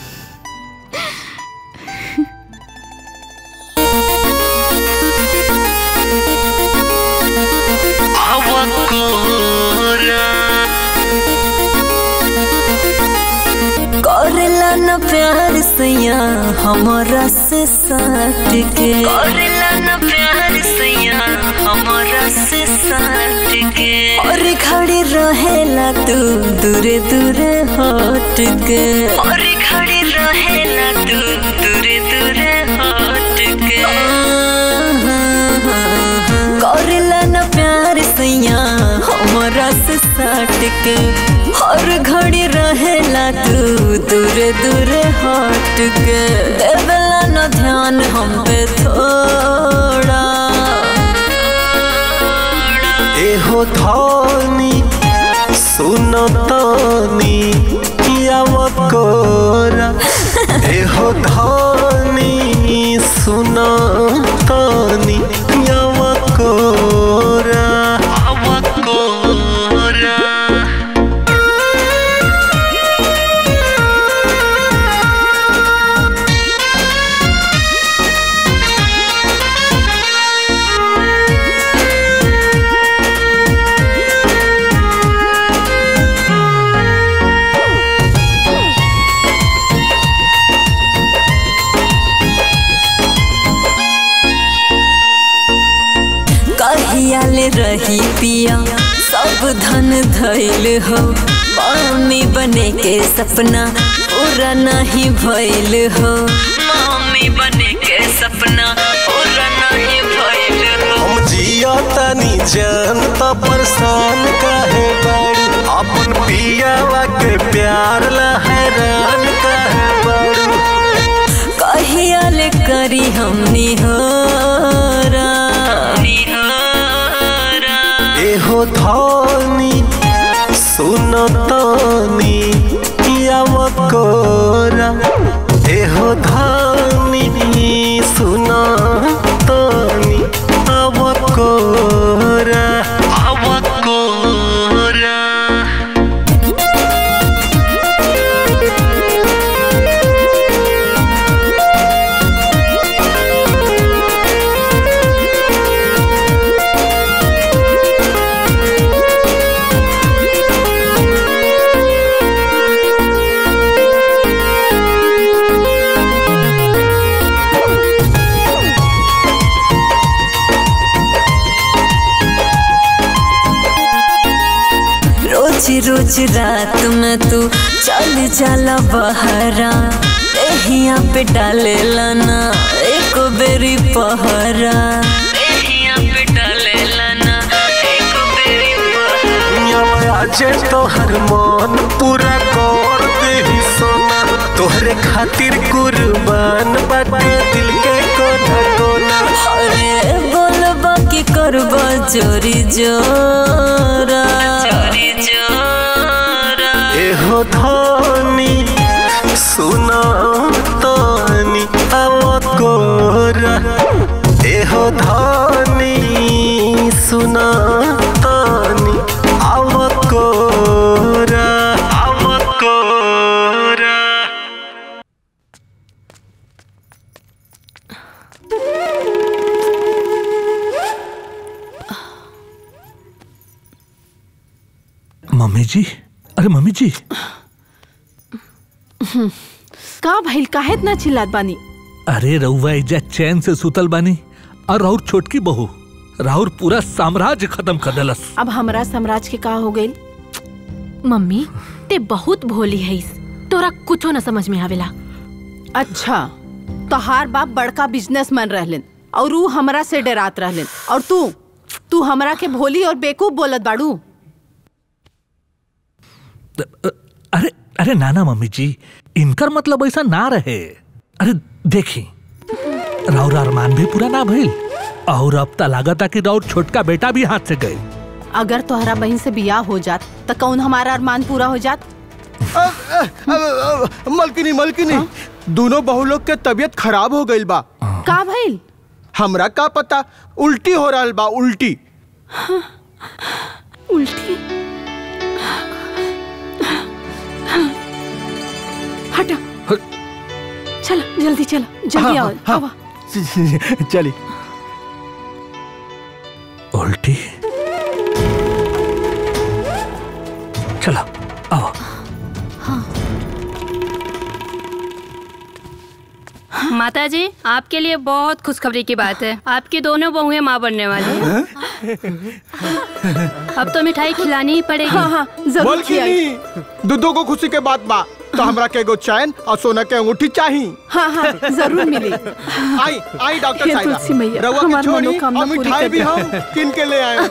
Speaker 7: करेला न प्यार सैया हमरा से साट के करेला न प्यार सैया हमरा से साट के और खड़ी रहेला तू दूरे दूरे हट के और खड़ी रहेला तू दूरे दूरे हट के करेला न प्यार सैया हमरा से साट के हर घड़ी रहेला तू दूरे दूरे हट के देवेला न ध्यान हम पे थोड़ा
Speaker 11: एहो धानी सुनो तानी याव कोरा एहो धानी सुनो तानी याव कोरा याव कोरा
Speaker 7: कहिया ले रही पिया सब धन धैल हो मम्मी बने के सपना पूरा नहीं भइल हो मम्मी बने के सपना पूरा नहीं भइल हो
Speaker 11: हम जिया तनी जनता परेशान काहे बाड़ी अपन पियावा के प्यार ला हैरान काहे बाड़ी
Speaker 7: कहिया ले करी हमनी हो
Speaker 11: एहो धानी सुनो तानी याव कोरा एहो धानी सुनो तानी आव कोरा आव कोरा
Speaker 7: रोज रोज रात में तू चल जाला बहरा एहिया पे डाले लाना एक बेरी पहरा एहिया पे डाले लाना एक बेरी पहरा
Speaker 11: आज तोहर मन पूरा कर दे सोना तोहरे खातिर कुर्बान बाटे दिल के कोना कोना
Speaker 7: अरे बोलबा की करबा चोरी जोरा चोरी जोरा
Speaker 11: एहो धानी सुना तानी आव कोरा एहो धानी सुना तानी आव कोरा आव कोरा
Speaker 6: मम्मी जी अरे मम्मी जी
Speaker 4: का भइल काहे इतना चिल्लात बानी
Speaker 6: अरे रउआ इजा चैन से सुतल बानी और राउर छोटकी बहू राउर पूरा साम्राज्य खत्म कर देलस
Speaker 4: अब हमरा साम्राज्य के का हो गइल
Speaker 5: मम्मी ते बहुत भोली है तोरा कुछो न समझ में आवेला
Speaker 4: अच्छा तोहार बाप बड़का बिजनेसमैन रहलन और ऊ हमरा से डरात रहलन और तू तू हमरा के भोली और बेकूफ बोलत बाड़ू
Speaker 6: अरे अरे नाना मम्मी जी इनकर मतलब ऐसा ना रहे अरे देखी राउर अरमान भी पूरा ना भइल और अब ता लागता कि राउर छोटका बेटा भी हाथ से गए
Speaker 4: अगर तोहरा बहन से बियाह हो जात त कौन हमारा अरमान पूरा हो जात
Speaker 2: अ, अ, अ, अ, मलकिनी मलकिनी दोनों बहू लोग के तबीयत खराब हो गईल बा
Speaker 4: का भइल
Speaker 2: हमरा का पता उल्टी हो रहल बा उल्टी
Speaker 10: उल्टी हटा चलो जल्दी चलो जल्दी आओ आओ
Speaker 2: चली
Speaker 6: उल्टी चलो आओ
Speaker 15: माता जी आपके लिए बहुत खुशखबरी की बात है आपकी दोनों बहुएं माँ बनने वाली हैं अब तो मिठाई खिलानी ही पड़ेगी
Speaker 4: हाँ, हाँ,
Speaker 2: मलकिनी दूधो को खुशी के बात बा तो हमरा के एगो चैन और सोना के अंगूठी चाहिए
Speaker 4: हाँ हाँ जरूर मिली
Speaker 2: आई आई डॉक्टर
Speaker 4: हे
Speaker 2: साहिबा
Speaker 4: तुलसी मैया,
Speaker 2: रउआ के
Speaker 4: हमार
Speaker 2: छोड़ी
Speaker 4: मनोकामना
Speaker 2: और
Speaker 4: पूरी
Speaker 2: मिठाई
Speaker 4: कर
Speaker 2: भी
Speaker 4: दे।
Speaker 2: हम किन के ले आए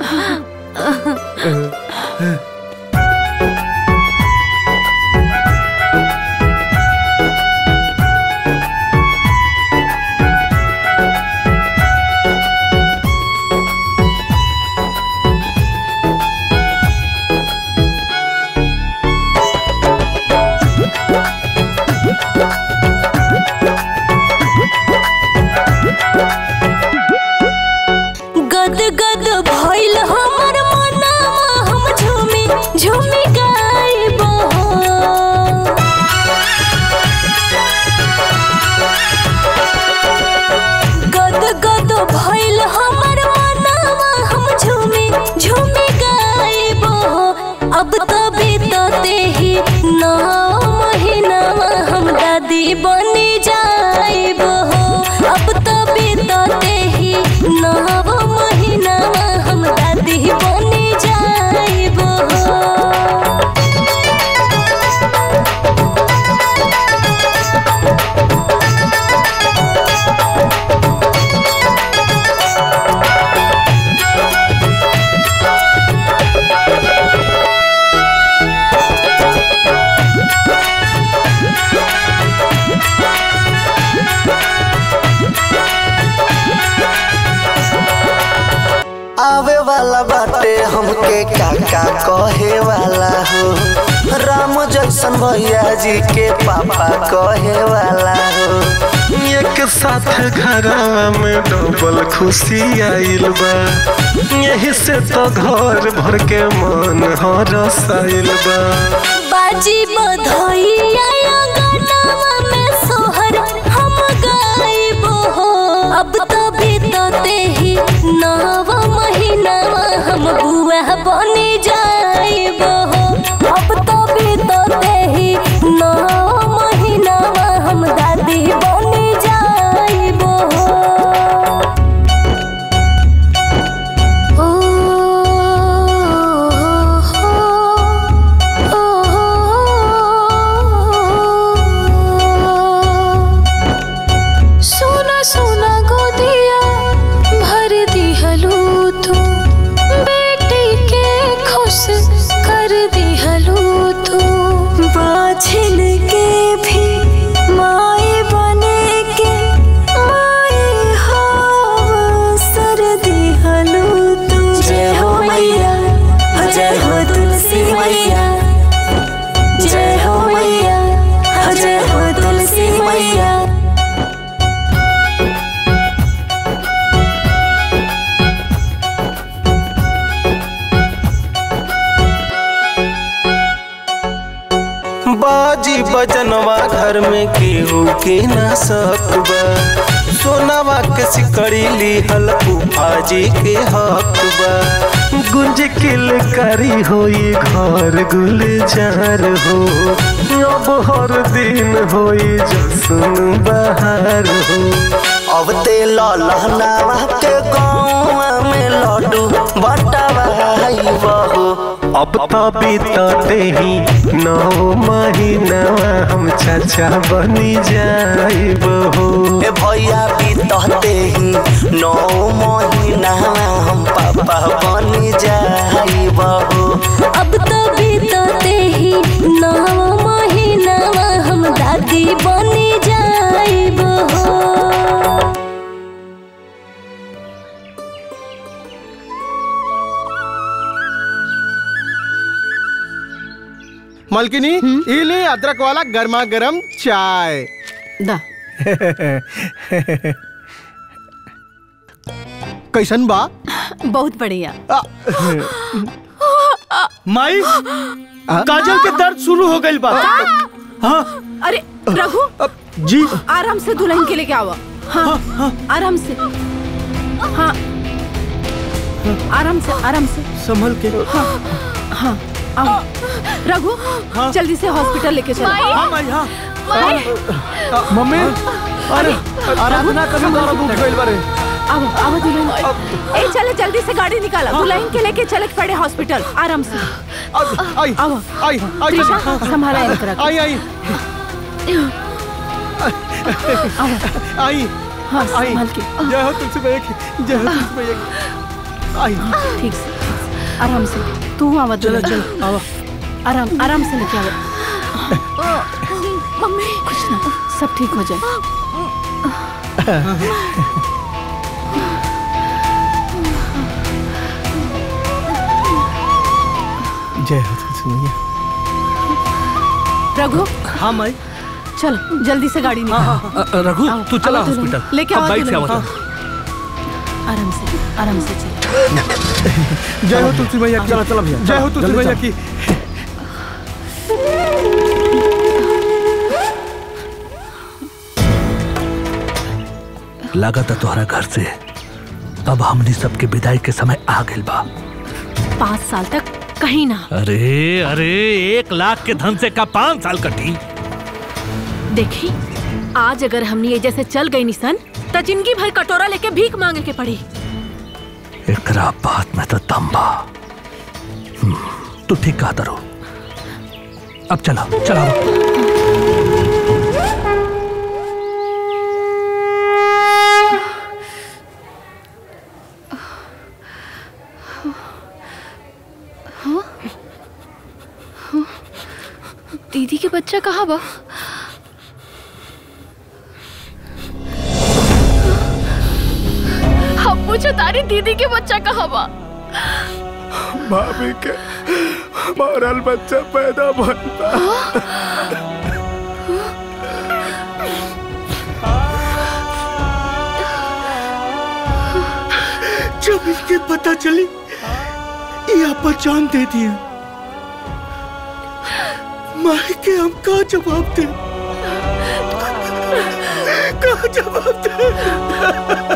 Speaker 7: गद गद भइल हमर मनावा हम झूमी झूमी गाइब गद गद भइल हमर मनावा हम झूमी झूमी गाइब अब तो बीतते ही नौ महीनावा हम दादी बनी जाइब अब तो बीतते ही नव महीनावा हम दादी बनी जाइब
Speaker 11: आवे वाला बाटे हमके काका कहे वाला हो राम जैसन भैया जी के पापा कहे वाला हो
Speaker 16: एक साथ घरवा में डबल खुशी आइल बा यही से तो घर भर के मन हरसाइल बा
Speaker 7: बाजी बधइया गनावा में सोहर हम गाइब हो अब तो बीतते ही नव महीनावा हम बुआ बनी जाइब हो अब तो बीतते ही नव महीनावा हम दादी बनी जाइब हो ओ सोना सोना गोदिया भर दिहलू तू बेटी के खुश कर दिहलू तू बाछिल के भी माए बने के माए हाव सर दिहलू तू जय हो मैया जय हो तुलसी मैया जय हो मैया जय हो तुलसी मैया
Speaker 16: बाजी बजनवा घर में केहू के ना सकबा सोनावा के सिकड़ी लिहल फूफाजी के हक बा गुंज किल करी होई घर गुलजार हो अब हर दिन होई जसन बहार हो
Speaker 11: अब ते लहनावा के गाँव में लड्डू बटवाई बहू
Speaker 16: अब तो बीतते ही नौ महीनावा हम चाचा बनी जाइब हो
Speaker 11: ए भैया बीतते ही नौ महीना हम पापा बनी जाइब हो
Speaker 7: अब तो बीतते ही नौ महीनावा हम दादी बनी जाइब हो
Speaker 2: मलकिनी ई ले अदरक वाला गर्मा गर्म चाय
Speaker 4: दा
Speaker 2: कैसन बा
Speaker 4: बहुत बढ़िया
Speaker 3: माई काजल के दर्द शुरू हो गई बा हाँ
Speaker 4: अरे रघु
Speaker 3: जी
Speaker 4: आराम से दुल्हन के लेके आओ हाँ आराम से हाँ आराम से आराम से
Speaker 3: संभल के
Speaker 4: हाँ हाँ आओ रघु जल्दी से हॉस्पिटल लेके चलो
Speaker 3: माई। हाँ, माई, हाँ।
Speaker 2: मम्मी अरे आराधना कभी दर्द उठ गइल बारे
Speaker 4: अब अब दुल्हन ए चले जल्दी से गाड़ी निकाला दुल्हन के लेके चले पड़े हॉस्पिटल आराम से
Speaker 2: आई
Speaker 4: आओ
Speaker 2: आई आई
Speaker 4: त्रिशा संभाला इनकरा के।
Speaker 2: आई आई आई
Speaker 4: हाँ
Speaker 2: आई
Speaker 4: संभाल के
Speaker 2: जय हो तुलसी मैया की जय हो तुलसी मैया की आई
Speaker 4: ठीक से ठीक से आराम से तू आवा
Speaker 3: चलो
Speaker 4: दुल्हन।
Speaker 3: चलो आवा
Speaker 4: आराम आराम से लेके आओ मम्मी कुछ ना सब ठीक हो जाए
Speaker 2: जय हो तुलसी मैया
Speaker 4: रघु
Speaker 3: हाँ माई
Speaker 4: चल जल्दी से गाड़ी निकाल
Speaker 6: अ, रघु
Speaker 4: आओ,
Speaker 6: तू चला
Speaker 4: आओ दुल्हन।
Speaker 6: हॉस्पिटल
Speaker 4: लेके
Speaker 6: अब
Speaker 4: आओ
Speaker 6: बाइक से
Speaker 4: दुल्हन।
Speaker 6: आवा
Speaker 4: आराम से आराम से चल
Speaker 2: जय हो तुलसी मैया की
Speaker 8: चलो, चलो भैया,
Speaker 2: जय हो
Speaker 8: चलो,
Speaker 2: तुलसी
Speaker 8: जल्दी
Speaker 2: मैया
Speaker 8: चलो।
Speaker 2: की
Speaker 6: लागत है तोहरा घर से अब हमनी सबके विदाई के समय आ गइल बा
Speaker 5: पाँच साल तक कहीं ना
Speaker 6: अरे अरे एक लाख के धन से का पाँच साल कटी
Speaker 5: देखी आज अगर हमनी ये जैसे चल गई निसन तो जिंदगी भर कटोरा लेके भीख मांगे के पड़ी
Speaker 6: एकरा बात में तो दम बा हम्म, तू ठीक कहा दरो अब चला चला
Speaker 13: हाँ? हाँ? दीदी के बच्चा कहाँ बा हम पूछो तारी दीदी के बच्चा कहाँ बा
Speaker 17: भाभी के मरल बच्चा पैदा बनता
Speaker 3: जब इसके पता चली ये पहचान दे दिया माई के हम का जवाब दे का जवाब दे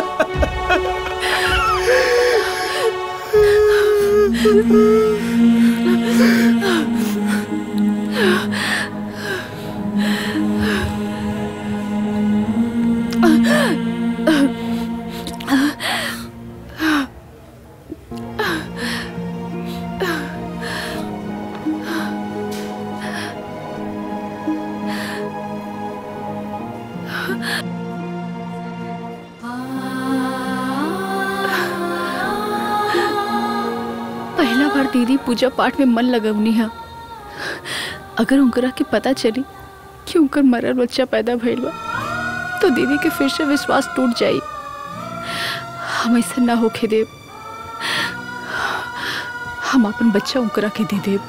Speaker 13: पहला बार दीदी पूजा पाठ में मन लगवनी है अगर उनकरा के पता चली कि उनकर मरल बच्चा पैदा भइल बा तो दीदी के फिर से विश्वास टूट जाई हम ऐसा ना होके देव हम अपन बच्चा उनकरा के दे देव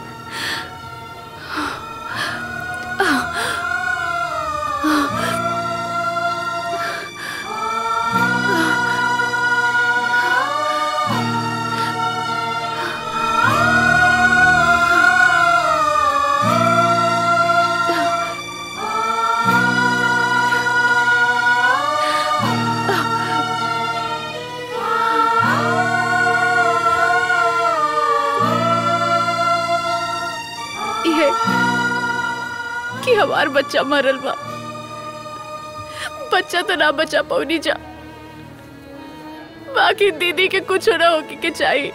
Speaker 13: ये कि हमार बच्चा मरल बा बच्चा तो ना बचा पौनी जा बाकी दीदी के कुछ ना होके के चाहिए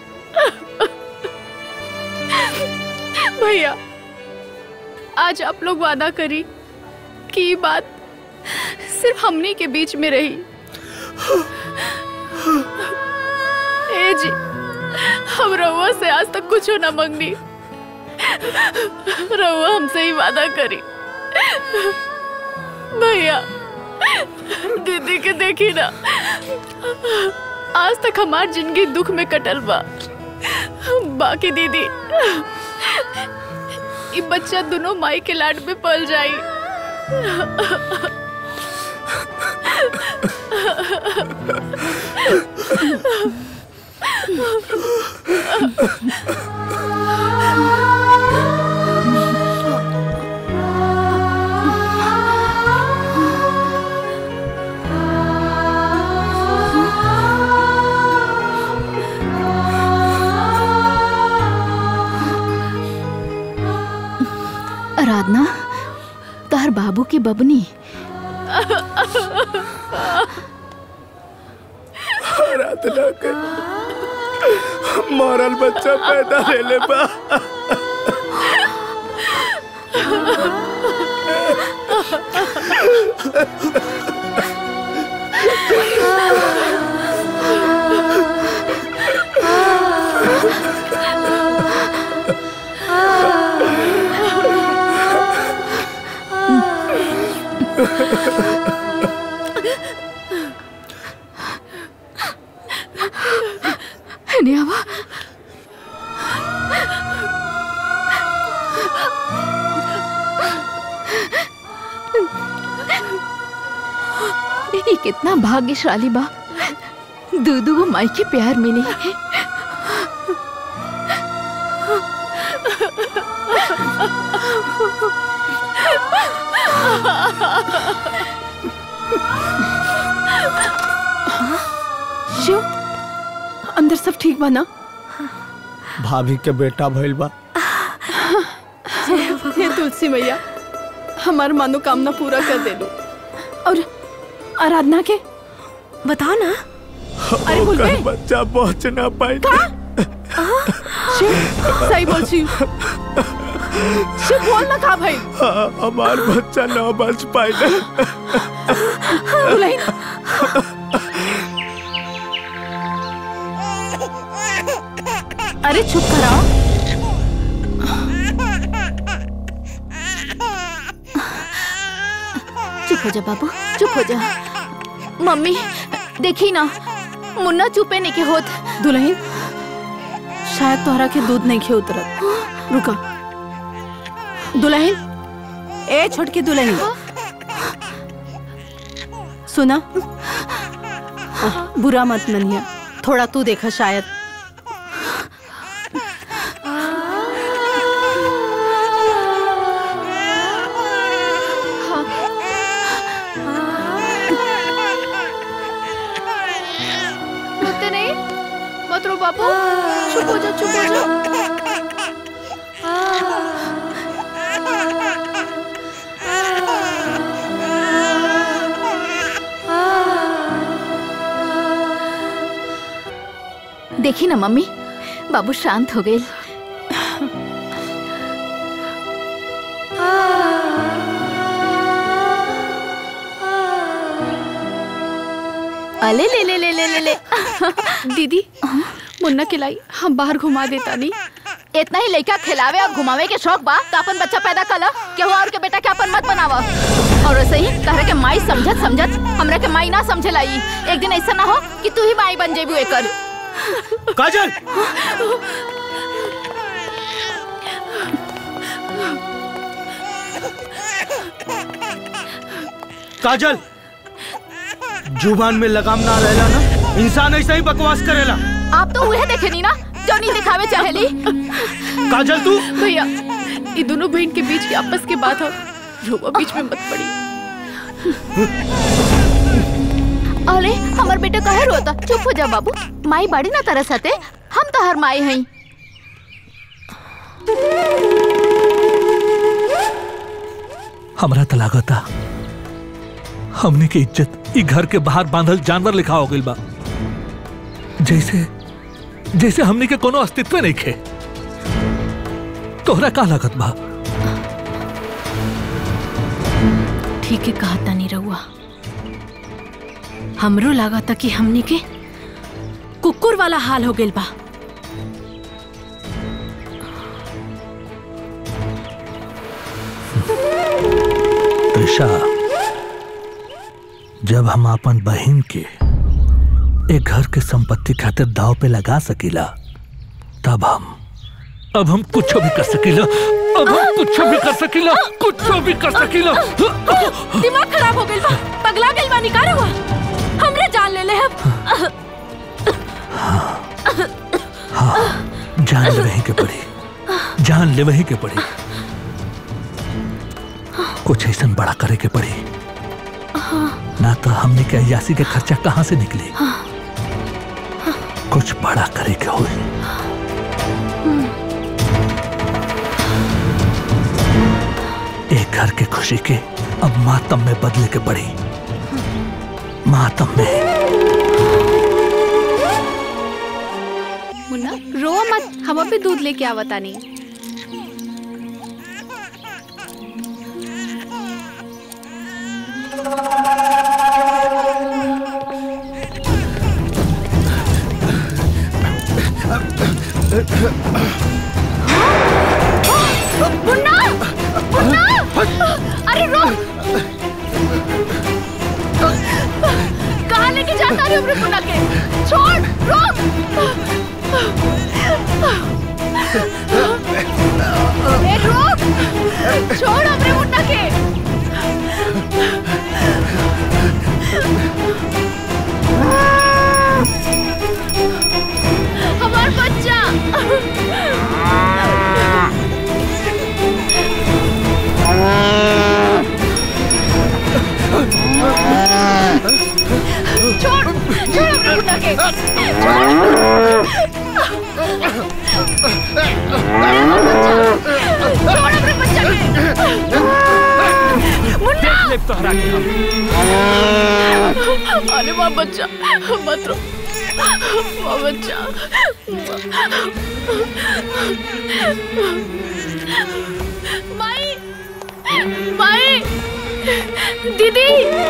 Speaker 13: भैया आज आप लोग वादा करी कि ये बात सिर्फ हमनी के बीच में रही ए जी हम रउआ से आज तक कुछ ना मंगनी रउआ हमसे ही वादा करी भैया दीदी के देखी ना आज तक हमार जिंदगी दुख में कटल बा बाकी दीदी
Speaker 10: ई बच्चा दोनों माई के लाड में पल जाई
Speaker 13: आराधना तार बाबू की बबनी
Speaker 17: आराधना के मरल बच्चा पैदा ले ले बा
Speaker 13: नियावा ये कितना भाग्यशाली बा दूधू को माई के प्यार मिली
Speaker 4: शिव अंदर सब ठीक बा ना
Speaker 3: भाभी के बेटा भइल बा
Speaker 4: हे तुलसी मैया हमार मनोकामना पूरा कर दे लो और आराधना के बताओ ना अरे बोल
Speaker 17: ओकर बच्चा पहुंच ना पाई
Speaker 4: शिव सही बोल शिव शिव बोल ना का भाई
Speaker 17: हाँ, हमार बच्चा ना बच पाई
Speaker 4: दुल्हन अरे चुप कराओ
Speaker 13: चुप हो जा बाबू चुप हो जा मम्मी देखी ना मुन्ना चुपे नहीं के होत
Speaker 4: दुल्हन शायद तोहरा के दूध नहीं खे उतरत रुका दुल्हन ए छोटकी दुल्हन सुना बुरा मत मनिया थोड़ा तू देखा शायद
Speaker 10: रोते नहीं मत रो बाबू चुप हो जा चुप हो जा
Speaker 13: देखी ना मम्मी बाबू शांत हो गए अले ले ले ले ले ले ले
Speaker 10: दीदी मुन्ना के लाई हम बाहर घुमा देता नहीं
Speaker 13: इतना ही लड़का खिलावे और घुमावे के शौक बा तो अपन बच्चा पैदा कला केहू और के बेटा के अपन मत बनावा और वैसे ही तहरा के माई समझत समझत हमरा के माई ना समझे लाई एक दिन ऐसा ना हो कि तू ही माई बन जेबू एकर
Speaker 3: काजल काजल जुबान में लगाम ना रहेला ना इंसान ऐसा ही बकवास करेला
Speaker 13: आप तो उहे देखे नहीं ना जो नहीं दिखावे चाहेली
Speaker 3: काजल तू
Speaker 10: भैया ये दोनों बहन के बीच की आपस की बात है रोवा बीच में मत पड़ी
Speaker 13: अरे हमार बेटा कहे रोता चुप हो जा बाबू माई बाड़ी ना तरस हते हम तो हर माई हई
Speaker 6: हमरा त लागता हमने के इज्जत ई घर के बाहर बांधल जानवर लिखा हो गइल बा जैसे जैसे हमने के कोनो अस्तित्व नहीं खे तोहरा का लागत बा
Speaker 5: ठीक है कहा तानी रहुआ हमरो लगा था कि हमने के कुकुर वाला हाल हो गइल बा
Speaker 6: त्रिषा जब हम अपन बहन के एक घर के संपत्ति खातिर दाव पे लगा सकीला तब हम अब हम कुछ भी कर सकीला अब हम कुछ भी कर सकीला कुछ भी कर सकीला
Speaker 5: दिमाग खराब हो गइल बा पगला गइल बा निकाल हुआ हमरे जान ले ले अब
Speaker 6: हाँ जान ले वहीं के पड़ी जान ले वहीं के पड़ी कुछ ऐसा बड़ा करे के पड़ी ना तो हमने के अयासी के खर्चा कहाँ से निकले कुछ बड़ा करे के हुई एक घर के खुशी के अब मातम में बदले के पड़ी मातम में
Speaker 10: मुन्ना रो मत हम अभी दूध लेके आवता नहीं मुन्ना मुन्ना अरे रो कहाँ लेके जाता रही अपने मुन्ना के छोड़ रोक ए रोक छोड़ अपने मुन्ना के हमार बच्चा छोड़ छोड़ अपने मुन्ना के छोड़ अपने बच्चा के मुन्ना अरे वाह बच्चा मत रो वाह बच्चा माई माई दीदी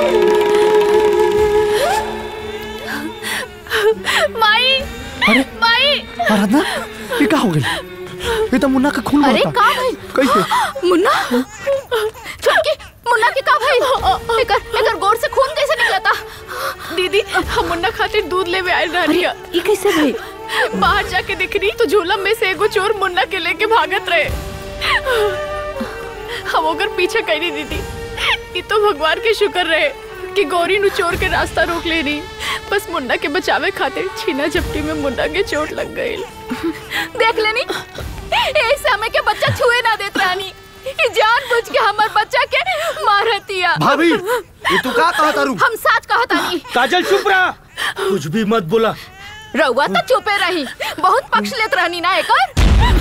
Speaker 10: माई
Speaker 8: अरे
Speaker 10: माई
Speaker 8: आराधना ये क्या हो गई ये तो मुन्ना का खून
Speaker 10: अरे
Speaker 8: बहता।
Speaker 10: का भाई
Speaker 8: कैसे
Speaker 10: मुन्ना छोटकी मुन्ना के का भाई एकर एकर गोर से खून कैसे निकलता
Speaker 13: दीदी हम मुन्ना खातिर दूध लेवे आयल रहनी है
Speaker 10: ये कैसे भाई
Speaker 13: बाहर जाके दिख रही तो झूलम में से एगो चोर मुन्ना के लेके भागत रहे हम ओकर पीछे करी दीदी ये तो भगवान के शुक्र रहे कि गौरी नु चोर के रास्ता रोक ले रही बस मुन्ना के बचावे खातिर छीना झपटी में मुन्ना के चोट लग गई
Speaker 10: देख लेनी ऐसे हमें के बच्चा छुए ना देत रानी ये जान बुझ के हमार बच्चा के मारतिया
Speaker 3: भाभी, ये तू का कहत तारू?
Speaker 10: हम सच कहत नहीं
Speaker 3: काजल चुप रहा कुछ भी मत बोला
Speaker 10: रउआ तो चुपे रही बहुत पक्ष लेत रहनी ना एकर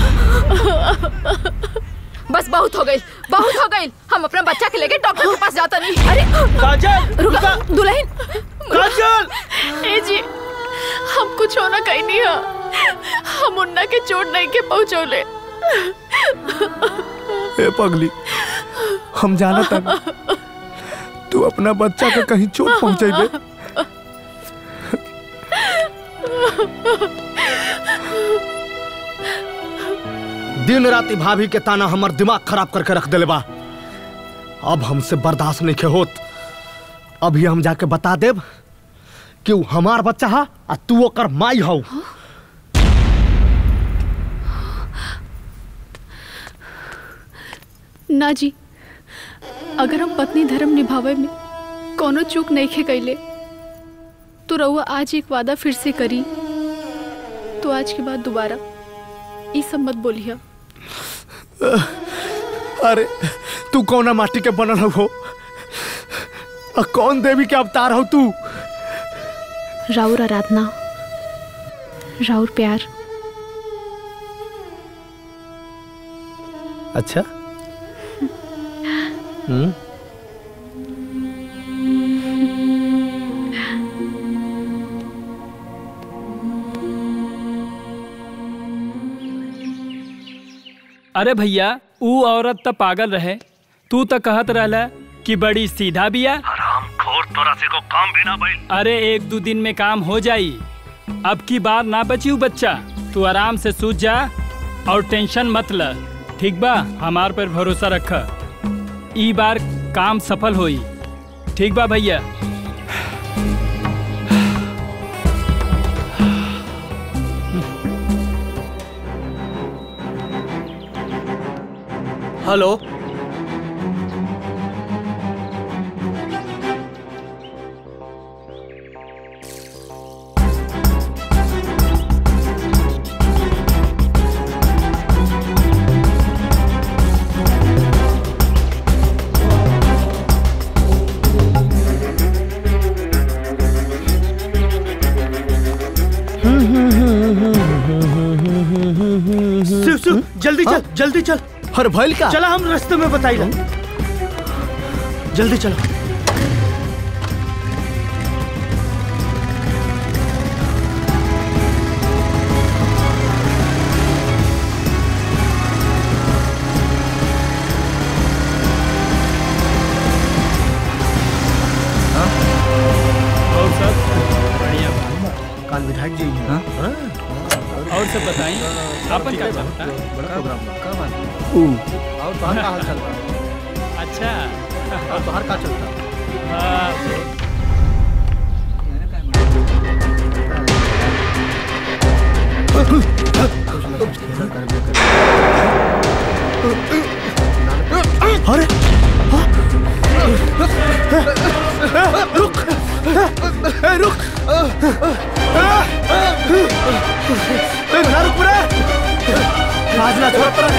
Speaker 10: बस बहुत हो गई बहुत हो गई हम अपना बच्चा के लेके डॉक्टर के पास जाता नहीं अरे
Speaker 3: काजल
Speaker 10: रुका दुल्हन
Speaker 3: काजल
Speaker 13: ए जी हम कुछ होना कहीं नहीं है हम मुन्ना के चोट नहीं के पहुंचौले
Speaker 17: ए पगली हम जाना था तू अपना बच्चा के कहीं चोट पहुंचेबे
Speaker 8: दिन राति भाभी के ताना हमर दिमाग खराब करके रख दिले बा अब हमसे बर्दाश्त नहीं के होत अभी हम जाके बता देब कि उ हमार बच्चा हा आ तू ओकर माई हौ
Speaker 13: ना जी अगर हम पत्नी धर्म निभावे में कोनो चूक नहीं खे कैले तो रउआ आज एक वादा फिर से करी तो आज के बाद दोबारा ई सब मत बोलिया
Speaker 17: अरे तू कौना माटी के बनल हो आ कौन देवी के अवतार हो तू
Speaker 13: राउर आराधना राउर प्यार
Speaker 2: अच्छा हम्म
Speaker 18: अरे भैया ऊ औरत त पागल रहे तू त कहत रहला कि बड़ी सीधा बिया
Speaker 6: खोर तोरा से को काम भी ना भइल
Speaker 18: अरे एक दो दिन में काम हो जाई अब की बार ना बची बच्चा तू आराम से सूझ जा और टेंशन मत ल ठीक बा हमार पर भरोसा रख ई बार काम सफल होई ठीक बा भैया
Speaker 3: हेलो शिव शिव जल्दी चल जल्दी चल
Speaker 17: हर भइल का
Speaker 3: चला हम रास्ते में बताइला जल्दी चलो
Speaker 18: और सब बढ़िया
Speaker 17: काल विधायक जी
Speaker 18: हाँ? और सब बताइए आपन क्या चलता
Speaker 17: बड़ा प्रोग्राम बा का बात
Speaker 2: और तोहर का हाल चल रहा
Speaker 18: अच्छा
Speaker 2: और तोहर का चलता
Speaker 18: हाँ
Speaker 17: अरे रुक ए, रुक ए, ना रुक रे आज ना छोड़ पर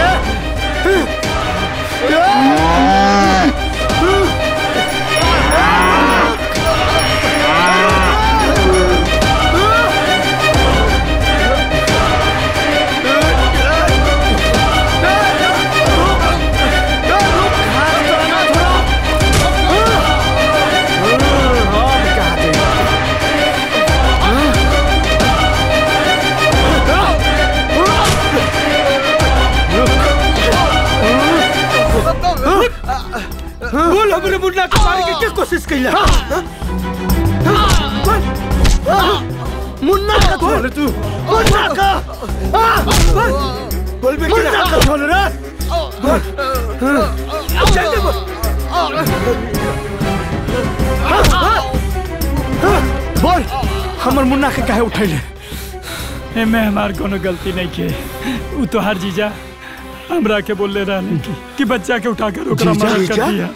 Speaker 3: बोल हमरे मुन्ना के मारे के क्या कोशिश कैला
Speaker 17: मुन्ना का छोड़ तू मुन्ना का
Speaker 3: बोल बे
Speaker 17: मुन्ना का छोड़ रे
Speaker 3: जल्दी बोल
Speaker 17: बोल हमर मुन्ना के काहे उठैले
Speaker 18: एमे हमार कोनो गलती नहीं के उ तो हर जीजा हमरा के बोलले रहने की कि बच्चा के उठाकर ओकरा
Speaker 17: जीजा?
Speaker 18: मदद कर
Speaker 17: जीजा?
Speaker 18: दिया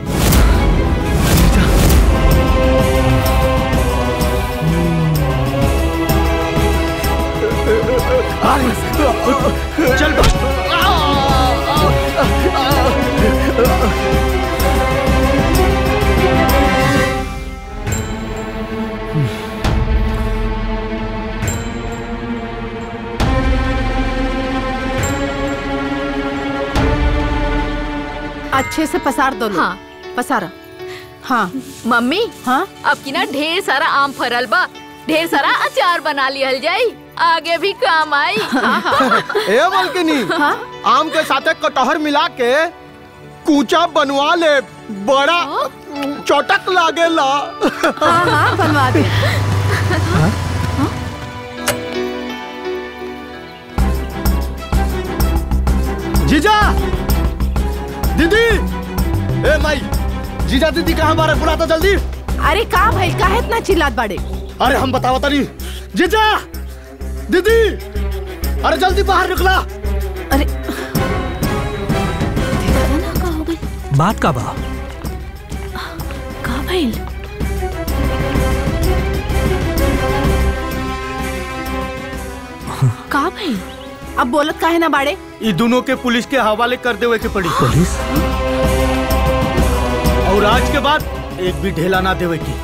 Speaker 3: चल
Speaker 4: अच्छे से पसार दो लोग
Speaker 10: हाँ।
Speaker 4: पसारा हाँ
Speaker 10: मम्मी
Speaker 4: हाँ
Speaker 10: अब की ना ढेर सारा आम फरल बा ढेर सारा अचार बना लिहल जाई आगे भी काम आई
Speaker 2: ए बल्कनी आम के साथे कटहर मिला के कूचा बनवा ले बड़ा चटक लागेला
Speaker 4: हाँ हाँ बनवा दे
Speaker 17: जीजा दीदी ए माई जीजा दीदी कहाँ बारे बुला तो जल्दी
Speaker 4: अरे का भाई काहे इतना चिल्लात बाड़े
Speaker 17: अरे हम बताओ तनी जीजा दीदी अरे जल्दी बाहर निकला
Speaker 4: अरे
Speaker 6: बात का बा
Speaker 5: का भइल
Speaker 4: का भइल अब बोलत काहे ना बाड़े
Speaker 3: ये दोनों के पुलिस के हवाले कर देवे के पड़ी
Speaker 6: पुलिस
Speaker 3: और आज के बाद एक भी ढेला ना देवे की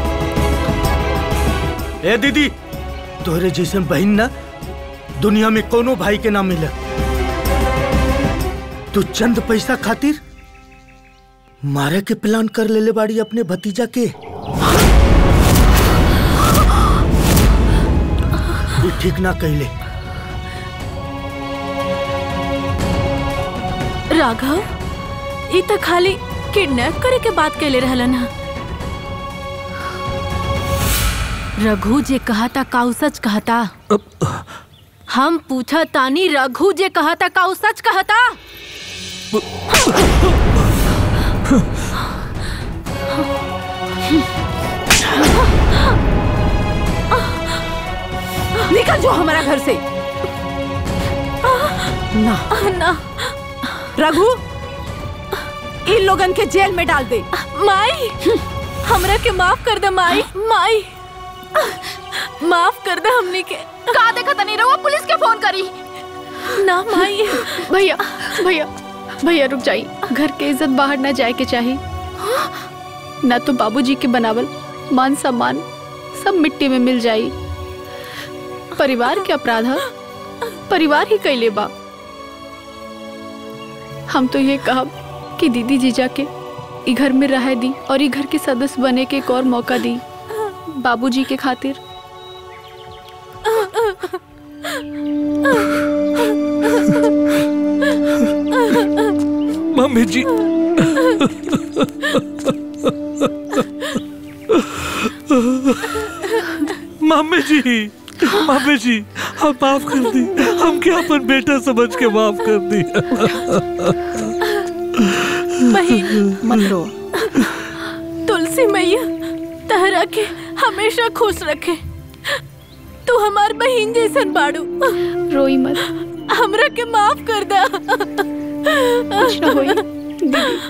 Speaker 3: ए दीदी तोहरे जैसे बहन ना दुनिया में कोनो भाई के ना मिले तू चंद पैसा खातिर मारे के प्लान कर लेले बाड़ी अपने भतीजा के ये ठीक ना कहले
Speaker 5: राघव ई त खाली किडनैप करे के बात कैले रहलन हा रघु जे कहता काउ सच कहता हम पूछा तानी रघु जे कहता काउ सच कहता
Speaker 4: निकल जो हमारा घर से ना
Speaker 5: ना
Speaker 4: रघु इन लोगन के जेल में डाल दे
Speaker 5: माई हमरा के माफ कर दे माई माई माफ कर दे हमनी के
Speaker 10: का देखा तनी रहुआ पुलिस के फोन करी
Speaker 5: ना माई
Speaker 13: भैया भैया भैया रुक जाइए घर के इज्जत बाहर ना जाए के चाहिए ना तो बाबूजी के बनावल मान सम्मान सब मिट्टी में मिल जाई परिवार के अपराध ह, परिवार ही कैले बा हम तो ये कहब कि दीदी जीजा के ई घर में रह दी और ई घर के सदस्य बने के एक और मौका दी बाबूजी के खातिर
Speaker 6: मम्मी जी मम्मी जी मम्मी जी हम माफ कर दी हम क्या अपन बेटा समझ के माफ कर दी
Speaker 5: बहन
Speaker 4: मत रो
Speaker 5: तुलसी मैया तहरा के हमेशा खुश रखे तू हमार बहन जैसन बाड़ू
Speaker 13: रोई मत
Speaker 5: हमरा के माफ कर दा
Speaker 13: कुछ ना होई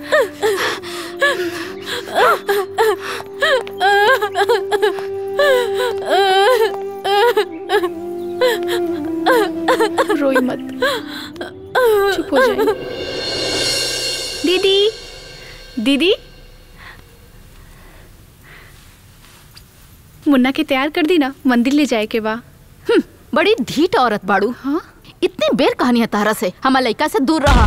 Speaker 13: रोई मत चुप हो जाए दीदी दीदी मुन्ना के तैयार कर दी ना मंदिर ले जाए के बा
Speaker 10: बड़ी ढीठ औरत बाड़ू हाँ इतनी बेर कहानी है तारा से हमार लड़का से दूर रहा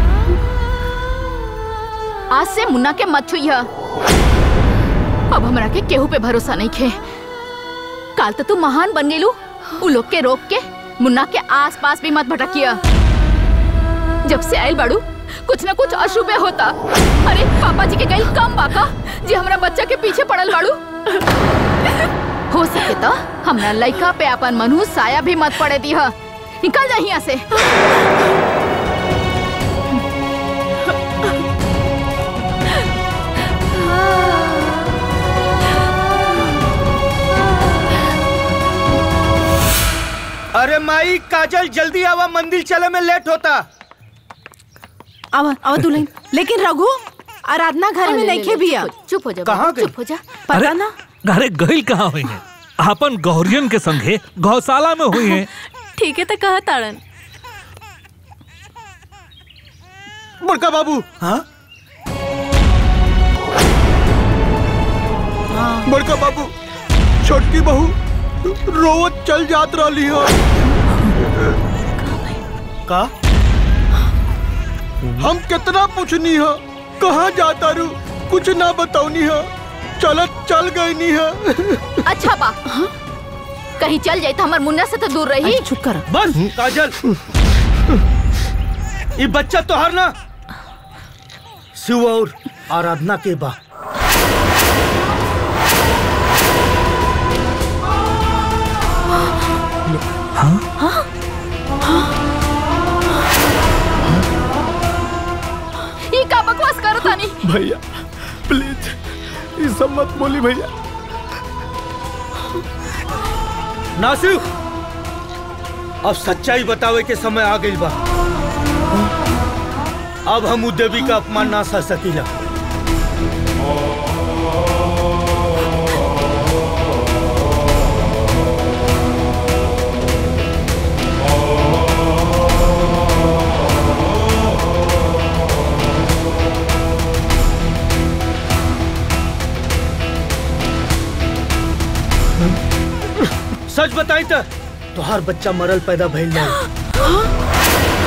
Speaker 10: आज से मुन्ना के मत छुइया अब हमरा के केहू पे भरोसा नहीं खे काल तो तू महान बन गेलू उ लोग के रोक के मुन्ना के आस पास भी मत भटकिया जब से आयल बाड़ू कुछ न कुछ अशुभे होता अरे पापा जी के गई कम बाका जी हमरा बच्चा के पीछे पड़ल बाड़ू हो सके तो हमरा लड़का पे अपन मनहू साया भी मत पड़े दी निकल जा यहाँ से
Speaker 3: अरे माई काजल जल्दी आवा मंदिर चले में लेट होता
Speaker 4: आवा आवा दुल्हन लेकिन रघु आराधना घर में नहीं खे भैया
Speaker 10: चुप हो जा
Speaker 3: कहाँ गई?
Speaker 10: चुप हो जा
Speaker 4: पता ना
Speaker 6: अरे गईल कहाँ हुई है अपन गौरियन के संगे गौशाला में हुई है
Speaker 5: ठीक है तो कहा ताड़न
Speaker 2: बड़का बाबू
Speaker 3: हाँ
Speaker 2: बड़का बाबू छोटकी बहू रोवत चल जात रही हो
Speaker 3: का
Speaker 2: हम कितना पूछनी हो कहाँ जाता रू कुछ ना बताऊनी हो चलत चल गई नी हो
Speaker 10: अच्छा बा कहीं चल जाए तो हमार मुन्ना से तो दूर रही
Speaker 4: चुप कर
Speaker 3: बस काजल ये बच्चा तो हर ना शिव और आराधना के बा
Speaker 10: ये का बकवास करो तानी
Speaker 17: भैया प्लीज ये सब मत बोली भैया
Speaker 3: नासिर अब सच्चाई बतावे के समय आ गई बा अब हम उ देवी का अपमान ना सह सकीला सच बताई तो तोहार बच्चा मरल पैदा भइल नहीं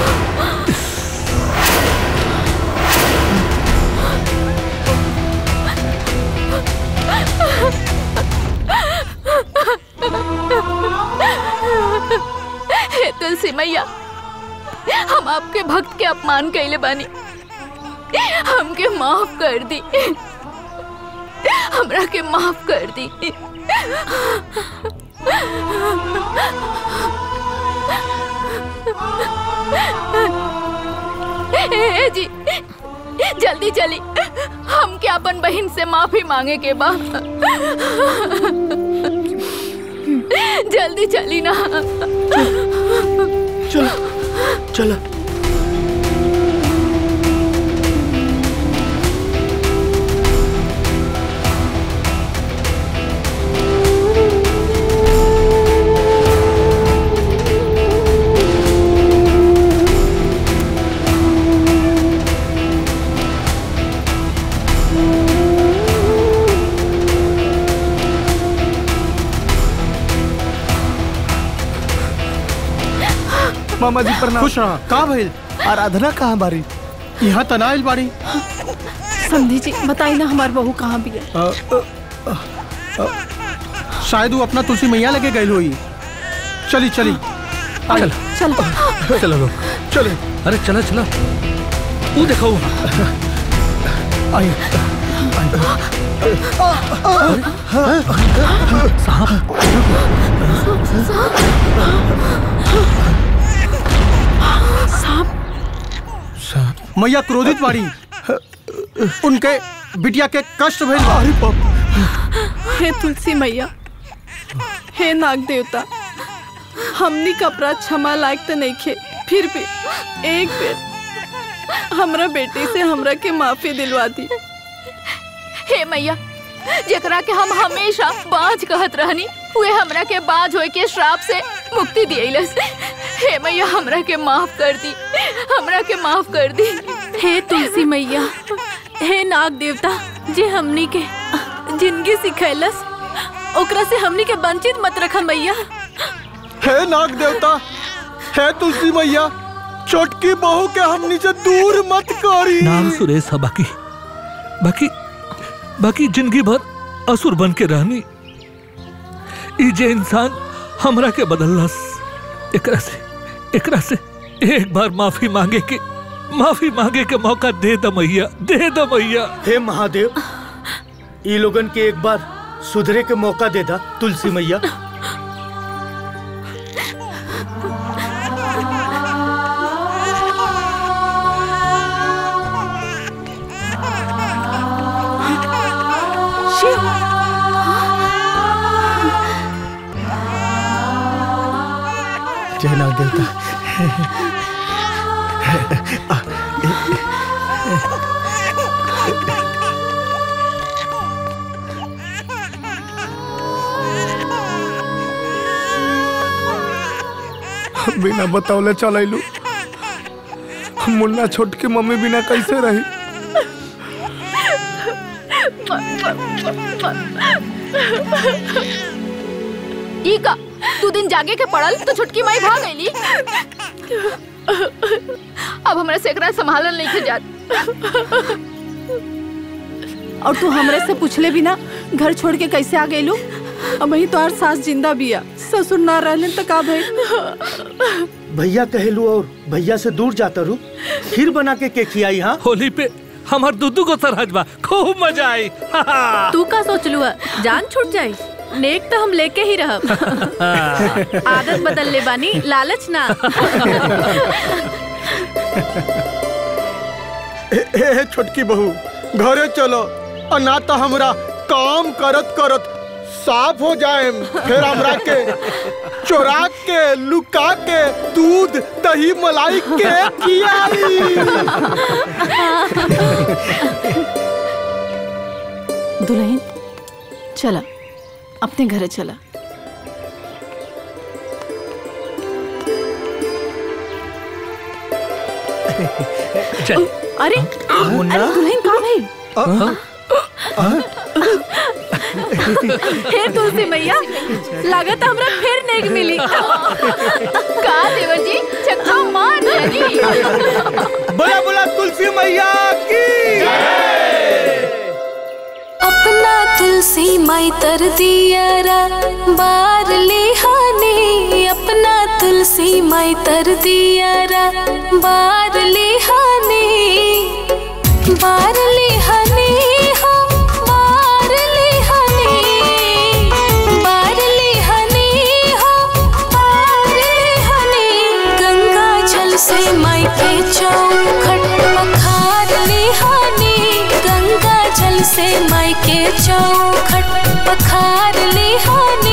Speaker 10: हे तुलसी मैया हम आपके भक्त के अपमान कैले बानी हमके माफ कर दी हमरा के माफ कर दी ए जी जल्दी चली हम क्या अपन बहन से माफी मांगे के बा जल्दी चली ना
Speaker 2: चलो चलो
Speaker 17: मामा जी प्रणाम
Speaker 2: खुश रहा का भइल
Speaker 17: आराधना कहाँ बारी
Speaker 2: यहाँ तनाइल बाड़ी
Speaker 4: समझी जी बताई ना हमार बहू कहाँ भी है
Speaker 2: अ, अ, अ, शायद वो अपना तुलसी मैया लगे गई हुई चली चली
Speaker 6: चल
Speaker 4: चल
Speaker 6: चलो लोग
Speaker 2: चले
Speaker 6: अरे चला चला वो देखो
Speaker 2: आई मैया क्रोधित बाड़ी उनके बिटिया के कष्ट भइल बा
Speaker 4: हे तुलसी मैया हे नाग देवता हमनी का अपराध क्षमा लायक तो नहीं खे फिर भी एक बेर हमरा बेटी से हमरा के माफी दिलवा दी
Speaker 10: हे मैया जेकरा के हम हमेशा बाज कहत रहनी वे हमरा के बाज होए के श्राप से मुक्ति दियलस हे मैया हमरा के माफ कर दी हमरा के माफ कर दी
Speaker 5: हे तुलसी मैया हे नाग देवता जे हमनी के जिंदगी सिखैलस ओकरा से हमनी के वंचित मत रखा मैया
Speaker 2: हे नाग देवता हे तुलसी मैया छोटकी बहू के हमनी से दूर मत करी
Speaker 6: नाम सुरेश है बाकी बाकी बाकी जिंदगी भर असुर बन के रहनी ई जे इंसान हमरा के बदलस एकरा से एकरा से एक बार माफी मांगे के माफी मांगे के मौका दे द मैया दे द मैया
Speaker 3: हे महादेव ई लोगन के एक बार सुधरे के मौका दे दा तुलसी मैया
Speaker 4: शिव
Speaker 2: जय नाग देवता
Speaker 17: बिना बतौले चलैलू मुन्ना छोट के मम्मी बिना कैसे रही
Speaker 10: ई का तू दिन जागे के पड़ल तो छुटकी माई भाग गईली अब हमरा से एकरा संभालल नहीं के जात
Speaker 4: और तू हमरे से पूछले बिना घर छोड़ के कैसे आ गईलू अब वही तो सास जिंदा बिया ससुर ना रहले तो का भइल
Speaker 3: भैया कहेलू और भैया से दूर जाता रू खीर बना के के खियाई हाँ
Speaker 6: होली पे हमार दूधू को सरहज बा खूब मजा आई
Speaker 5: तू का सोच लुआ जान छूट जाई नेक तो हम लेके ही रहब आदत बदल ले बानी लालच ना
Speaker 2: ए, ए, ए, छोटकी बहू घरे चलो और ना तो हमरा काम करत करत साफ हो जाए फिर हमरा के चोरा के लुका के दूध दही मलाई के खियाई
Speaker 4: दुल्हन चला अपने घरे चला
Speaker 6: चल
Speaker 4: अरे
Speaker 3: मुन्ना?
Speaker 4: अरे दुल्हन कहाँ भइल
Speaker 5: हे तुलसी मैया लागत हमरा फिर नेक मिली
Speaker 10: का देवर जी चक्का मार दियानी
Speaker 3: बोला बोला तुलसी मैया की
Speaker 7: अपना तुलसी माई तर दियारा बार लिहानी अपना तुलसी माई तर दियारा बार लिहानी बार लिहानी हो बार लिहानी बार लिहानी हो बार लिहानी गंगा जल से माई के चौखट पखार लिहानी गंगा जल से माई के चौखट पखार लिहानी